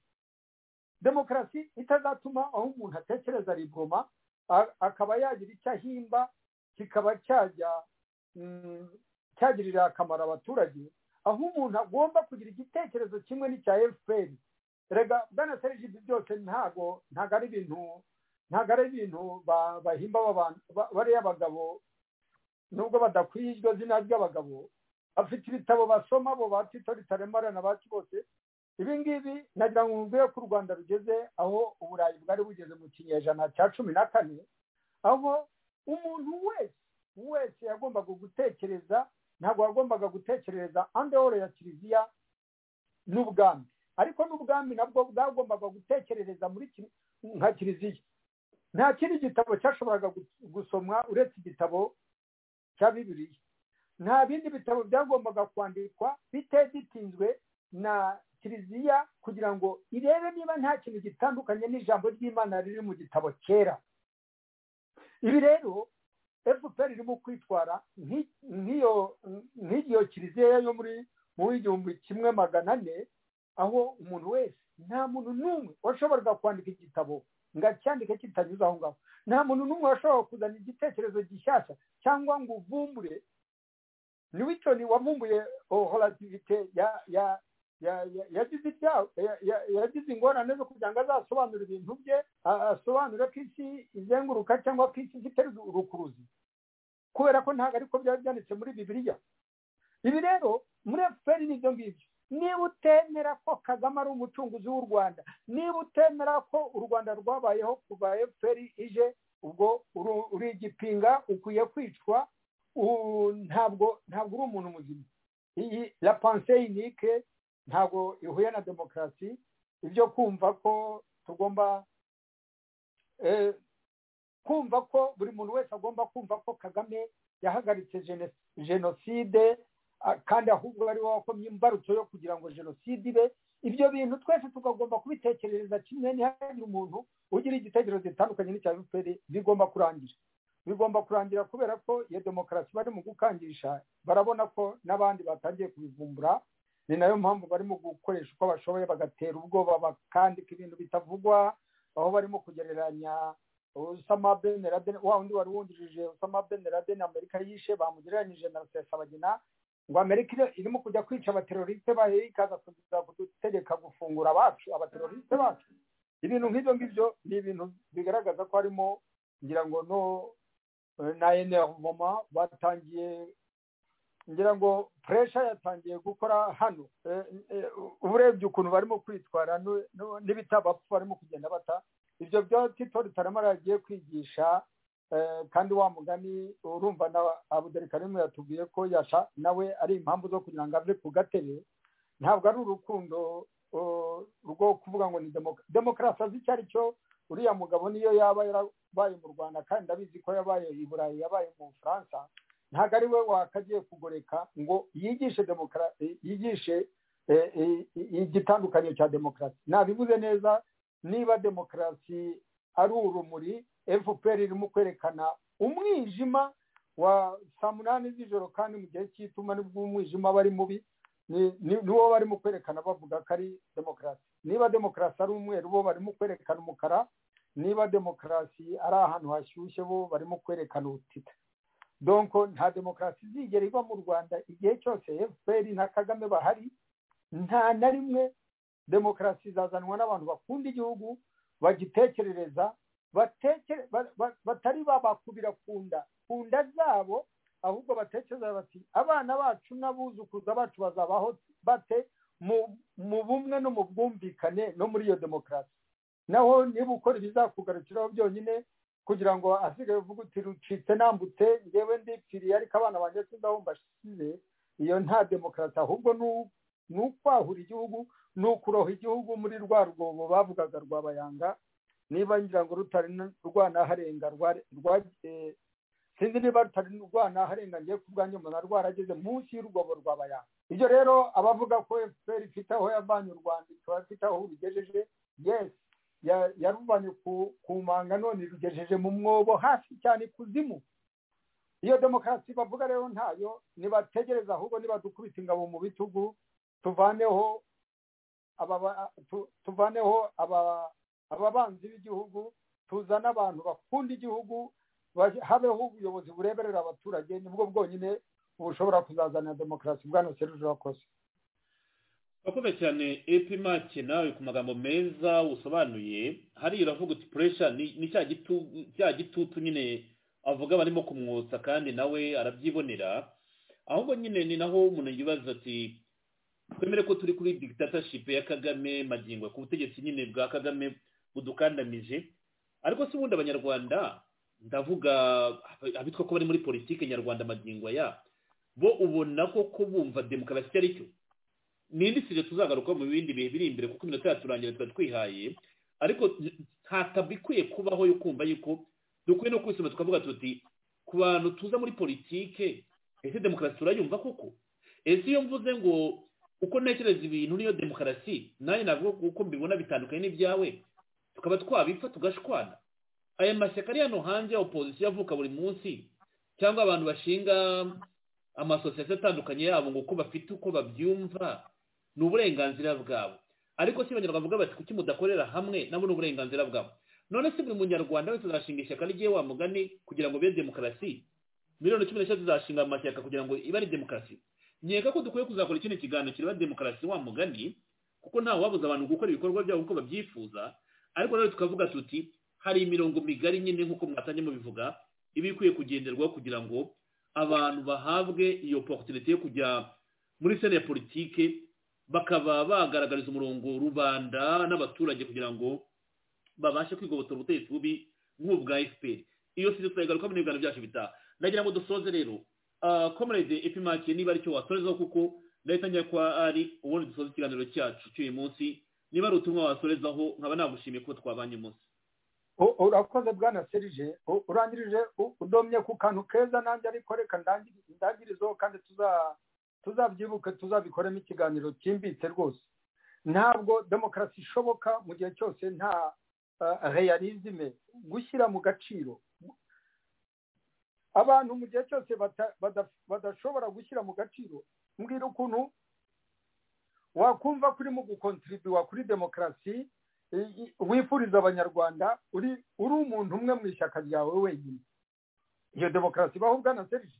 demokarasi itazatuma aho umuntu atekereza riboma akaba yagira icyo ahimba kikaba cyajya cyagirira akamaro abaturage aho umuntu agomba kugira igitekerezo kimwe n'icya efuperi rega bwana serivisi ibyo byose ntago ntago ari ibintu ntago ari ibintu bahimba bariya abagabo nubwo badakwiye iryo zina ry'abagabo bafite ibitabo basoma abo ba tito ritaremara na bacu bose ibi ngibi nagira ngo mubwire ko u rwanda rugeze aho uburayi bwari bugeze mu kinyejana cya cumi na kane aho umuntu wese wese yagombaga gutekereza ntabwo yagombaga gutekereza andehoro ya kiliziya n'ubwami ariko n'ubwami nabwo bwagombaga gutekerereza muri nka kiliziya nta kindi gitabo cyashoboraga gusomwa uretse igitabo cya bibiriya nta bindi bitabo byagombaga kwandikwa bitegitinzwe na kiliziya kugira ngo irebe niba nta kintu gitandukanye n'ijambo ry'imana riri mu gitabo cyera ibi rero fpr irimo kwitwara nk'iyo kiliziya yo muri mu w'igihumbi kimwe magana ane aho umuntu wese nta muntu n'umwe washoboraga kwandika igitabo ngo acyandike kitanyuze aho ngaho nta muntu n'umwe washobora kuzana igitekerezo gishyashya cyangwa ngo uvumbure ni witoni wavumbuye holativite ya ya yagize ibyago yagize ingorane zo kugira ngo azasobanure ibintu bye asobanure ko isi izenguruka cyangwa ko isi ifite urukuruzi kubera ko ntabwo ariko byaba byanditse muri bibiliya ibi rero muri efuperi n'ibyo ngibyo niba utemera ko kagame ari umucunguzi w'u rwanda niba utemera ko u rwanda rwabayeho kuva efuperi ije ubwo uri igipinga ukwiye kwicwa ntabwo ntabwo uri umuntu muzima iyi la pensée unique ntabwo ihuye na demokarasi ibyo kumva ko tugomba kumva ko buri muntu wese agomba kumva ko kagame yahagaritse jenoside kandi ahubwo ari wowe wakomye imbarutso yo kugira ngo jenoside ibe ibyo bintu twese tugomba kubitekerereza kimwe ntihagire umuntu ugira igitekerezo gitandukanye n'icya efuperi bigomba kurangira bigomba kurangira kubera ko iyo demokarasi bari mu gukangisha barabona ko n'abandi batangiye kubivumbura ni nayo mpamvu barimo gukoresha uko bashoboye bagatera ubwoba bakandika ibintu bitavugwa aho barimo kugereranya usama ben laden wa undi wari wungirije usama ben laden amerika yishe bamugereranyije na rusesabagina ngo amerika irimo kujya kwica abateroriste bayo ikaza kuza kudutegeka gufungura abacu abateroriste bacu ibintu nk'ibyo ngibyo ni ibintu bigaragaza ko harimo ngira ngo no na enervoma batangiye ngira ngo puresha yatangiye gukora hano uburebye ukuntu barimo kwitwara n'ibitabapfa barimo kugenda bata ibyo byo tito ritaramara yagiye kwigisha kandi wa mugani urumva na abudari karimu yatubwiye ko yasha nawe ari impamvu zo kugira ngo ave ku gatebe ntabwo ari urukundo rwo kuvuga ngo ni demokarasi azi icyo ari cyo uriya mugabo niyo yaba yarabaye mu rwanda kandi abizi ko yabaye i burayi yabaye mu bufaransa ntabwo ari we wakagiye kugoreka ngo yigishe demokarasi yigishe igitandukanyo cya demokarasi nabivuze neza niba demokarasi ari urumuri efuperi irimo kwerekana umwijima wa saa munani z'ijoro kandi mu gihe cy'ituma nibwo umwijima aba ari mubi niwo barimo kwerekana bavuga ko ari demokarasi niba demokarasi ari umweru bo barimo kwerekana umukara niba demokarasi ari ahantu hashyushye bo barimo kwerekana ubutita donko nta demokarasi izigera iba mu rwanda igihe cyose efuperi na kagame bahari nta na rimwe demokarasi izazanwa n'abantu bakunda igihugu bagitekerereza batari babakubira ku nda ku nda zabo ahubwo batekereza bati abana bacu n'abuzukuza bacu bazabaho bate mu bumwe no mu bwumvikane no muri iyo demokarasi naho niba ukora ibizakugarukiraho byonyine kugira ngo asigaye uvuga uti rucitse nambutse ngewe ndipfiriye ariko abana banjye sindabumva shize iyo nta demokarasi ahubwo ni ukwahura igihugu ni ukuroha igihugu muri rwa rwobo bavugaga rwabayanga niba ngira ngo rutari rwanaharenga sinzi niba rutari rwanaharenga ngiye ku bwanjye umuntu arwarageze munsi y'urwobo rwabayanga ibyo rero abavuga ko efuperi ifite aho yavanye u rwanda ikaba ifite aho rugejeje yesi yaruvanye ku manga none rugejeje mu mwobo hasi cyane kuzimu iyo demokarasi bavuga rero ntayo ntibategereza ahubwo nibadukubita ingabo mu bitugu tuvaneho tuvaneho ababanzi b'igihugu tuzane abantu bakunda igihugu habeho ubuyobozi bureberera abaturage nibwo bwonyine bushobora kuzazanira demokarasi bwa seruje wakoze
wakoze cyane epimake nawe ku magambo meza usobanuye hariya uravuga uti puresha ni cya gitutu nyine avuga barimo kumwotsa kandi nawe arabyibonera ahubwo nyine ni naho umuntu yibaza ati twemere ko turi kuri digitataship ya kagame magingo ku butegetsi nyine bwa kagame budukandamije ariko si ubundi abanyarwanda ndavuga abitwa ko bari muri politiki nyarwanda magingo ya bo ubona ko kubumva demokarasi ari cyo nindi sije tuzagaruka mu bindi bihe biri imbere kuko iminota yaturangira tuba twihaye ariko ntatabwo ikwiye kubaho yo kumva yuko dukwiye no kwisoma tukavuga tuti ku bantu tuza muri politike ese demokarasi turayumva koko ese iyo mvuze ngo uko ntekereza ibintu niyo demokarasi nanjye ntabwo uko mbibona bitandukanye n'ibyawe tukaba twabipfa tugashwana aya mashyaka ari hano hanze ya opozisiyo avuka buri munsi cyangwa abantu bashinga amasosiyete atandukanye yabo ngo uko bafite uko babyumva ni uburenganzira bwabo ariko si abanyarwanda bavuga bati kuki mudakorera hamwe nabo ni uburenganzira bwabo none se buri munyarwanda wese azashinga ishyaka rye wa mugani kugira ngo bibe demokarasi miliyoni cumi n'eshatu zazashinga amashyaka kugira ngo ibe ari demokarasi nkeka ko dukwiye kuzakora ikindi kiganiro kireba demokarasi wa mugani kuko nta wabuza abantu gukora ibikorwa byabo uko babyifuza ariko rero tukavuga tuti hari imirongo migari nyine nk'uko mwatangiye mubivuga iba ikwiye kugenderwaho kugira ngo abantu bahabwe iyo porotiriti yo kujya muri sene ya politike bakaba bagaragariza umurongo rubanda n'abaturage kugira ngo babashe kwigobotora ubutegetsi bubi nk'ubwa efuperi iyo si turayigaruka mu biganiro byacu bitaha nagira ngo dusoze rero komerede epimake niba aricyo wasorezaho kuko ndahita ko ari ubundi dusoze ikiganiro cyacu cy'uyu munsi niba ari ubutumwa wasorezaho nkaba nagushimiye kuba twabanye umunsi
urakoze bwana serije urangirije udomye ku kantu keza nanjye ariko reka ndangirizeho kandi tuzabyibuke tuzabikoremo ikiganiro cyimbitse rwose ntabwo demokarasi ishoboka mu gihe cyose nta reyarizime gushyira mu gaciro abantu mu gihe cyose badashobora gushyira mu gaciro mbwira ukuntu wakumva ko urimo gukontribuywa kuri demokarasi wifuriza abanyarwanda uri uri umuntu umwe mu ishyaka ryawe wenyine iyo demokarasi ibaho bwana serije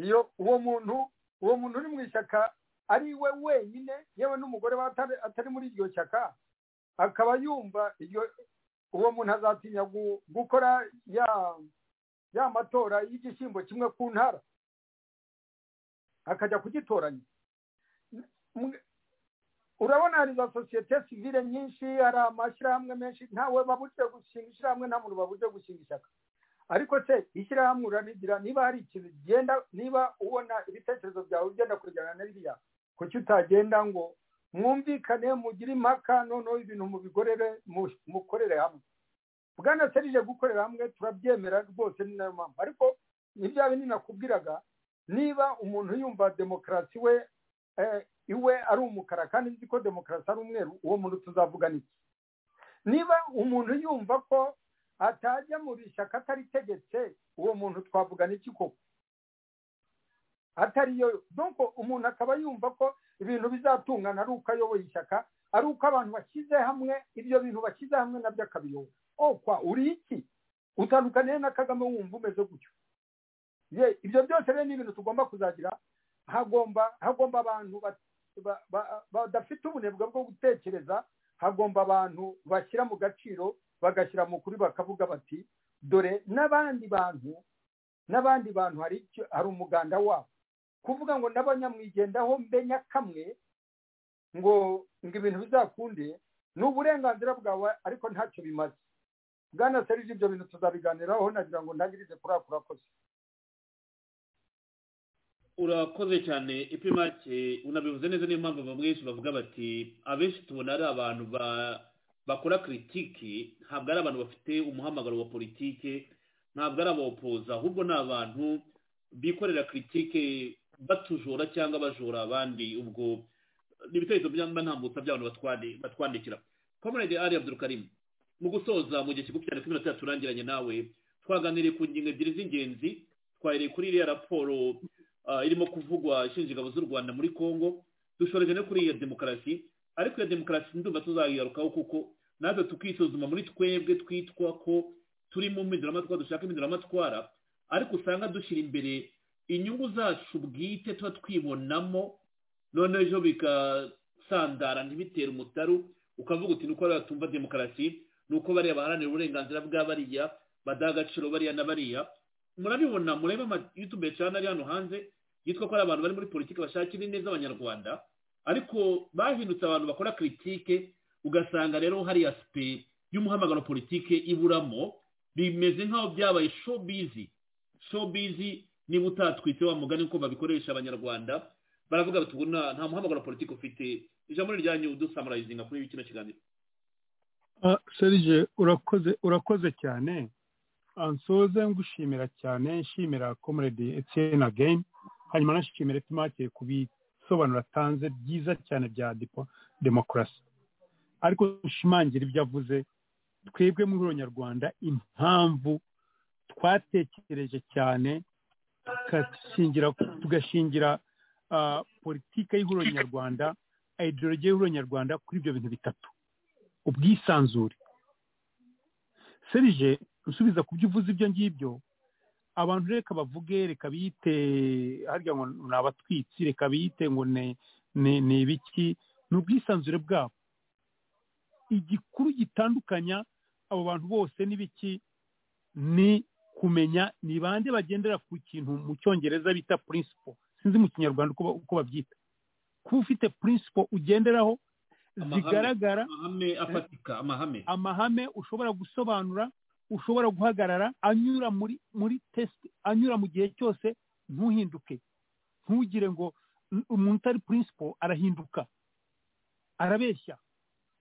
iyo uwo muntu uwo muntu uri mu ishyaka ari we wenyine yewe n'umugore atari muri iryo shyaka akaba yumva uwo muntu azatinya gukora ya matora y'igishyimbo kimwe ku ntara akajya kugitoranya urabona hari za sosiyete sivire nyinshi hari amashyirahamwe menshi ntawe babujije gushinga ishyirahamwe nta muntu babujije gushinga ishyaka ariko se ishyirahamwe urarigira niba hari ikintu genda niba ubona ibitekerezo byawe ugenda kujyana na biriya kuki utagenda ngo mwumvikane mugire impaka noneho ibintu mubigorere mukorere hamwe bwana serije gukorera hamwe turabyemera rwose ni nayo mpamvu ariko n'ibyaba ninakubwiraga niba umuntu yumva demokarasi we iwe ari umukara kandi nzi ko demokarasi ari umweru uwo muntu tuzavuga iki niba umuntu yumva ko atajya mu ishyaka ataritegetse uwo muntu twavuga n'iki koko atariyo doko umuntu akaba yumva ko ibintu bizatungana ari uko ayoboye ishyaka ari uko abantu bashyize hamwe ibyo bintu bashyize hamwe nabyo akabiyobora okwa uri iki utandukaniye na kagame wumva umeze gutyo ibyo byose rero ni ibintu tugomba kuzagira hagomba hagomba abantu badafite ubunebwe bwo gutekereza hagomba abantu bashyira mu gaciro bagashyira mu kuri bakavuga bati dore n'abandi bantu n'abandi bantu hari hari umuganda wabo kuvuga ngo n'abanyamwigendaho mbe nyakamwe ngo ngo ibintu bizakunde ni uburenganzira bwawe ariko ntacyo bimaze bwana serije ibyo bintu tuzabiganiraho nagira ngo ntangirize kuri ako urakoze
urakoze cyane ipimake unabivuze neza niyo mpamvu bamwe bavuga bati abenshi tubona ari abantu bakora kiritiki ntabwo ari abantu bafite umuhamagaro wa politike ntabwo ari abawopoza ahubwo ni abantu bikorera kiritike batujora cyangwa bajora abandi ubwo ni ibitekerezo byamba ntambutsa by'abantu batwandikira komerede ari abdurukarimu mu gusoza mu gihe kigufi cyane kuri minota turangiranye nawe twaganiriye ku ngingo ebyiri z'ingenzi twahereye kuri iriya raporo irimo kuvugwa ishinja ingabo z'u rwanda muri congo dushoreje no kuri iyo demokarasi ariko iyo demokarasi ndumva tuzayigarukaho kuko natwe tukisuzuma muri twebwe twitwa ko turi mu mpinduramatwara dushaka impinduramatwara ariko usanga dushyira imbere inyungu zacu bwite tuba twibonamo noneho ejo sandara ntibitere umutaru ukavuga uti nuko bariya batumva demokarasi nuko bariya baharanira uburenganzira bwa bariya badaha agaciro bariya na bariya murabibona murebe amayutube cyane ari hano hanze yitwa ko ari abantu bari muri politiki bashakira ineza abanyarwanda ariko bahindutse abantu bakora kiritike ugasanga rero hari asipe y'umuhamagaro politiki iburamo bimeze nk'aho byabaye shobizi shobizi niba utatwitse wa mugani uko babikoresha abanyarwanda baravuga bati ubu nta muhamagaro politiki ufite ijambo ryanyu udusamurayizinga kuri kino kiganiro
serge urakoze urakoze cyane ansoze ngushimira cyane nshimira komerede etiyeni ageni hanyuma nashimira etimake ku bisobanuro atanze byiza cyane bya demokarasi ariko ushimangira ibyo avuze twebwe muri uronyarwanda impamvu twatekereje cyane tugashingira politiki y'ihuriro nyarwanda ideologiye y'ihuriro nyarwanda kuri ibyo bintu bitatu ubwisanzure serije usubiza ku byo uvuze ibyo ngibyo abantu reka bavuge reka biyite harya ngo ni abatwitsi reka biyite ngo ni ibiki ni ubwisanzure bwabo igikuru gitandukanya abo bantu bose n'ibiki ni kumenya ni bande bagendera ku kintu mu cyongereza bita purinsipo sinzi mu kinyarwanda uko babyita kuba ufite purinsipo ugenderaho zigaragara
amahame afatika amahame
amahame ushobora gusobanura ushobora guhagarara anyura muri muri tesite anyura mu gihe cyose ntuhinduke ntugire ngo umuntu utari purinsipo arahinduka arabeshya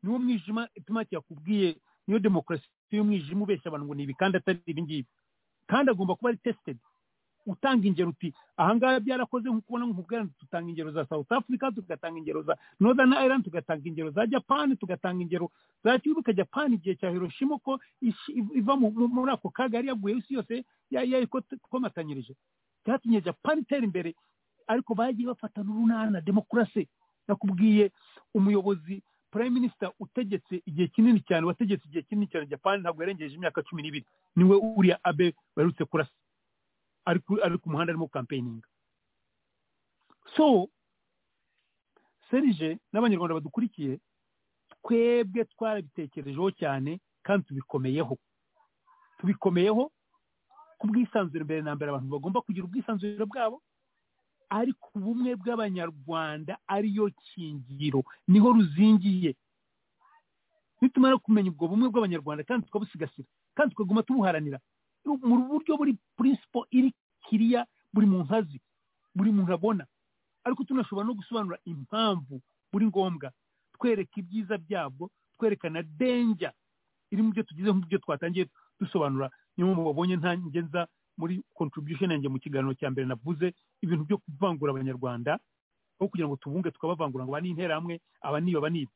niwo mwijima itumaki yakubwiye niyo demokarasi y'umwijima ubeshya abantu ngo ni ibi kandi atari ibi ngibi kandi agomba kuba ari tesitedi utanga ingero uti ahangaha byarakoze nk'uko ubona nk'ubwandu dutanga ingero za south africa tugatanga ingero za northern ireland tugatanga ingero za japan tugatanga ingero za kibuga japan igihe cya hiroshima ko iva muri ako kaga yari yaguye isi yose yayikomatanyirije byatumye japan itera imbere ariko bagiye bafata n'urunana demokarasi nakubwiye umuyobozi prime minister utegetse igihe kinini cyane wategetse igihe kinini cyane japan ntabwo yarengeje imyaka cumi n'ibiri niwe uriya abe baherutse kurasa ari ku muhanda arimo campaigninga so serije n'abanyarwanda badukurikiye twebwe twarabitekerejeho cyane kandi tubikomeyeho tubikomeyeho ku bwisanzure mbere na mbere abantu bagomba kugira ubwisanzure bwabo ariko ubumwe bw'abanyarwanda ariyo kingiro niho ruzingiye nitumara kumenya ubwo bumwe bw'abanyarwanda kandi tukabusigasira kandi tukaguma tubuharanira mu buryo buri purinsipo iri kiriya buri muntu azi buri muntu abona ariko tunashobora no gusobanura impamvu buri ngombwa twereka ibyiza byabwo twerekana denja iri mu byo tugize nk'ibyo twatangiye dusobanura niyo mpamvu babonye ntange nza muri contribution yanjye mu kiganiro cya mbere navuze ibintu byo kuvangura abanyarwanda aho kugira ngo tubunge tukabavangura ngo aba ni interahamwe aba niba aba niba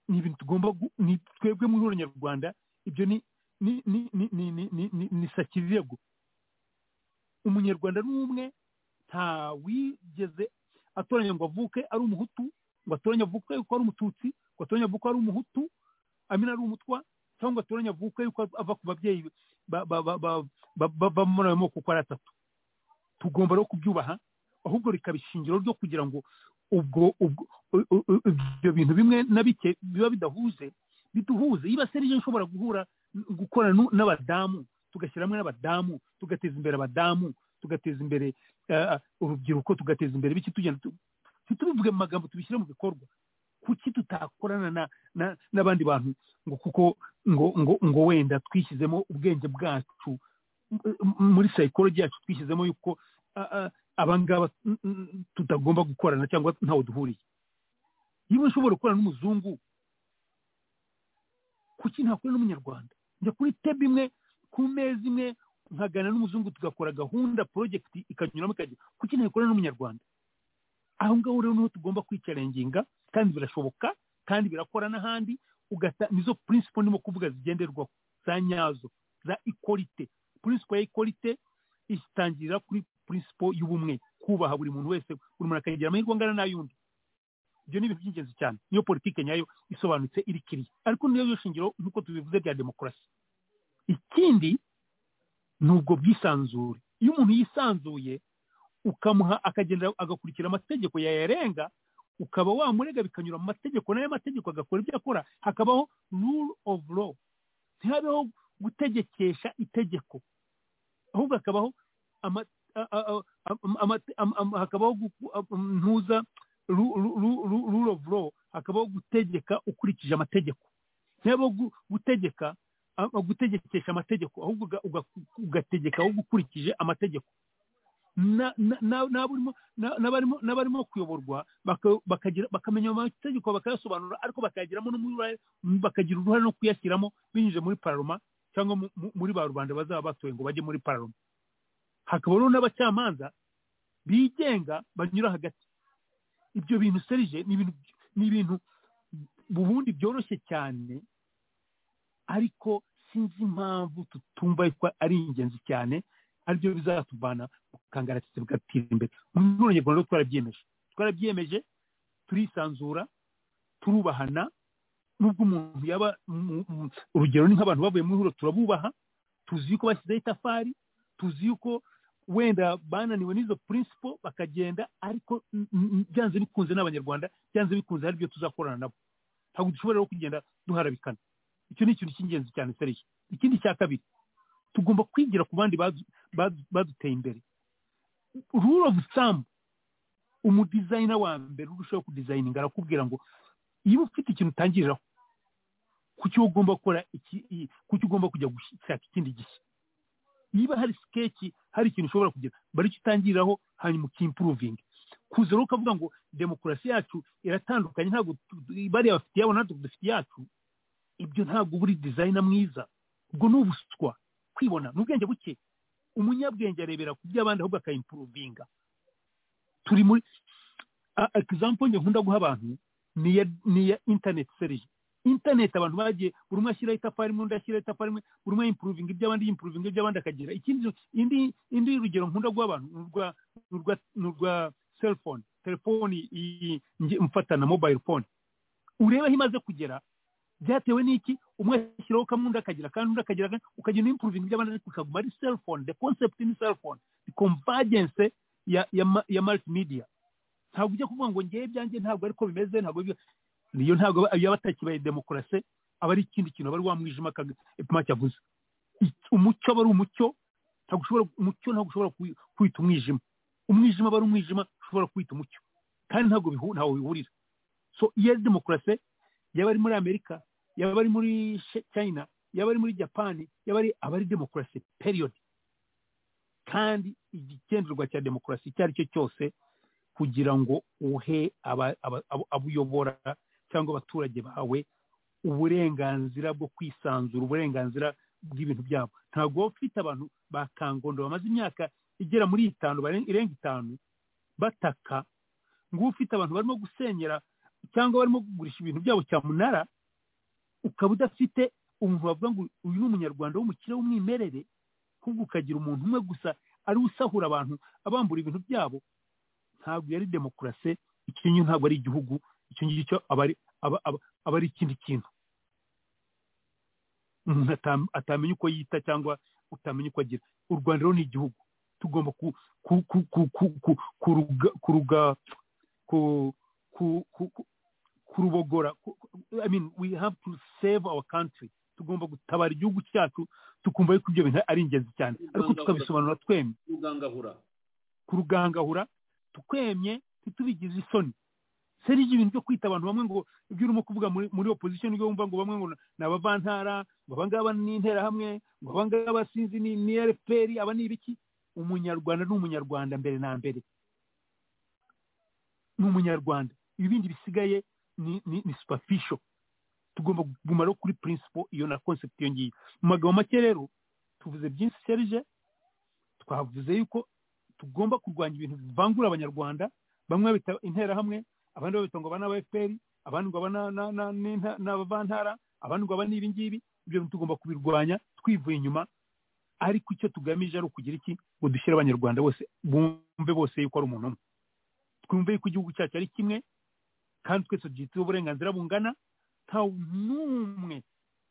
ni ibintu tugomba ni twebwe muri uru nyarwanda ibyo ni ni ni ni ni ni ni ni ni sakirego umunyarwanda n'umwe nta wigeze atoranya ngo avuke ari umuhutu ngo atoranye avuke yuko ari umututsi ngo atoranye avuke ari umuhutu amina ari umutwa cyangwa atoranya avuke yuko ava ku babyeyi bava muri ayo moko uko ari atatu tugomba rero kubyubaha ahubwo rikaba ishingiro ryo kugira ngo ubwo ibyo bintu bimwe na bike biba bidahuze biduhuze niba serije nshobora guhura gukorana n'abadamu tugashyira hamwe n'abadamu tugateza imbere abadamu tugateza imbere urubyiruko tugateza imbere biki tugenda tubivuge mu magambo tubishyire mu bikorwa kuki tutakorana n'abandi bantu ngo kuko ngo ngo ngo wenda twishyizemo ubwenge bwacu muri sayikoloji yacu twishyizemo yuko abangaba tutagomba gukorana cyangwa ntawe duhuriye niba ushobora gukorana n'umuzungu kuki ntakora n'umunyarwanda njya kuri tebu imwe ku meza imwe nkagana n'umuzungu tugakora gahunda porojegiti ikanyuramo ikajya kuki ntakora n'umunyarwanda aho ngaho rero niho tugomba kwicarenginga kandi birashoboka kandi birakora n'ahandi ugata nizo purinsipo ndimo kuvuga zigenderwaho za nyazo za ikorite purinsipo ya ikorite itangirira kuri purinsipo y'ubumwe kubaha buri muntu wese buri muntu akagira amahirwe angana n'ay'undi ibyo ni ibintu by'ingenzi cyane niyo politiki nyayo isobanutse iri kiriya ariko niyo shingiro nk'uko tubivuze bya demokarasi ikindi ni ubwo bwisanzure iyo umuntu yisanzuye ukamuha akagendera agakurikira amategeko yayarenga ukaba wamurega bikanyura mu mategeko n'ayo mategeko agakora ibyo akora hakabaho rule of law ntihabeho gutegekesha itegeko ahubwo hakabaho hakabaho ntuza rule of law hakabaho gutegeka ukurikije amategeko ntihabeho gutegeka gutegekesha amategeko ahubwo ugategeka ahubwo ukurikije amategeko n'abarimo kuyoborwa bakamenya amategeko bakayasobanura ariko bakayagiramo bakagira uruhare no kuyashyiramo binyuze muri pararoma cyangwa muri ba rubanda bazaba batoye ngo bajye muri pararoma hakabaho n'abacamanza bigenga banyura hagati ibyo bintu serije ni ibintu ubundi byoroshye cyane ariko sinzi impamvu tutumva ari ingenzi cyane aribyo bizatuvana mu kangaratsi bugatera imbere mu rwego rwo twarabyemeje twarabyemeje turisanzura turubahana nubwo umuntu yaba urugero ni nk'abantu bavuye muri huro turabubaha tuzi yuko bashyizeho itafari tuzi yuko wenda bananiwe n'izo purinsipo bakagenda ariko byanze bikunze n'abanyarwanda byanze bikunze hari ibyo tuzakorana nabo ntabwo dushobora rero kugenda duharabikana icyo ni ikintu cy'ingenzi cyane serije ikindi cya kabiri tugomba kwigira ku bandi baduteye imbere rule of thumb umudizayina wa mbere urushaho kudizayininga arakubwira ngo iyo ufite ikintu utangiriraho kuki ugomba gukora kuki ugomba kujya gushaka ikindi gishya niba hari sikeci hari ikintu ushobora kugira bari icyo utangiriraho hanyuma ukimporovinga kuza rero ukavuga ngo demokarasi yacu iratandukanye ntabwo bariya bafite iyabo natwe dufite iyacu ibyo ntabwo uba uri dizayina mwiza ubwo ni ubuswa kwibona ni ubwenge buke umunyabwenge arebera ku by'abandi ahubwo akayimpuruvinga turi muri egizampo njye nkunda guha abantu ni iya interineti serije interineti abantu bagiye buri umwe ashyiraho itafari imwe undi ashyiraho itafari imwe buri umwe yimpuruvinga iby'abandi yimpuruvinga iby'abandi akagira ikindi indi rugero nkunda guha abantu ni urwa selfone telefoni mfatana mobayiro fone urebe aho imaze kugera byatewe n'iki umwe ashyiraho kamwe undi akagira kandi undi akagira kandi ukagira n'impuruvingi by'abandi ariko bikaguma ari selfone the concept ni selfone the convergence ya ya ya multimedia ntabwo ujya kuvuga ngo ngewe byanjye ntabwo ariko bimeze ntabwo niyo ntabwo iyo batakibaye demokarasi aba ari ikindi kintu aba ari wa mwijima epima cyavuze umucyo aba ari umucyo ntabwo ushobora umucyo ntabwo ushobora kwita umwijima umwijima aba ari umwijima ushobora kwita umucyo kandi ntabwo ntawo bihurira so iyo ari demokarasi yaba ari muri amerika yaba ari muri china yaba ari muri japani yaba ari aba ari demokarasi periyodi kandi igikenderwa cya demokarasi icyo ari cyo cyose kugira ngo uhe abo uyobora cyangwa abaturage bawe uburenganzira bwo kwisanzura uburenganzira bw'ibintu byabo ntabwo waba ufite abantu ba kangondo bamaze imyaka igera muri itanu irenga itanu bataka ngo ufite abantu barimo gusenyera cyangwa barimo kugurisha ibintu byabo cyamunara ukaba udafite umuntu bavuga ngo uyu ni umunyarwanda w'umukire w'umwimerere ahubwo ukagira umuntu umwe gusa ariwe usahura abantu abambura ibintu byabo ntabwo yari demokarasi icyo ngicyo ntabwo ari igihugu icyo ngicyo aba ari ikindi kintu umuntu atamenya uko yita cyangwa utamenya uko agira u rwanda rero ni igihugu tugomba kuruga kurubogora i mean we have to save our country tugomba gutabara igihugu cyacu tukumva yuko ibyo bintu ari ingenzi cyane ariko tukabisobanura twemye kurugangahura twemye ntitubigize isoni serije ibintu byo kwita abantu bamwe ngo ibyo urimo kuvuga muri opposition ibyo wumva ngo bamwe ngo ni abavantara ngo abangaba ni interahamwe ngo abangaba sinzi ni rpr aba ni ibiki umunyarwanda ni umunyarwanda mbere na mbere ni umunyarwanda ibindi bisigaye ni superficial tugomba kuguma rero kuri principle iyo na concept iyo ngiyo mu magambo make rero tuvuze byinshi serije twavuze yuko tugomba kurwanya ibintu bivangura abanyarwanda bamwe babita interahamwe abandi babita ngo aba ni fpr abandi ngo aba ni abavantara abandi ngo aba ni ibingibi ibyo tugomba kubirwanya twivuye inyuma ariko icyo tugamije ari ukugira iki ngo dushyire abanyarwanda bose bumve bose yuko ari umuntu umwe twumve yuko igihugu cyacu ari kimwe kandi twese duhitseho uburenganzira bungana nta n'umwe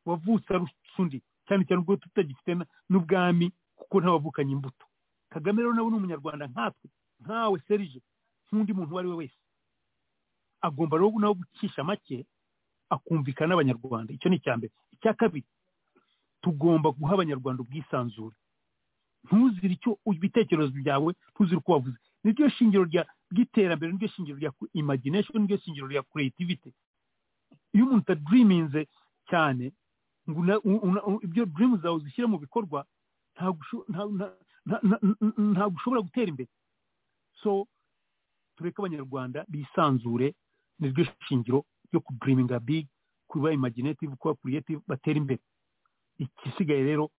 wavutse arusha undi cyane cyane ubwo tutagifite n'ubwami kuko ntawavukanye imbuto kagame rero nawe ni umunyarwanda nkatwe nkawe serije nk'undi muntu uwo ari we wese agomba rero nawe gucisha make akumvikana n'abanyarwanda icyo ni icya mbere icya kabiri tugomba guha abanyarwanda ubwisanzure ntuzire icyo ibitekerezo byawe ntuzire uko wavuze niryo shingiro ry'iterambere niryo shingiro rya imagination niryo shingiro rya creativity iyo umuntu utadiriminze cyane ngo ibyo dirimu zawe uzishyire mu bikorwa ntabwo ushobora gutera imbere so tureke abanyarwanda bisanzure niryo shingiro ryo kudiriminga bigi kuba imaginative kuba creative batera imbere igisigaye rero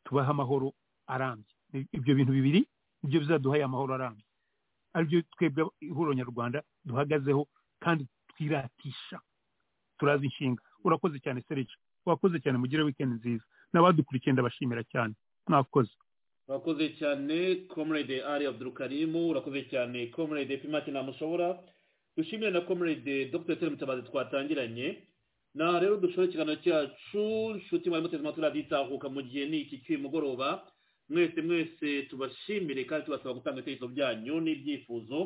tubahe amahoro arambye ibyo bintu bibiri nibyo bizaduhaye amahoro arambye aribyo twebwe ihuriro nyarwanda duhagazeho kandi twiratisha turazi inshinga urakoze cyane serije wakoze cyane mugire wikendi nziza n'abadukurikiye ndabashimira cyane mwakoze
urakoze cyane comrade ari abdurukarimu urakoze cyane comrade pimati ntamushobora dushimire na comrade dr tere mutabazi twatangiranye na rero dushobora ikiganiro cyacu inshuti mwari muteze amatwi raditahuka mu gihe ni iki cy'uyu mugoroba mwese mwese tubashimire kandi tubasaba gutanga ibitekerezo byanyu n'ibyifuzo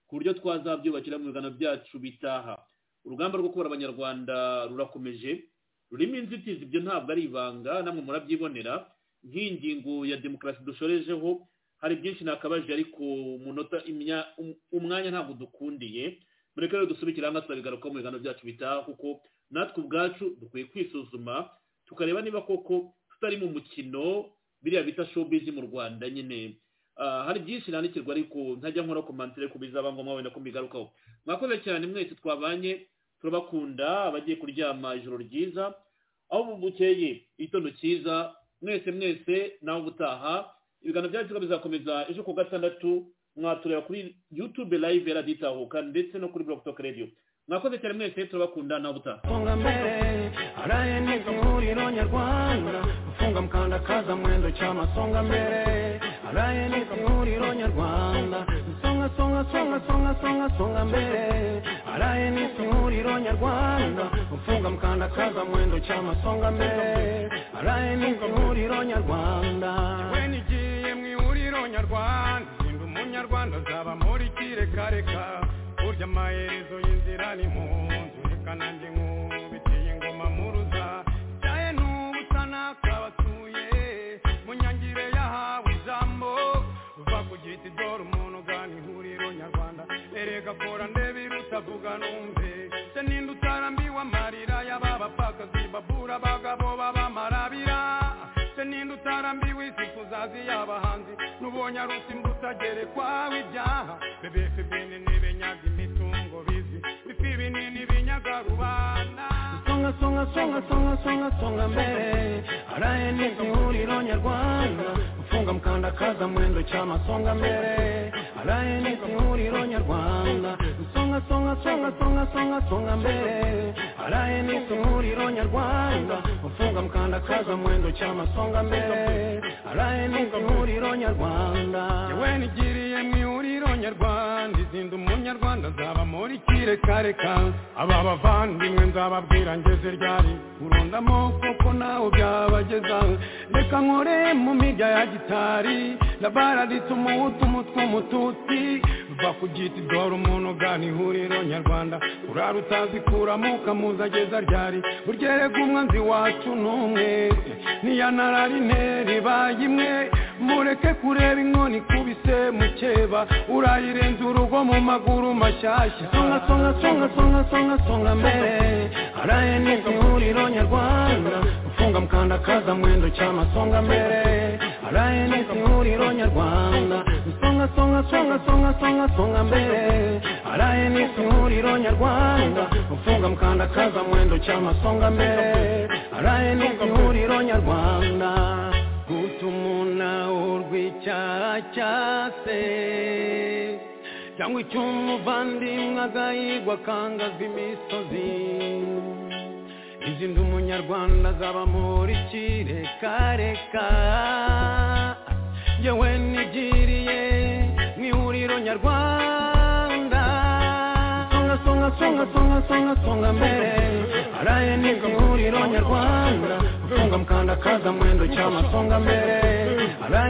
ku buryo twazabyubakira mu biganiro byacu bitaha urugamba rwo kubara abanyarwanda rurakomeje rurimo inzitizi ibyo ntabwo ari ibanga namwe murabyibonera nk'ingingo ya demokarasi dushorejeho hari byinshi nakabaje ariko umunota umwanya ntabwo dukundiye mureke rero dusubikire hamwe tukabigarukaho mu biganiro byacu bitaha kuko natwe ubwacu dukwiye kwisuzuma tukareba niba koko tutari mu mukino biriya bita showbiz mu rwanda nyine hari byinshi nandikirwa ariko ntajya nkora komantire ko bizaba ngombwa wenda ko mbigarukaho mwakoze cyane mwese twabanye turabakunda abagiye kuryama ijoro ryiza aho bukeye igitondo cyiza mwese mwese nawe ubutaha ibiganiro byacu bizakomeza ejo ku gatandatu mwatureba kuri yutube live yaraditahuka ndetse no kuri buroke radiyo mwakoze cyane mwese turabakunda nawe ubutaha
araye ni ihuriro nyarwanda gufunga mkandakaza mwendo chama songa mbele araye ni ihuriro nyarwanda songa songa songa songa songa songa mbele araye ni ihuriro nyarwanda gufunga mkandakaza mwendo chama songa mbele araye ni ihuriro nyarwanda we nigiye mu ihuriro nyarwanda ndi umunyarwanda zaba muri kirekareka burya amaherezo y'inzira ni mu nzu reka nanjye nkubitiye ingoma muruza cyaye n'ubu usa n'akabatuye mu nyangire yahawe ijambo uva ku giti dore umuntu ugana ihuriro nyarwanda erega kora ndebe irutavuga numve se ninde utarambiwe amarira y'aba bapfakazi babura abagabo b'abamarabira se ninde utarambiwe isi kuzazi y'abahanzi n'ubonye arusi mbusagerekwaho ibyaha bebeke bene n'ibenyaga imitungo bizi bifi binini binyaga rubanda songa songa songa songa songa songa mbere araye n'ihuriro nyarwanda gufunga mkandakaza mwendo chama songa mbere araye n'ihuriro nyarwanda songa songa songa songa songa songa mbere araye n'ihuriro nyarwanda gufunga mkandakaza mwendo chama songa mbere araye n'ihuriro nyarwanda yewe nigiriye mu ihuriro nyarwanda izinda umunyarwanda zaba muri kirekareka aba bavandimwe nzababwira ngeze ryari urundamo kuko nawe byabageza reka nkore mu mirya ya gitari labaraditse umuhutu umutwe umututsi va ku giti dore umuntu ugana ihuriro nyarwanda urara utazi kuramo ukamuza ageza ryari burya erega umwanzi wacu n'umwe n'iyanararine ribaye imwe mureke kureba inkoni ikubise mukeba urayirenza urugo mu maguru mashyashya songa songa songa songa songa songa mbere araye n'ihuriro nyarwanda gufunga mkandakaza mwendo cy'amasonga mbere araye n'ihuriro nyarwanda songa songa songa songa songa songa mbere araye n'ihuriro nyarwanda gufunga mkandakaza mwendo cy'amasonga mbere araye n'ihuriro nyarwanda guta umuntu urw'icyaha cyase cyangwa icy'umuvandimwe agahigwa akangazwa imisozi izindi umunyarwanda zaba muri kirekareka yewe nigiriye mu ihuriro nyarwanda songa songa songa songa songa songa mbere araye ni ihuriro nyarwanda gufunga mkandakaza mwendo cy'amasonga mbere